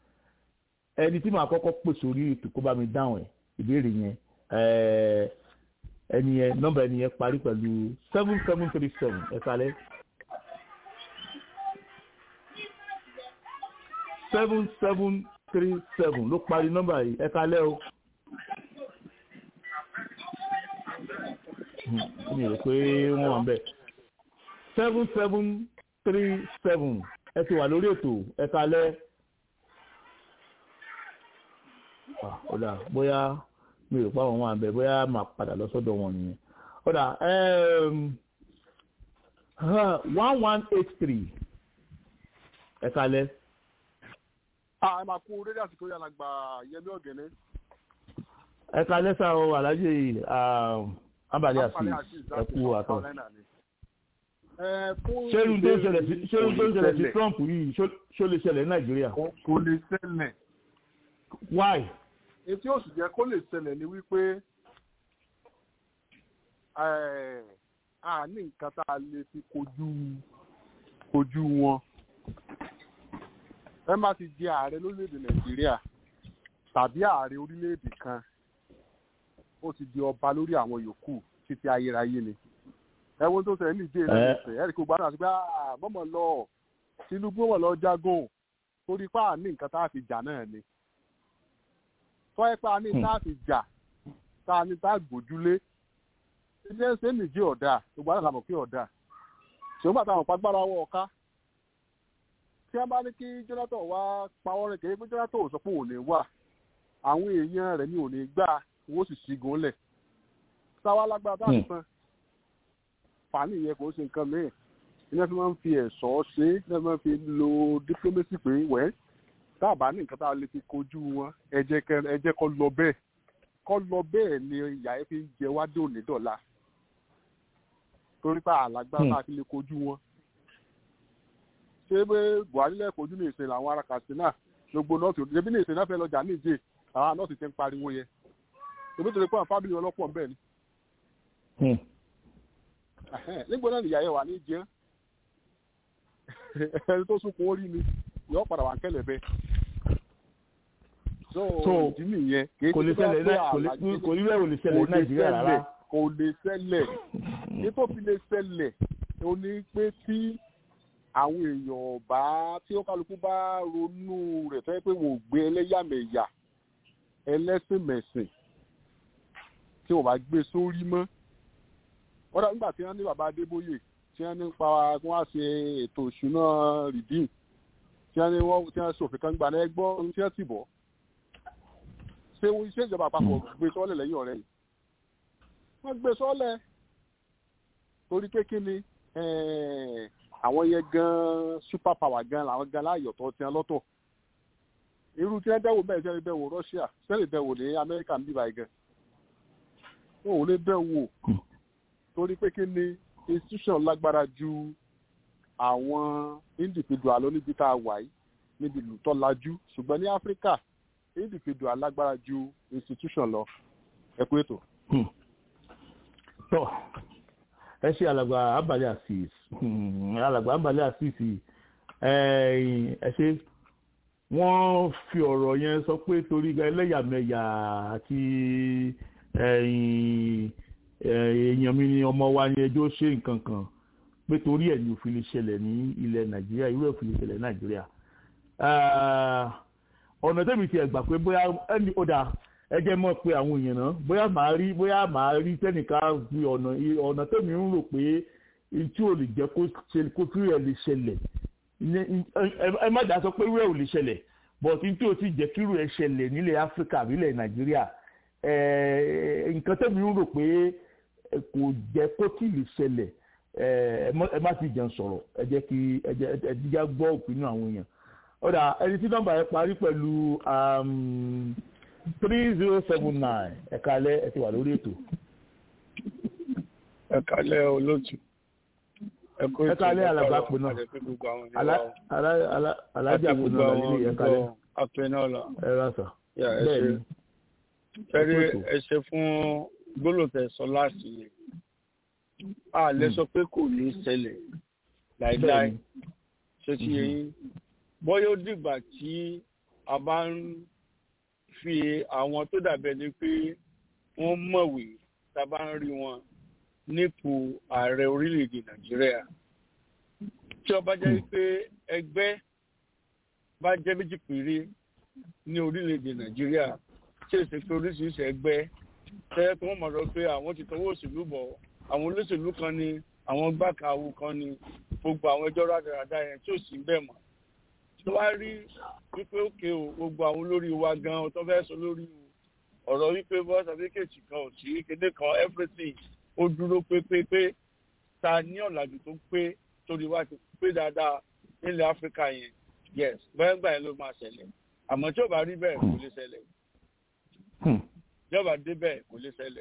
ẹni tí màá kọ́kọ́ pèsè orí ètò kó bá mi dáhùn ẹ̀ ìbéèrè yẹn ẹni yẹn nọ́mbà ẹni yẹn parí pẹ̀lú seven seven three seven ẹ kalẹ̀ seven seven three seven ló parí nọ́mbà yìí ẹ kalẹ̀ o. mi rò pé wọ́n wà ń bẹ̀. seven seven three seven ẹ ti wà lórí ètò ẹ kalẹ́. ọ̀dà bóyá mi rò pé àwọn wà ń bẹ̀ bóyá máa padà lọ sọ́dọ̀ wọn nìyẹn. ọ̀dà one one eight three ẹ kalẹ́. ẹ máa kú rédíò àsìkò yàrá gba yẹmí ọ̀gẹ̀nẹ́. ẹ kalẹ́ sá o alájẹ abali asi ẹkú àtọ. ṣé tó ń ṣẹlẹ̀ sí ṣé tó ń ṣẹlẹ̀ sí Trump yìí ṣó lè ṣẹlẹ̀ ní Nàìjíríà. kò lè ṣẹlẹ̀. why. etí òsì jẹ́ kó lè ṣẹlẹ̀ ni wípé a ní nǹkan tá a lè fi kojú kojú wọn. ẹ má ti jẹ ààrẹ lórílẹ̀‐èdè Nàìjíríà tàbí ààrẹ orílẹ̀‐èdè kan ó ti di ọba lórí àwọn yòókù títí ayérayé ni ẹ̀wọ̀n tó ṣẹlẹ̀ níjẹ́ náà ní sẹ̀ ẹ̀rí kó gbádùn àti pé mọ́mọ́ lọ Tinubu wọ̀ lọ jagun torí pé àní nǹkan tá a fi jà náà ni tọ́ ẹ pé àní tá a fi jà tá a ní tá a gbójúlé ilé ẹsẹ̀ nìjẹ́ ọ̀dà gbogbo àdàlà mọ̀ pé ọ̀dà ṣùgbọ́n bàtà àwọn pàgbára wọ ọ̀ká tí wọ́n bá ní kí Jonathan wá pawọ́ rẹ̀ kéde pé Jonathan ò sọ pé òun ní wà àwọn èèyàn rẹ̀ ní òun ní gbà owó sì ṣígun lẹ̀ sáwá lágbára tá a ti tán fàánì yẹn kò ṣe nǹkan mìíràn iná fi máa ń fi ẹ̀sọ́ ṣe é iná fi máa ń fi lo diplomacy pé wẹ́ tá a bá ní nǹkan tá a lè fi kojú wọn ẹ jẹ́ kó lọ bẹ́ẹ̀ kó lọ bẹ́ẹ̀ ni ìyá ẹ fi ń jẹ wá dé òní dọ̀la torí pé àlágbára tá a fi lè kojú wọn ṣé pé Buhari lẹ́ẹ̀kọ́ ojú ní ìsìn làwọn ará Katsina gbogbo nọ́ọ̀sì òdìdẹ́bí ní ìsìn náà fẹ́ lọ́jà níjẹ́ àwọn nọ́ọ̀sì ti ń pariwo yẹn èmi tó lè pọ́n fábílì ọlọ́pọ̀ bẹ́ẹ̀ ni nígbà náà nìyá yẹn wà ní jẹun ẹni tó sunkún orí ni yọ padà wà kẹlẹ bẹ. so ìdí nìyẹn kò lè ṣẹlẹ̀ kò ní bẹ́ẹ̀ ò lè ṣẹlẹ̀ nàìjíríà rárá. kò lè ṣẹlẹ̀ nítòsí lè ṣẹlẹ̀ ó ní pé tí àwọn èèyàn bá tí ó kálukú bá ronú rẹ̀ fẹ́ pé wọ́n ò gbé ẹlẹ́yàmẹ̀yà ẹlẹ́sìnmẹ̀sìn tí wọ́n bá gbé sórí mọ́ wọ́n dà nígbà tí wọ́n ní bàbá Adébóyè tí wọ́n ní pa kí wọ́n ṣe ètò ìṣúná rìdíìm tí wọ́n ní wọ́n tí wọ́n ṣòfin kan gbà náà gbọ́ tí wọ́n ti bọ̀ ṣé iṣẹ́ ìjọba àpapọ̀ gbé sọ́lẹ̀ lẹ́yìn ọ̀rẹ́ yìí wọ́n gbé sọ́lẹ̀ torí pé kí ni àwọn yẹn gan super power gan làwọn gan láàyọ̀tọ̀ tí wọ́n lọ́tọ̀ irú tí wọ́n dẹ́wò bẹ́ẹ̀ sẹ́ni dẹ́wò Russia sẹ́ni dẹ́wò ní Amẹ́ríkà ń bíbá gan wọn ò lè dẹ́wò torí pé kí ni institution lágbára ju àwọn individual lọ níbi tá a wà yìí níbi ìlú tó lajú ṣùgbọ́n ní áfíríkà individual lágbára ju institution lọ ẹ kú ètò. tọ́ ẹ ṣe alàgbà abalẹ̀ asis alàgbà abalẹ̀ asis ẹ ṣe wọ́n fi ọ̀rọ̀ yẹn sọ pé torí ẹlẹ́yàmẹ̀yà àti èèyàn mi ni ọmọ wa ni ẹjọ́ ṣe nǹkan kan pé torí ẹ̀ ní òfin lè ṣẹlẹ̀ ní ilẹ̀ nàìjíríà irú òfin lè ṣẹlẹ̀ ní nàìjíríà ọ̀nà tẹ́mi ti ẹ̀gbà pé bóyá ẹni ó dà ẹjẹ́ mọ̀ pé àwọn èèyàn náà bóyá màá rí bóyá màá rí tẹ́nìká fi ọ̀nà ọ̀nà tẹ́mi ń rò pé tí ò lè jẹ́ kó tí rẹ̀ lè ṣẹlẹ̀ ẹ má dà sọ pé rẹ̀ ò lè ṣẹlẹ̀ but tí ò ti jẹ́ kí rẹ̀ ṣẹlẹ̀ nílẹ̀ áfíríkà nílẹ̀ nàìjíríà nǹkan tẹ́mi ń rò pé kò jẹ́ kó tí lè ṣẹlẹ̀ ẹ má ti jẹun sọ̀rọ̀ ẹ jẹ́ kí ẹ jíjá gbọ́ òpinnu àwọn èèyàn ọ̀dà ẹni tí nọ́mbà yẹn parí pẹ̀lú three zero seven nine ẹ̀ka alẹ́ ẹ ti wà lórí ètò. ẹ̀ka alẹ́ olóòtú ẹ̀ka alẹ́ alàgbà pè náà alájà pè náà lórí ẹ̀ka alẹ́ apẹnọlá ẹ rà sà bẹ́ẹ̀ ni fẹ́rẹ́ ẹ ṣe fún gbólóòtẹ̀ sọ láti yẹn a lè sọ pé kò ní ṣẹlẹ̀ láìláì ṣe ti yẹn bọ́yá ó dìgbà tí a bá ń fi àwọn tó dàbẹ̀ ni pé wọ́n mọ̀wé tá a bá ń rí wọn nípò ààrẹ orílẹ̀-èdè nàìjíríà tí ó bá jẹ́ pé ẹgbẹ́ bá jẹ́ méjì péré ní orílẹ̀-èdè nàìjíríà tí èsì pé oríṣiríṣi ẹgbẹ́ tẹ́ kí wọ́n mọ̀ lọ pé àwọn ti tọwọ́ òṣèlú bọ̀ àwọn olóṣèlú kan ni àwọn gbàkàwù kan ni gbogbo àwọn ẹjọ́ rádaràda yẹn tí ò sí bẹ́ẹ̀ mọ́ tó wá rí wípé òkè o gbogbo àwọn olórí wa gan tó fẹ́ sọ lórí ọ̀rọ̀ wípé bọ́ sàfíkèjì kan ò sí kéde kan everything ó dúró pépépé ta ní ọ̀làjú tó pé torí wá ti pé dáadáa nílẹ̀ áfíríkà yẹn yes bẹ́ẹ̀ gbà yẹn ló máa ṣẹlẹ̀ àmọ́ tí ò bá rí bẹ́ẹ̀ kò lè ṣẹlẹ̀ tí ò bá dé bẹ́ẹ̀ kò lè ṣẹlẹ̀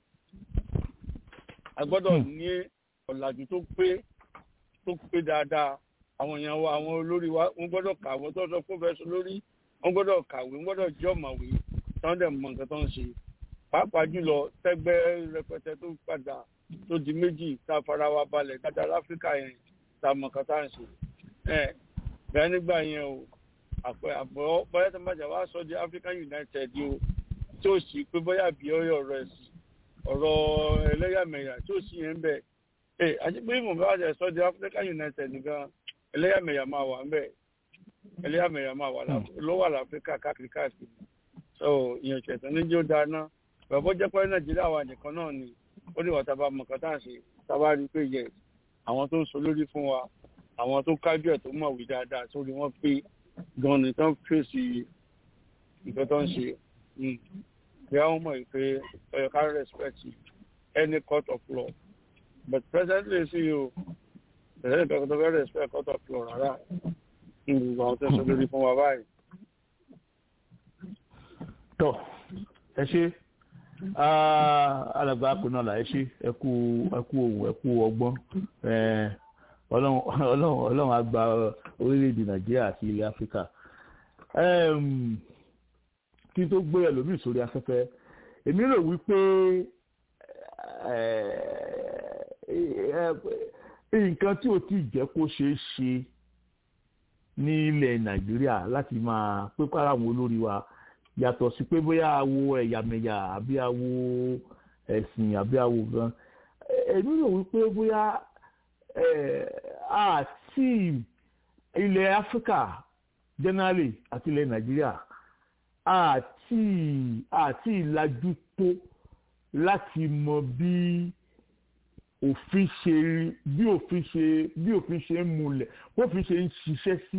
a gbọ́dọ̀ ní ọ̀làjú tó pé tó pé dáadáa àwọn èèyàn wa àwọn olórí wa wọ́n gbọ́dọ̀ kàwé tó sọ fún fẹsọ lórí wọ́n gbọ́dọ̀ kàwé wọ́n gbọ́dọ̀ jẹ ọ̀mọ̀wé tí wọ́n dẹ̀ mọ̀ nǹkan tó ń ṣe pàápàá jùlọ tẹ́gbẹ́ rẹpẹtẹ tó padà tó di méjì tá a fara wa balẹ̀ dáadáa láfíríkà yẹn tá a mọ̀ nǹkan tá à ń ṣe ẹ bẹ́ẹ̀ nígbà yẹn o àpẹ àbọ̀ bóyá tó ń bàjẹ́ wá sọ di African United o tí ó sì pé bóyá bí ọyọ rẹ̀ sí ọ̀rọ̀ ẹlẹ́yàmẹ̀yà tí ó sì yẹn ń bẹ̀ ẹ àti pé mo bá ṣe sọ di African United nìkan ẹlẹ́yàmẹ̀yà máa wà ń bẹ̀ ẹlẹ́yàmẹ̀yà máa wà ló wà láfíríkà káàkiri káàkiri so ìyẹn ìṣẹ̀tàn ní jẹ́ ó dáná bàbá jẹ́ pé Nàìjíríà wà nìkan náà ni ó ní wàá tábà mọ̀ kátà ṣe tábà rí pé yẹ àwọn tó ń sọ lórí fún wa àwọn tó kájú ẹ̀ tó mọ̀wé dáadáa sórí wọn pé gan ni tán fèsì nǹkan tó ń ṣe bí àwọn mọ̀ pé ọ̀yọ̀ ká respect any court of law but presently sí o ìrẹ́lẹ̀ nǹkan tó fẹ́ respect court of law rárá ní gbogbo àwọn tó ń sọ lórí fún wa báyìí. tọ ẹ ṣe alàgbà akùnàlà ẹ ṣe ẹ kú ẹ kú ohun ẹ kú ọgbọ́n ọlọ́run á gba orílẹ̀-èdè nàìjíríà àti ilẹ̀ áfíríkà kí n tó gbé ẹlòmíì sórí afẹ́fẹ́ èmi rò wípé nǹkan tí ò tí ì jẹ́ kó ṣeé ṣe ní ilẹ̀ nàìjíríà láti máa pépé ara àwọn olórí wa yàtọ̀ sí pé bóyá awo ẹ̀yàmẹ̀yà àbí awo ẹ̀sìn àbí awo gan èmi rò wípé bóyá àti ilẹ̀ áfíríkà generally àti ilẹ̀ nàìjíríà àti àti ìlàjú tó láti mọ bí òfin ṣe bí òfin ṣe bí òfin ṣe ń múlẹ̀ bófin ṣe ń ṣiṣẹ́ sí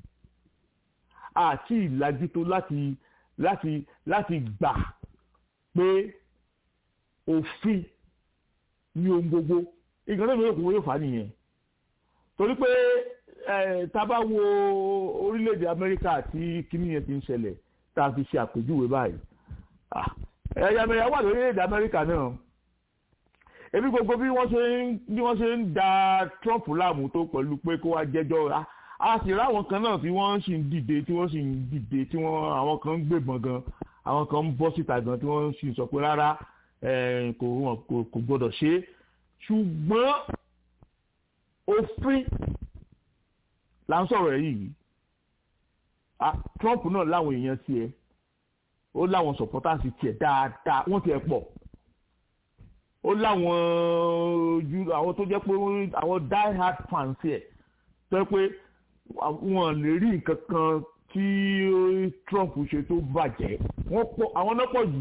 àti ìlàjú tó láti láti láti gbà pé òfin ní ohun gbogbo ìgbà náà lóògùn yóò fà á nìyẹn torí pé tá a bá wo orílẹ̀-èdè amẹ́ríkà tí kíní yẹn ti ń ṣẹlẹ̀ tá a fi ṣe àpèjúwe báyìí ẹ̀yàmẹ̀yà wà lórílẹ̀-èdè amẹ́ríkà náà ebi gbogbo bí wọ́n ṣe ń bí wọ́n ṣe ń da Trump láàmú tó pẹ̀lú pé kó wá jẹ́jọ́ ra a sì ráwọn kan náà tí wọ́n sì ń dìde tí wọ́n sì ń dìde tí wọ́n àwọn kan ń gbébọn gan àwọn kan ń bọ́ síta gan tí wọ́n sì sọ pé rárá kò kò gbọ́dọ̀ ṣe é ṣùgbọ́n òfin là ń sọ̀rọ̀ yìí Trump náà láwọn èèyàn tiẹ̀ ó láwọn supporters tiẹ̀ dáadáa wọ́n tiẹ̀ pọ̀ ó láwọn ojú àwọn tó jẹ́ pé àwọn die hard fans ẹ̀ tó jẹ́ pé wọ́n lè rí nǹkan kan tí Trump ṣe tó bàjẹ́ wọ́n pọ̀ àwọn náà pọ̀ jù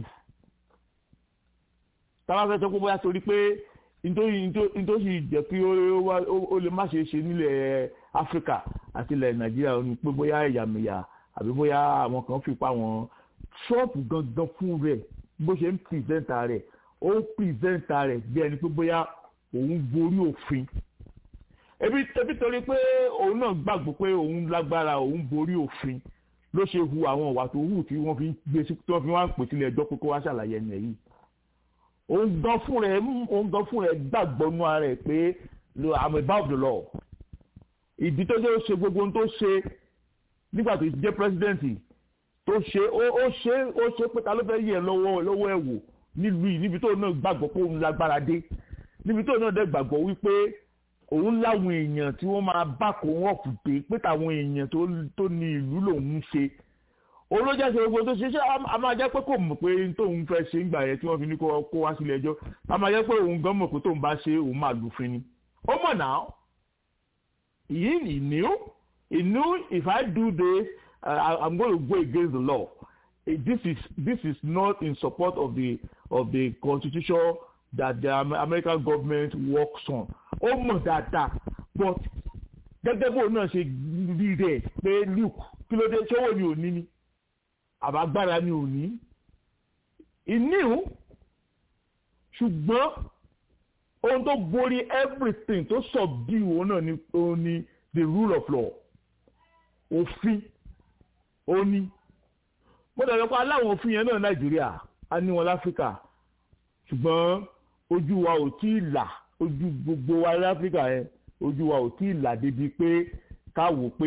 táwọn fẹ́ sọ pé bóyá torí pé nítorí nítorí jẹ́ kí ó lè má ṣe ṣe nílẹ̀ Áfíríkà àti ilẹ̀ Nàìjíríà ó ní pé bóyá ẹ̀yàmẹ̀yà àbí bóyá àwọn kan fipá wọn Trump gangan fún rẹ̀ bó ṣe ń pìrìsẹ́ńtà rẹ̀ ó ń pìrìsẹ́ńtà rẹ̀ bí ẹni pé bóyá òun borí òfin ebi ebi torí pé òun náà gbàgbọ́ pé òun lágbára òun borí òfin ló ṣe hu àwọn ìwà tó hù tí wọ́n fi gbé sí tí wọ́n fi wá ń pè sílẹ̀ ẹjọ́ pé kó wá ṣàlàyé ẹni yìí òun gan fún rẹ̀ òun gan fún rẹ̀ gbàgbọ́ nú ara rẹ̀ pé I'm above the law ìdí tó ṣe ó ṣe gbogbo ohun tó ṣe nígbà tó jẹ́ pírẹsidẹ́ǹtì tó ṣe ó ṣe ó ṣe pé ta ló fẹ́ yẹ lọ́wọ́ lọ́wọ́ ẹ̀ wò nílùú yìí níbi tó náà gbàgbọ́ pé òun lágbára dé níbi tó náà dẹ̀ gbàgbọ́ wípé òun láwọn èèyàn tí wọ́n máa bá kó wọ́n kù dé pé táwọn èèyàn tó ní ìlú lòun ń ṣe òun ló jẹ́ ṣe gbogbo tó ṣe ṣé a máa jẹ́ pé kò mọ̀ pé tóun fẹ́ ṣe ń gbà yẹn tí wọ́n fi ní kó wá sílé ẹjọ́ a máa jẹ́ pé òun gan mọ̀ pé tóun bá ṣe òun máa lùfin ni ó mọ̀ náà he he knew he knew if I do this uh, I'm going to go against the law this is this is not in support of the of the constitution that the American government works on ó mọ̀ dáadáa but gẹ́gẹ́ bó náà ṣe rí rẹ̀ pé Luke kí ló dé ṣọwọ́ ni òní ni àbágbára ni òní ìníhùn ṣùgbọ́n ohun tó borí everything tó subdue òun náà ni òun ni the rule of law òfin òun ni mo dàgbà pé aláwọn òfin yẹn náà Nàìjíríà a ní wọn láfíríkà ṣùgbọ́n ojú wa ò tí ì là ojú gbogbo wa láfíríkà yẹn ojú wa ò tí ì là débi pé káwò pé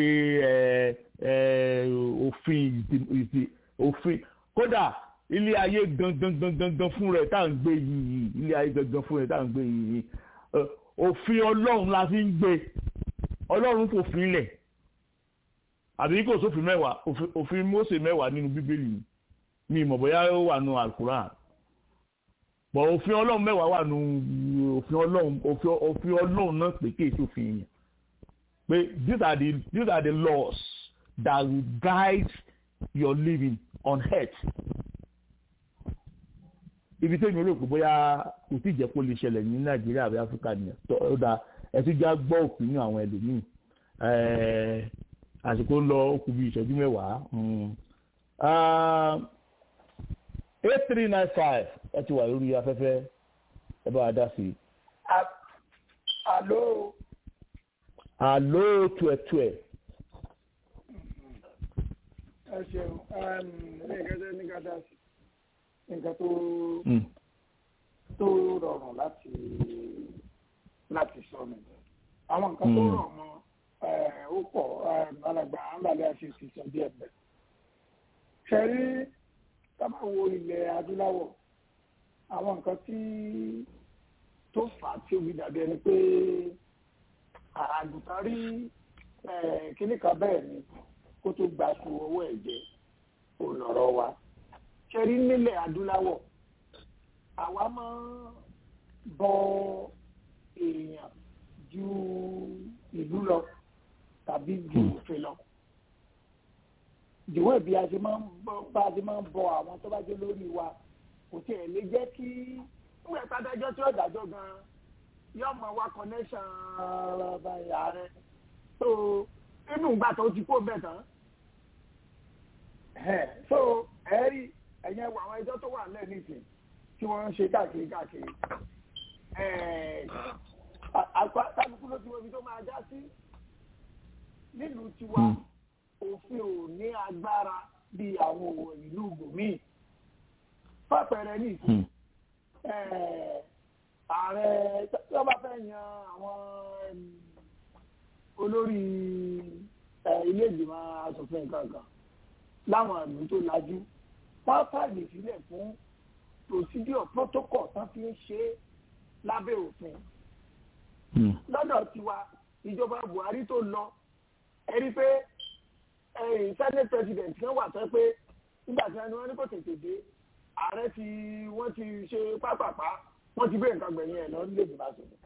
òfin òfin kódà ilé ayé gangan gangan gan fún rẹ̀ tá à ń gbé yìí ilé ayé gangan fún rẹ̀ tá à ń gbé yìí òfin Ọlọ́run la fi ń gbé Ọlọ́run fòfin lẹ̀ àbí kò sófin mẹ́wàá òfin Mósè mẹ́wàá nínú Bíbélì mi ìmọ̀ bóyá ó wà nù Alukuran bọ̀ òfin ọlọ́run mẹ́wàá wà nù òfin ọlọ́run òfin ọlọ́run náà pé kéèsì òfin yẹn pé these are the these are the laws that will guide your living on earth ibi tó yẹn rò pé bóyá kò tí ì jẹ́ kó lè ṣẹlẹ̀ ní nàìjíríà àbí áfíríkà nìyẹn tó dáa ẹ ti já gbọ́ òfin ní àwọn ẹlòmíì àsìkò ń lọ ó kù bí ìṣẹ́jú mẹ́wàá eight three nine five ẹ ti wà lórí afẹ́fẹ́ ẹ bá wa dá sí i. Àló. Àló tuẹ̀tuẹ̀. Ẹ ṣeun, ní ìkẹ́jẹ́ ní ká dá sí nǹkan tó tó rọrùn láti láti sọ mi. Àwọn nǹkan tó rọ̀ mọ́ ó pọ̀ alàgbà àǹbàlẹ̀ àti ìsìsọ díẹ̀ bẹ́ẹ̀. Ṣé rí tábà wo ilẹ̀ adúláwọ̀ àwọn nǹkan tí tó fà á tí ó fi dàbí ẹni pé àgùntàn rí kíní kan bẹ́ẹ̀ ni kó tó gba su owó ẹ̀jẹ̀ ònàrọ̀ wa ṣe rí nílẹ̀ adúláwọ̀ àwa máa ń bọ èèyàn ju ìlú lọ tàbí ju òfin lọ ìdíwọ́ ìbí a ṣe máa ń bá a ṣe máa ń bọ àwọn tó bá jẹ́ lórí wa kò tiẹ̀ lè jẹ́ kí nígbà ìpàdájọ́ tí ó dájọ́ gan-an yóò mọ wá connection ààrẹ so inú ìgbà tó ti kó bẹ́ẹ̀ tán so ẹ̀rí ẹ̀yẹn wọ àwọn ẹjọ́ tó wà lẹ́ẹ̀ nìsín tí wọ́n ń ṣe káàkiri káàkiri kálukú ló ti wọ́n ibi tó máa já sí nílùú tiwa òfin ò ní agbára bí àwọn òwò ìlú gbòmíì fàpẹẹrẹ ní ìsìn ààrẹ tí wọ́n bá fẹ́ yan àwọn olórí ilé ìgbìmọ̀ asòfin kankan láwọn ìlú tó lajú wọ́n fààyè sílẹ̀ fún procedure protocol tán fi ń ṣe lábẹ́ òfin lọ́dọ̀ tiwa ìjọba Buhari tó lọ ẹ rí pé senate president kan wà tó pé nígbà tí wọ́n ní kò tètè dé ààrẹ tí wọ́n ti ṣe pápápá wọ́n ti gbé nǹkan gbẹ̀yìn ẹ̀ lọ nílé ìgbìmọ̀ àṣẹ.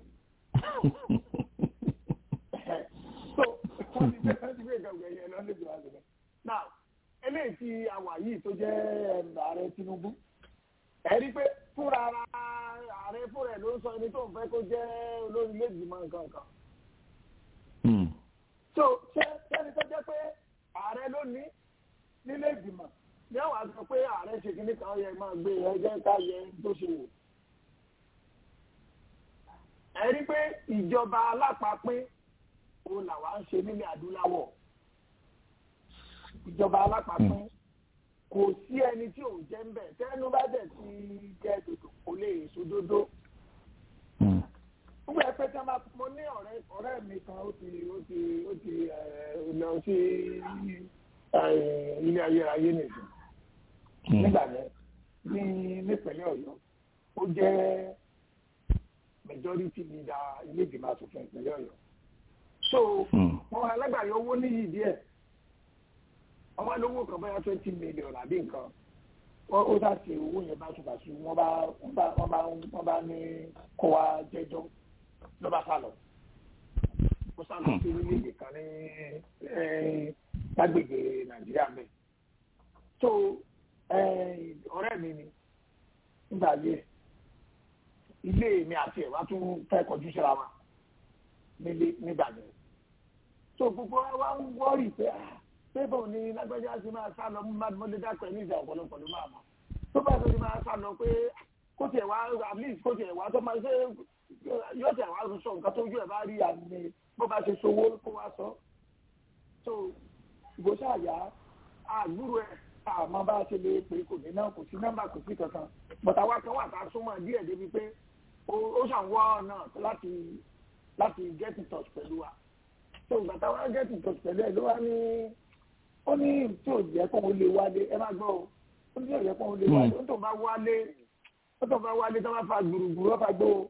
so wọ́n ti gbé nǹkan gbẹ̀yìn ẹ̀ lọ nílé ìgbìmọ̀ àṣẹ. now eléyìí tí a wà yìí tó jẹ́ ààrẹ Tinubu ẹ rí pé fúnra ara ààrẹ fúnra ẹ̀ ló ń sọ ẹni tó ń fẹ́ kó jẹ́ olórí ilé ìgbìmọ̀ nǹkan kan. so ṣé sẹ́ni tó jẹ́ pé ààrẹ ló ní nílé ìgbìmọ̀ ní àwọn àgbẹ̀ pé ààrẹ ṣe kí ní kan yẹ máa gbé ẹgbẹ́ ká yẹ tó ṣe wò. ẹ rí pé ìjọba alápapín òun làwa ń ṣe nílẹ̀ adúláwọ̀ ìjọba alápapín kò sí ẹni tí òun jẹ́ ń bẹ̀ tẹ́nu bá dẹ̀ ti jẹ́ dòdò kò lè sódódó. Nígbà pé tí wọ́n bá mo ní ọ̀rẹ́ ọ̀rẹ́ mi kan ó ti ó ti ó ti lọ sí ilé ayérayé nìyí nígbà yẹn ní nípínlẹ̀ Ọ̀yọ́ ó jẹ́ majority leader ilé ìgbìmọ̀ asòfin ìpínlẹ̀ Ọ̀yọ́ so wọn alágbàáyé owó níyì díẹ̀ ọmọ lówó kan bóyá twenty million àbí nǹkan ó dá sí owó yẹn báṣubàṣu wọn bá wọn bá wọn bá wọn bá ní kó wa jẹ́jọ́ ló bá sálọ ó sálọ sí orílẹ̀-èdè kan ní lágbègbè Nàìjíríà mẹ́rin so ọ̀rẹ́ mi ni nígbà yẹ ilé mi àti ẹ̀ wá tún fẹ́ kọjú síra wa nílé nígbà yẹn so gbogbo wa ń wọ́rì pé pébò ni lágbájá ti máa sá lọ mo lè dákọ̀ ẹ̀ ní ìjà ọ̀pọ̀lọpọ̀ ló máa mọ̀ tó bá tó ti máa sá lọ pé kó tiẹ̀ wá at least kó tiẹ̀ wá tó máa ṣe yóò tiẹ̀ wá sọ nǹkan tó ojú ẹ̀ bá rí àmì bó bá ṣe sowó kó wá sọ so ìgbésẹ̀ àyà àgbúrò ẹ̀ àmọ́ bá a ṣe lè pè kò ní náà kò sí nọ́mbà kò sí kankan bọ̀tà wa kan wà tá a súnmọ́ díẹ̀ débi pé ó ṣàwọ́ ọ̀nà láti láti get in touch pẹ̀lú wa so ìgbà táwa get in touch pẹ̀lú ẹ̀ ló wá ní ó ní tí ò jẹ́ kó o lè wálé ẹ má gbọ́ o ó ní tí ò jẹ́ kó o lè wálé ó tó bá wálé ó tó bá wálé tó bá fa gbùrùgbùrù ó fa gbó o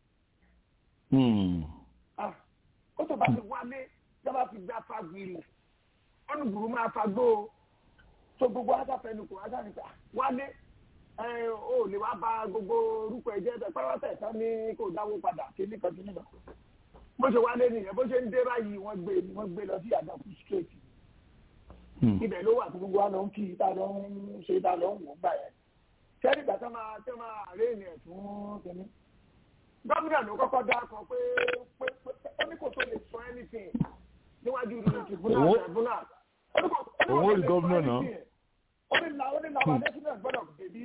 ó tó bá ti wálé tó bá fi gbá fa gbìrì ó ní gbùrù máa fa gbó o so gbogbo asafẹnu kò asa nípa wálé o lè wá bà gbogbo orúkọ ẹ jẹ́ bẹ́ẹ̀ pẹ́rọ́tẹ̀ tán ní kò dáwó padà kí nìkan kí nìkan bó ṣe wálé nìyẹn bó ṣe ń dé báyìí wọ́n gbé wọ́n gbé lọ sí àdàkù straight ibẹ̀ ló wà tí gbogbo wa lọ ń kí ta lọ ń ṣe ta lọ ń wò gbà yẹn sẹ́ni ìgbà tó máa tó máa rí ènìyàn fún kínní gómìnà ló kọ́kọ́ dá kan pé pé pé ó ní kò tó lè sọ anything níwájú ìlú tribunal tribunal òun ò rí gómìnà náà ó ní la ó ní làwọn adésínà gbọ́dọ̀ débi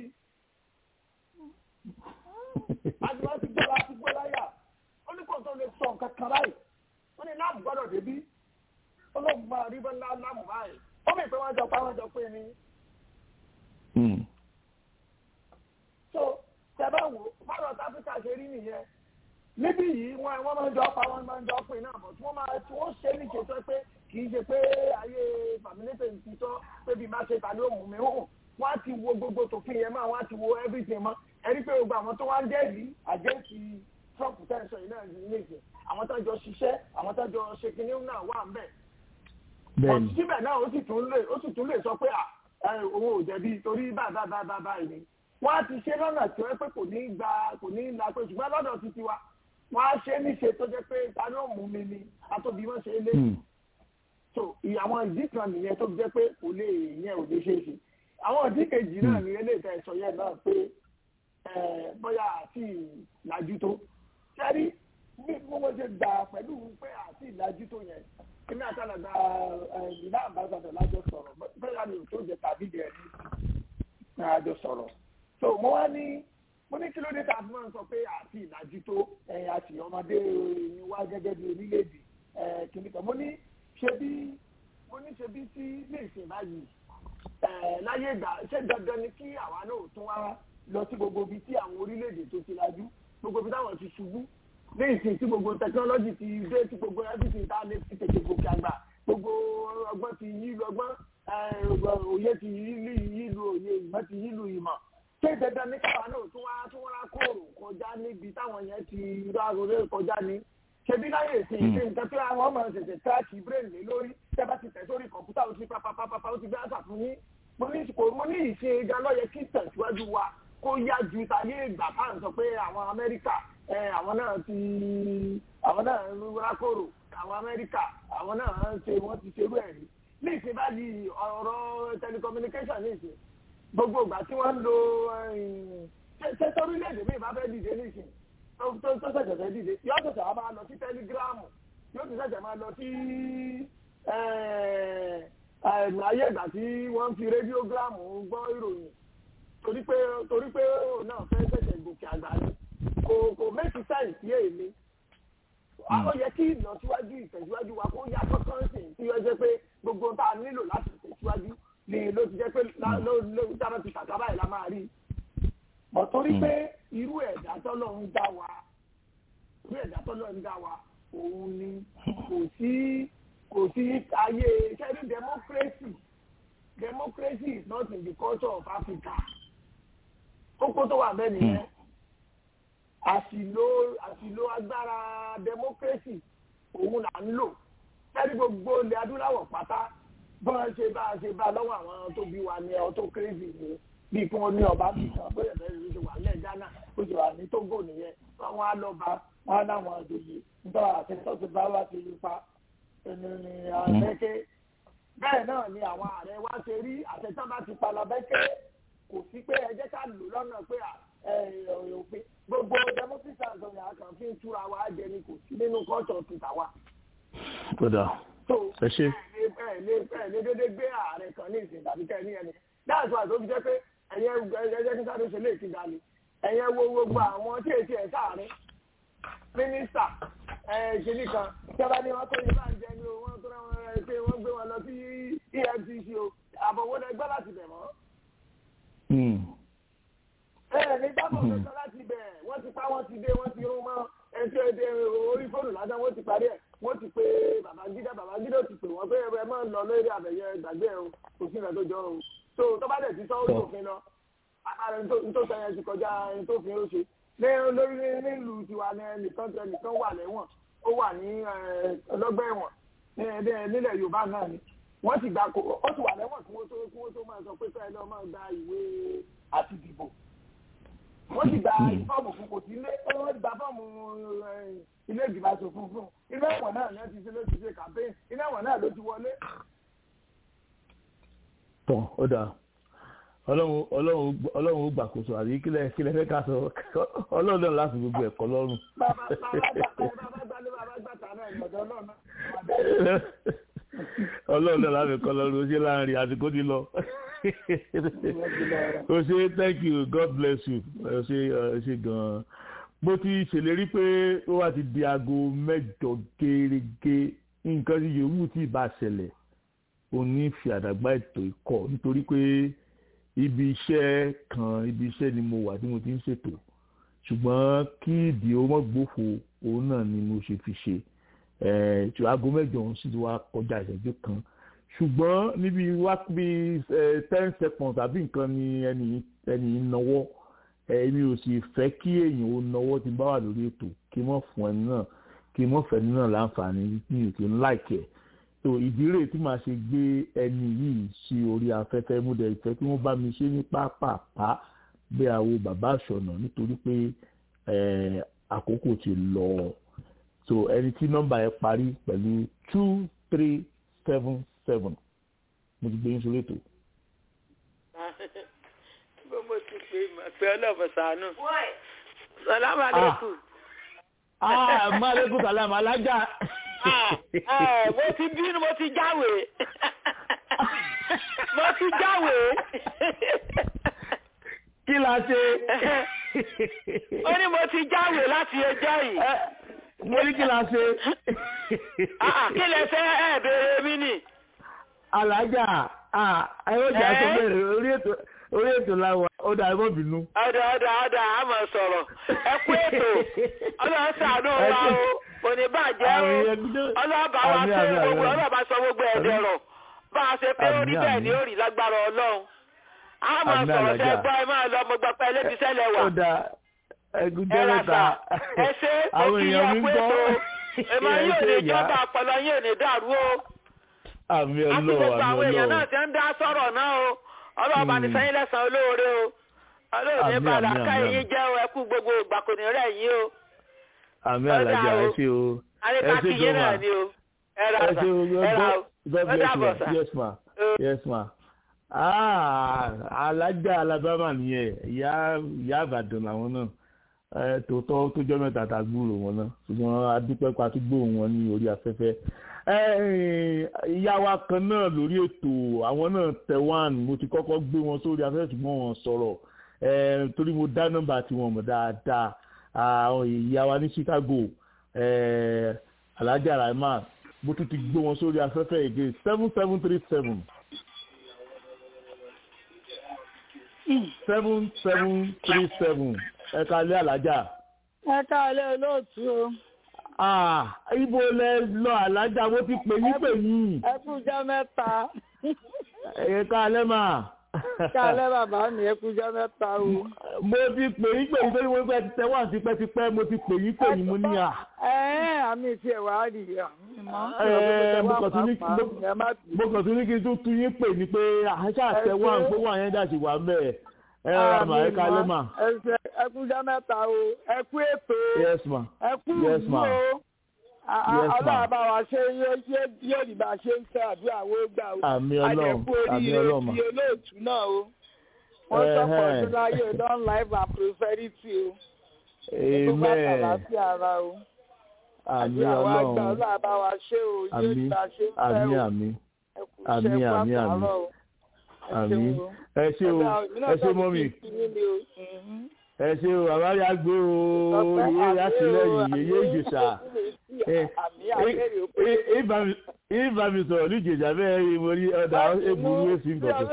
àdìmọ́ ti gbọ́ láti gbọ́ láyà ó ní kò tó lè sọ nǹkan kan báyìí ó ní láàmú gbọ́dọ̀ débi ó lóun máa rí bọ́ láàmú báyìí ó mì pé wọ́n jọ pa wọ́n jọ pé ni. so tẹ́bá wò fáwọn áfíríkà ṣe rí nìyẹn níbí yìí wọ́n wọ́n máa ń jọ pa wọ́n máa ń jọ pé náà bọ̀ tí wọ́n máa tí wọ́n ṣe ní ṣètò pé kì í ṣe pé ayé fàmílẹ́tẹ̀ ti tọ́ pé bí má ṣe ta ni ó mú mi hàn wọ́n á ti wo gbogbo tòfin yẹn mọ́ wọ́n á ti wo everything mọ́ ẹni pé gbogbo àwọn tó wá ń jẹ́rìí àjẹ́sí Trump tẹ̀sán yìí náà ní ìsìn àwọn tó jọ ṣiṣẹ́ àwọn tó jọ ṣe kinní náà wà ń bẹ̀ bẹ́ẹ̀ni síbẹ̀ náà ó sì tún lè ó sì tún lè sọ pé òun ò jẹ̀bi torí báyìí báyìí báyìí báyìí ni wọ́n á ti ṣe lọ́nà tí wọ́n pé kò ní gba kò ní la pé ṣùgbọ́n lọ́dọ̀ títí wa wọ́n á ṣe níṣe tó jẹ́ pé ta ni ó mú mi ni atóbi wọ́n ṣe é lé so àwọn ìdí kan nìyẹn tó jẹ́ pé kò lè yẹn ò lè ṣe é ṣe àwọn ìdí kejì náà ní eléyìí tẹ̀ sọ yẹn náà pé bóyá àti ìlàjú tó ṣẹ́rí bí wọ́n ṣe gbà pẹ̀lú pé àti ìlàjú tó yẹn èmi àtàlàgbà ìlà àbáṣadọ̀ lájọ sọ̀rọ̀ bẹ́ẹ̀ ni tó jẹ tàbí jẹ ní àjọ sọ̀rọ̀ so mo wá ní mo ní kí ló dé tàbí máa ń sọ pé àti ìlàjú tó ẹ̀yìn àti ọmọdé ni wá gẹ́gẹ́ bí orílẹ̀-èdè kìnìkan mo ní ṣe bí mo ní ṣe bí sí ilé ìsìn báyìí láyé ìgbà ṣé dandan ni kí àwa náà tún wá lọ sí gbogbo ibi tí àwọn orílẹ̀-èdè tó ti lajú gbogbo ibi táwọn ti ṣubú ní ìsìn tí gbogbo tẹkinọ́lọ́jì ti dé tí gbogbo everything tá a lè fi tètè gòkè àgbà gbogbo ọgbọ́n ti yí lu ọgbọ́n òye ti yí lu òye ìmọ̀ ti yí lu ìmọ̀ ṣé dandan ní káwa náà tún wá tún wá kóòrò kọjá níbi táwọn yẹn ti rárá kọjá ní ṣebí láyé ìsìn ìsìn nǹkan tí àwọn ọmọ ṣẹ̀ṣẹ̀ tíráàkì brain lé lórí tẹ́ bá ti tẹ̀ sórí kọ̀ǹpútà ó ti pápápápá ó ti gbé àṣà fún yín mo ní mo ní ìṣe gan lọ́yẹ kí tẹ̀síwájú wa kó yá ju tayé ìgbà ká ń sọ pé àwọn Amẹ́ríkà àwọn náà ti àwọn náà ń rákòrò àwọn Amẹ́ríkà àwọn náà ń ṣe wọ́n ti ṣerú ẹ̀ rí ní ìsìn báyìí ọ̀rọ̀ telecommunication ní ìsìn gbogbo ìgbà tí wọ́n ń lo ṣe torílẹ̀-èdè mi ìbá fẹ́ dìde ní ìsìn tó tó ṣẹ̀ṣẹ̀ fẹ́ dìde yóò ṣẹ̀ṣẹ̀ wá máa lọ sí tẹlígíráàmù yóò ti ṣẹ̀ṣẹ̀ máa lọ sí ayé ìgbà tí wọ́n ń fi rédíógíráàmù gbọ́ ìròyìn torí pé torí pé òun náà fẹ́ ṣẹ̀ṣẹ̀ gòkè àgbà ni kò kò méjì sáì sí èmi ó yẹ kí ìlọsíwájú ìtẹ̀síwájú wa kó yá kọ́kọ́ sí tí ó jẹ́ pé gbogbo tá a nílò láti tẹ̀síwájú ni ló ti jẹ́ pé ló ló dáná ti kàkà báyìí la máa rí mọ̀ torí pé irú ẹ̀dá tọ́lọ̀ ń dá wa irú ẹ̀dá tọ́lọ̀ ń dá wa òun ni kò sí kò sí ayé kẹ́rin democracy democracy is not in the culture of Africa kókó tó wà bẹ́ẹ̀ nìyẹn àṣìlò àṣìlò agbára democracy òun là ń lò kẹ́rin gbogbo ilẹ̀ adúláwọ̀ pátá bọ́n ṣe bá a ṣe bá lọ́wọ́ àwọn tó bí wa ní ọ tó crazy ni bí kí wọ́n ní ọba bí kan bóyá bẹ́ẹ̀ ló ṣe wà ní Ghana ó ṣe wà ní Togo nìyẹn àwọn alọ́ba wọn á láwọn àjòyè nítorí àtẹ̀tọ́ ti bá wá ti pa ẹni ní abẹ́kẹ́ bẹ́ẹ̀ náà ni àwọn ààrẹ wa ṣe rí àtẹ̀tọ́ bá ti pa labẹ́kẹ́ kò sí pé ẹ jẹ́ ká lò lọ́nà pé òfin gbogbo democracy àgbọ̀nyà kan fi ń túra wa jẹ ni kò sí nínú culture ti tàwa. kódà ẹ ṣe. bẹ́ẹ̀ lé bẹ́ẹ̀ lé dédé gbé ààrẹ kan ní ìsìn tàbí kẹ́ ní ẹni dáàtú àti òbí jẹ́ pé ẹ̀yẹ ẹ̀yẹ kí sáré ṣe lè ti ga ni ẹ̀yẹ wo gbogbo àwọn tí èsì ẹ̀ sáàrin mínísítà ṣèlú kan ìjọba ni wọ́n tó yẹ bá ń jẹ ní o wọ́n tó rẹ̀ wọ́n pé wọ́n gbé wọn lọ sí EFCC o àbọ̀wọ́ lẹ gbọ́ láti bẹ̀ mọ́. ẹ ní gbàgbọ́ tó sọ láti bẹ̀ wọ́n ti pa wọ́n ti dé wọ́n ti rún mọ́ ẹ̀ṣẹ́ èdè orí fóònù lásán wọ́n ti parí ẹ̀ wọ́n ti pé Babangida Babangida ti pè wọ́n pé ẹ máa ń lọ lórí àbẹ̀yẹ gbàgbé ẹ̀ o kò sí ìrìn àjọjọ́ o tó tó bá dẹ̀ ti sọ orí òfin lọ àpárẹ̀ nítorí sẹ́yìn ti kọjá nítòfin ó ṣe ní olórí nílùú tiwa ní ẹnìkan tẹ ẹnìkan wà lẹ́wọ̀n ó wà ní ọlọ́gbà ẹ̀wọ̀n nílẹ̀ Yorùbá náà ni wọ́n ti gba kó ó ti wà lẹ́wọ̀n kí wọ́n tó kí wọ́n tó máa sọ pé fẹ́ẹ́ lọ́ máa gba ìwé àti ìdìbò wọ́n sì gba fọ́ọ̀mù fún kò sí ilé wọ́n gba fọ́ọ̀mù ilé ìgbìmọ̀ aṣòfin fún ilé ẹ̀wọ̀n náà ló ti ṣe ló ti ṣe campaign ilé ẹ̀wọ̀n náà ló ti wọlé. tán ó dáa ọlọ́run ọlọ́run ọlọ́run ó gbàkóso àbí kílẹ̀ kílẹ̀ fẹ́ ká sọ ọlọ́run náà láti gbogbo ẹ̀kọ́ lọ́rùn. bàbá bàbá gbàgbé bàbá gbàtà náà ìyọ̀dọ̀ náà náà. ọlọ́run náà láti kọ́ lọ́rùn ó ṣe láàrin àsìkò ti lọ. o ṣe thank you god bless you o ṣe o ṣe gan-an mo ti ṣèlérí pé ó wá ti di aago mẹ́jọ gẹ́gẹ́ nǹkan tí yòówù tí ì bá ṣẹlẹ̀ òní fi àdàgbà ètò ikọ̀ nítorí pé ibi iṣẹ́ kan ibi iṣẹ́ ni mo wà tí mo ti ń ṣètò ṣùgbọ́n kí ìdí ó mọ́ gbófo òun náà ni mo ṣe fi ṣe ẹ̀ aago mẹ́jọ òun sì ti wá kọjá ìṣẹ́jú kan ṣùgbọ́n níbi wá bí ten seconds àbí nǹkan ni ẹni ẹni náwó èmi ò sì fẹ́ kí èèyàn ó náwó tí n bá wà lórí ètò kí n mọ̀ fún ẹni náà kí n mọ̀ fẹ́ ẹni náà láǹfààní mi ò kí n láìkẹ́ so ìdí rèé tí màá ṣe gbé ẹni yìí sí orí afẹ́fẹ́ múdẹ ìfẹ́ tí wọ́n bá mi ṣe ní pápápá bí àwo bàbá àṣọnà nítorí pé àkókò ti lọ so ẹni tí nọ́mbà yẹn parí pẹ̀lú two three seven seven mo ti gbé yín sórí ètò. bó mo ti pè é pé ọlọ́ọ̀bọ̀ sànú. sàlámù alẹ́kùn. ah maaleykum salam alájà. mo ti bínú mo ti jáwé mo ti jáwé. kí la ṣe. ó ní mo ti jáwé láti ẹjọ́ yìí. mo ní kí la ṣe. kí lẹ fẹ́ ẹ béèrè mi nì alájà ayọ́jà tó bẹ̀rẹ̀ orí ètò orí ètò làwọn ọ̀dà ẹ̀mọ́ bínú. ọ̀dà ọ̀dà ọ̀dà a máa sọ̀rọ̀ ẹ kú ètò ọlọ́run ṣàánú wa o kò ní bàjẹ́ o ọlọ́ọ̀bà wa ṣe gbogbo ọlọ́ọ̀bà sọ gbogbo ẹ̀dẹ̀ rọ̀ bá a ṣe pé orí bẹ́ẹ̀ ni ó rí lágbára ọlọ́run a máa sọ̀rọ̀ ṣe gbọ́ ẹ máa lọ mo gbọ́ pé ẹlẹ́bíṣẹ́lẹ̀ wà. ọ̀dà ẹgúnjẹ́ mẹ́ta ẹ ṣe ó kí ẹ kú ètò èèmọ̀ yóò ní ìjọba ọpọlọ yóò ní dàrú o àmì àti ọlọ́wọ́ gbogbo àmì àwọn èèyàn náà ọlọ́wọ́ ti ń dá sọ̀rọ̀ náà o ọlọ́ọ̀bá ní sẹ́yìn lẹ́sàn-án olóore o olóòní Àmín, padà àmín, ká àmín. eyín jẹ́ o ẹkú gbogbo ìgbà kò ní rẹ̀ yín o àmì Ọ̀dà alájà o. ẹ ṣe o ẹ àríkàkì ṣe yín náà gan ni o ẹ ra ẹ sà ṣe o ẹ ra o God ó bless dàbọ̀ you sà. yes ma yes ma ah alájà alabama nìyẹn ìyá ìyá àbàdàn làwọn náà ẹ tòótọ́ tó jọ́ mẹ́ta tá a gbúrò wọn náà ṣùgbọ́n adúpẹ́ pa tó gbóhùn wọn ní orí afẹ́fẹ́ ẹ ìyá wa kan náà lórí ètò àwọn náà tẹ̀wán mo ti kọ́kọ́ gbé wọn sórí afẹ́fẹ́ ṣùgbọ́n wọn sọ̀rọ̀ ẹ torí mo dá nọ́mbà tiwọn mọ̀ dáadáa àwọn ìyá wa ní Chicago ẹ Alhaja Rahman mo tún ti gbé wọn sórí afẹ́fẹ́ èdè seven seven three seven seven seven three seven ẹ̀ka ilé alájà. ẹ káàlẹ́ olóòtú o. Ah, ibo lẹ lọ alájà mo ti pè yín pè yín. ẹ kújọ́ mẹ́ta. ẹ̀ka alẹ́ mà. káàlẹ́ bàbá mi ẹ kújọ́ mẹ́ta o. mo ti pè yín pè yín torí mo fẹ́ ti tẹ́wọ́n tipẹ́tipẹ́ mo ti pè yín pè yín mo ní à. ẹ ẹ àmì ìfi ẹ̀wà rí i mọ́. Ẹ, mo kàn tún ní mo kàn tún ní kí n tún tún yín pè ní pé àṣà àtẹwọ́n à ń pé wọ́n yẹn dà sí wà mẹ́ẹ̀. ẹ rà mà ẹ̀ka alẹ́ mà. ẹ kújọ́ mẹ́ta o ẹ kú ètò Yes ma. ẹ kú Yes, ìlú ma. o. A- a- Yes, ma. Ọlọ́run bá wa ṣe yóò- yóò yóò rí bá a ṣe ń fẹ́ àdúrà wo gbà o. Àmì Ọlọ́run, Àjẹkù àmì oríire Ọlọ́run, ma. ti olóòtú náà o. Wọ́n sọ̀pọ̀ Ẹhẹ́n. ọdún láyé long life and prosperity o. Gbogbo bá Amen. tàlàfíà ara o. Àmì Àdúrà wa gbà Ọlọ́run. Ọlọ́run bá wa ṣe o. Yóò rí Àmì bá a ṣe ń fẹ́ àmì o. àmì Ẹ kú àmì iṣẹ́ àmì fún àmì àtàárọ̀ o. àmì ẹ ṣé o ẹ ṣé mọ́mì ẹ ṣé o àwárí àgbé o yéé àtìlẹ́yìn yéé ìjèṣà ìbá mi sọ̀rọ̀ ní ìjèṣà bẹ́ẹ̀ ni mo rí ọ̀dà èbúrú èsì gbọ̀dọ̀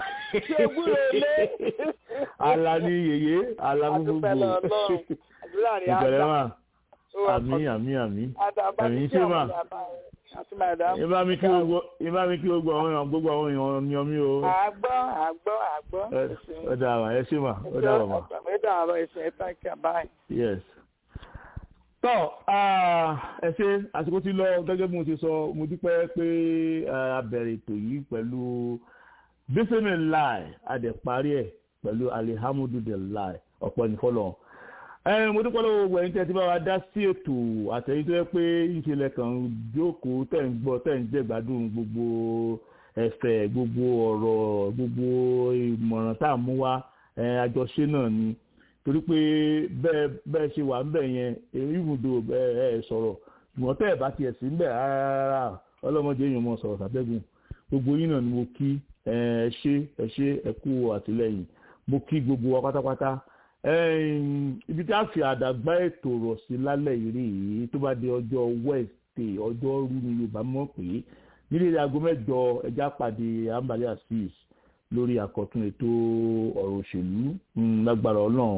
àlà ni yèyé àlà gbogbo ìbẹ̀rẹ̀ mà àmì àmì àmì ẹ̀mí ṣé mà ìbá mi kí gbogbo ìbá mi kí gbogbo àwọn èèyàn gbogbo àwọn èèyàn ni ọmí o Àgbọ́ àgbọ́ àgbọ́. ó dáa mà ẹ ṣé mà ó dáa mà. Mẹ́ta àrọ̀ ìṣẹ̀ tán kí a báyìí. yes. tọ́ ah, ẹ ṣe àsìkò tí lọ gẹ́gẹ́ bí mo ti sọ mo dúpẹ́ pé ah, a bẹ̀rẹ̀ ètò yìí pẹ̀lú bísímì láì a dẹ̀ parí ẹ̀ pẹ̀lú alihamudulilayi ọ̀pọ̀ ní fọlọ́ mo dúpẹ́ lọ́wọ́ gbogbo ẹ̀yin tí ẹ ti bá wa dá sí ètò àtẹ̀yìn tó yẹ pé ìṣẹ̀lẹ̀ kan jókòó tẹ̀ ń gbọ́ tẹ̀ ń jẹ́ gbádùn gbogbo ẹ̀fẹ̀ gbogbo ọ̀rọ̀ gbogbo ìmọ̀ràn tá à mú wá àjọṣe náà ni torí pé bẹ́ẹ̀ bẹ́ẹ̀ ṣe wà ń bẹ̀ yẹn ibùdó ẹ sọ̀rọ̀ ṣùgbọ́n tẹ́ ẹ̀ bá tiẹ̀ sí ń bẹ̀ rárá ọlọ́mọdé èèyàn mọ̀ sọ̀rọ̀ tàbẹ́gùn gbogbo yín náà ni mo kí ẹ ṣe ẹ ṣe ẹ kú àtìlẹ́yìn mo kí gbogbo wa pátápátá ibi tí a fi àdàgbà ètò rọ̀ sí lálẹ́ yìí tó bá di ọjọ́ Wednesday ọjọ́ rú ni Yorùbá mọ̀ pé nílé aago mẹ́jọ ẹja pàdé ambali asis lórí àkọ́tún ètò ọ̀rọ̀ òṣèlú lágbára ọlọ́run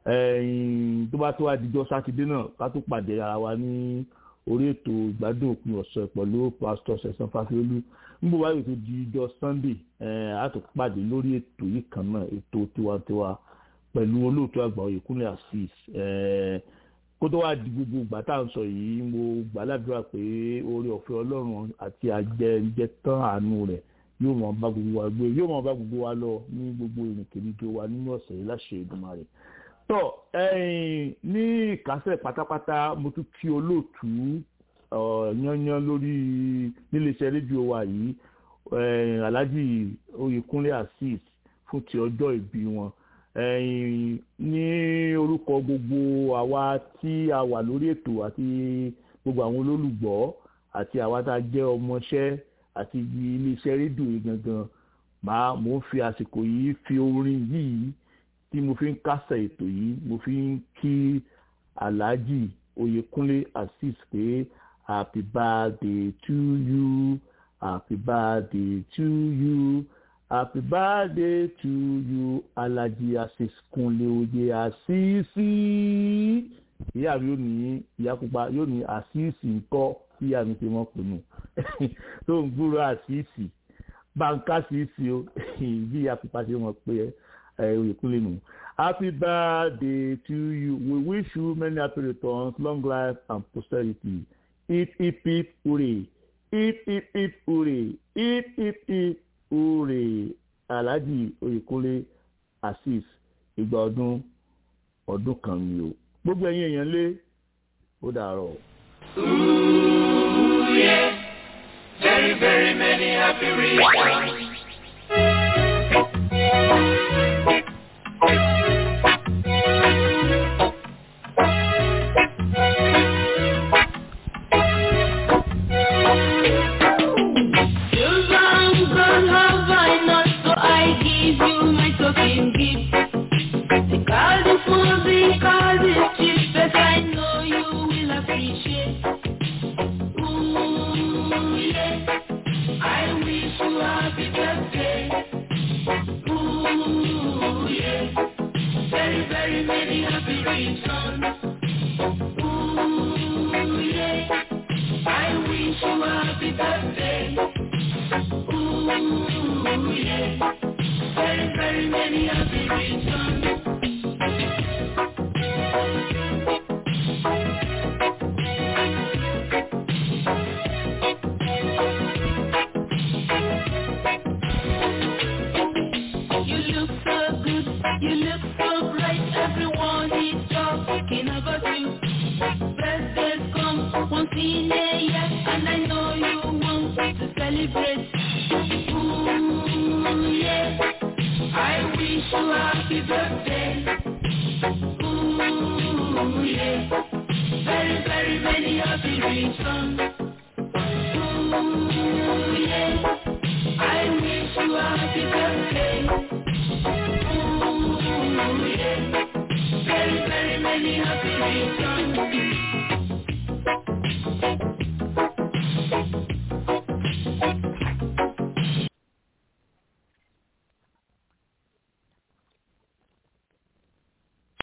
tó bá tó wá dijọ́ sátidé náà ká tó pàdé ara wa ní orí ètò ìgbádùn òpin ọ̀sẹ̀ pẹ̀lú pásítọ̀ sẹ̀sán fásiolú níbo wáyé tó di ijọ́ sunday a tó pàdé lórí ètò yìí kan náà ètò tiwantiwa pẹ̀lú olóòtú àgbà Oyèkúnlé asis kó tó wá di gbogbo ìgbà tá à ń sọ yìí mo gbàládùra pé oore ọ̀fẹ́ ọlọ́run àti àjẹjẹ tán àánú rẹ̀ yóò máa bá gbogbo wa gbé yóò máa bá gbogbo wa lọ ní gbogbo ìrìnkèrindò wa nínú ọ̀sẹ̀ yìí láṣẹ Èdùmàrè. tọ́ ní ìkásẹ̀ pátápátá mo tún kí olóòtú yányán lórí níléeṣẹ́ rédíò wa yìí Alhaji Oyèkúnlé asis fún ti ọjọ́ ìbí wọn ní orúkọ gbogbo àwa tí a wà lórí ètò àti gbogbo àwọn olólùgbọ́ àti àwa tá a jẹ́ ọmọọṣẹ́ àti iléeṣẹ́ rédíò yìí gangan màá mò ń fi àsìkò yìí fi orin yìí tí mo fi ń kásẹ̀ ètò yìí mo fi ń kí Alhaji Oyèkúnlé Azeez pé happy birthday to you happy birthday to you. Happy birthday to you, Alhaji Azeez Kúnlé Oyè Àṣìṣì. Ìyá mi yóò ní ìyá pupa yóò ní àṣìṣì ńkọ́ tí ìyá mi ti mọ̀ pè nù. Tó ń gbúrò àṣìṣì. Báńkà àṣìṣì o, bí ìyá pupa ṣe mọ̀ pé Oyèkúnlé nù. Happy birthday to you. We wish you many happy returns, long life and prosperity. Hip hip hip hooray. Hip hip hip hooray. Hip hip hip ure alhaji oyèkúnlé azeez ìgbà ọdún ọdún kan ni o gbogbo ẹ̀yin èèyàn lé ó dàárọ̀. Ooh, yeah. Very, very many happy reasons. Very, very many happy reasons.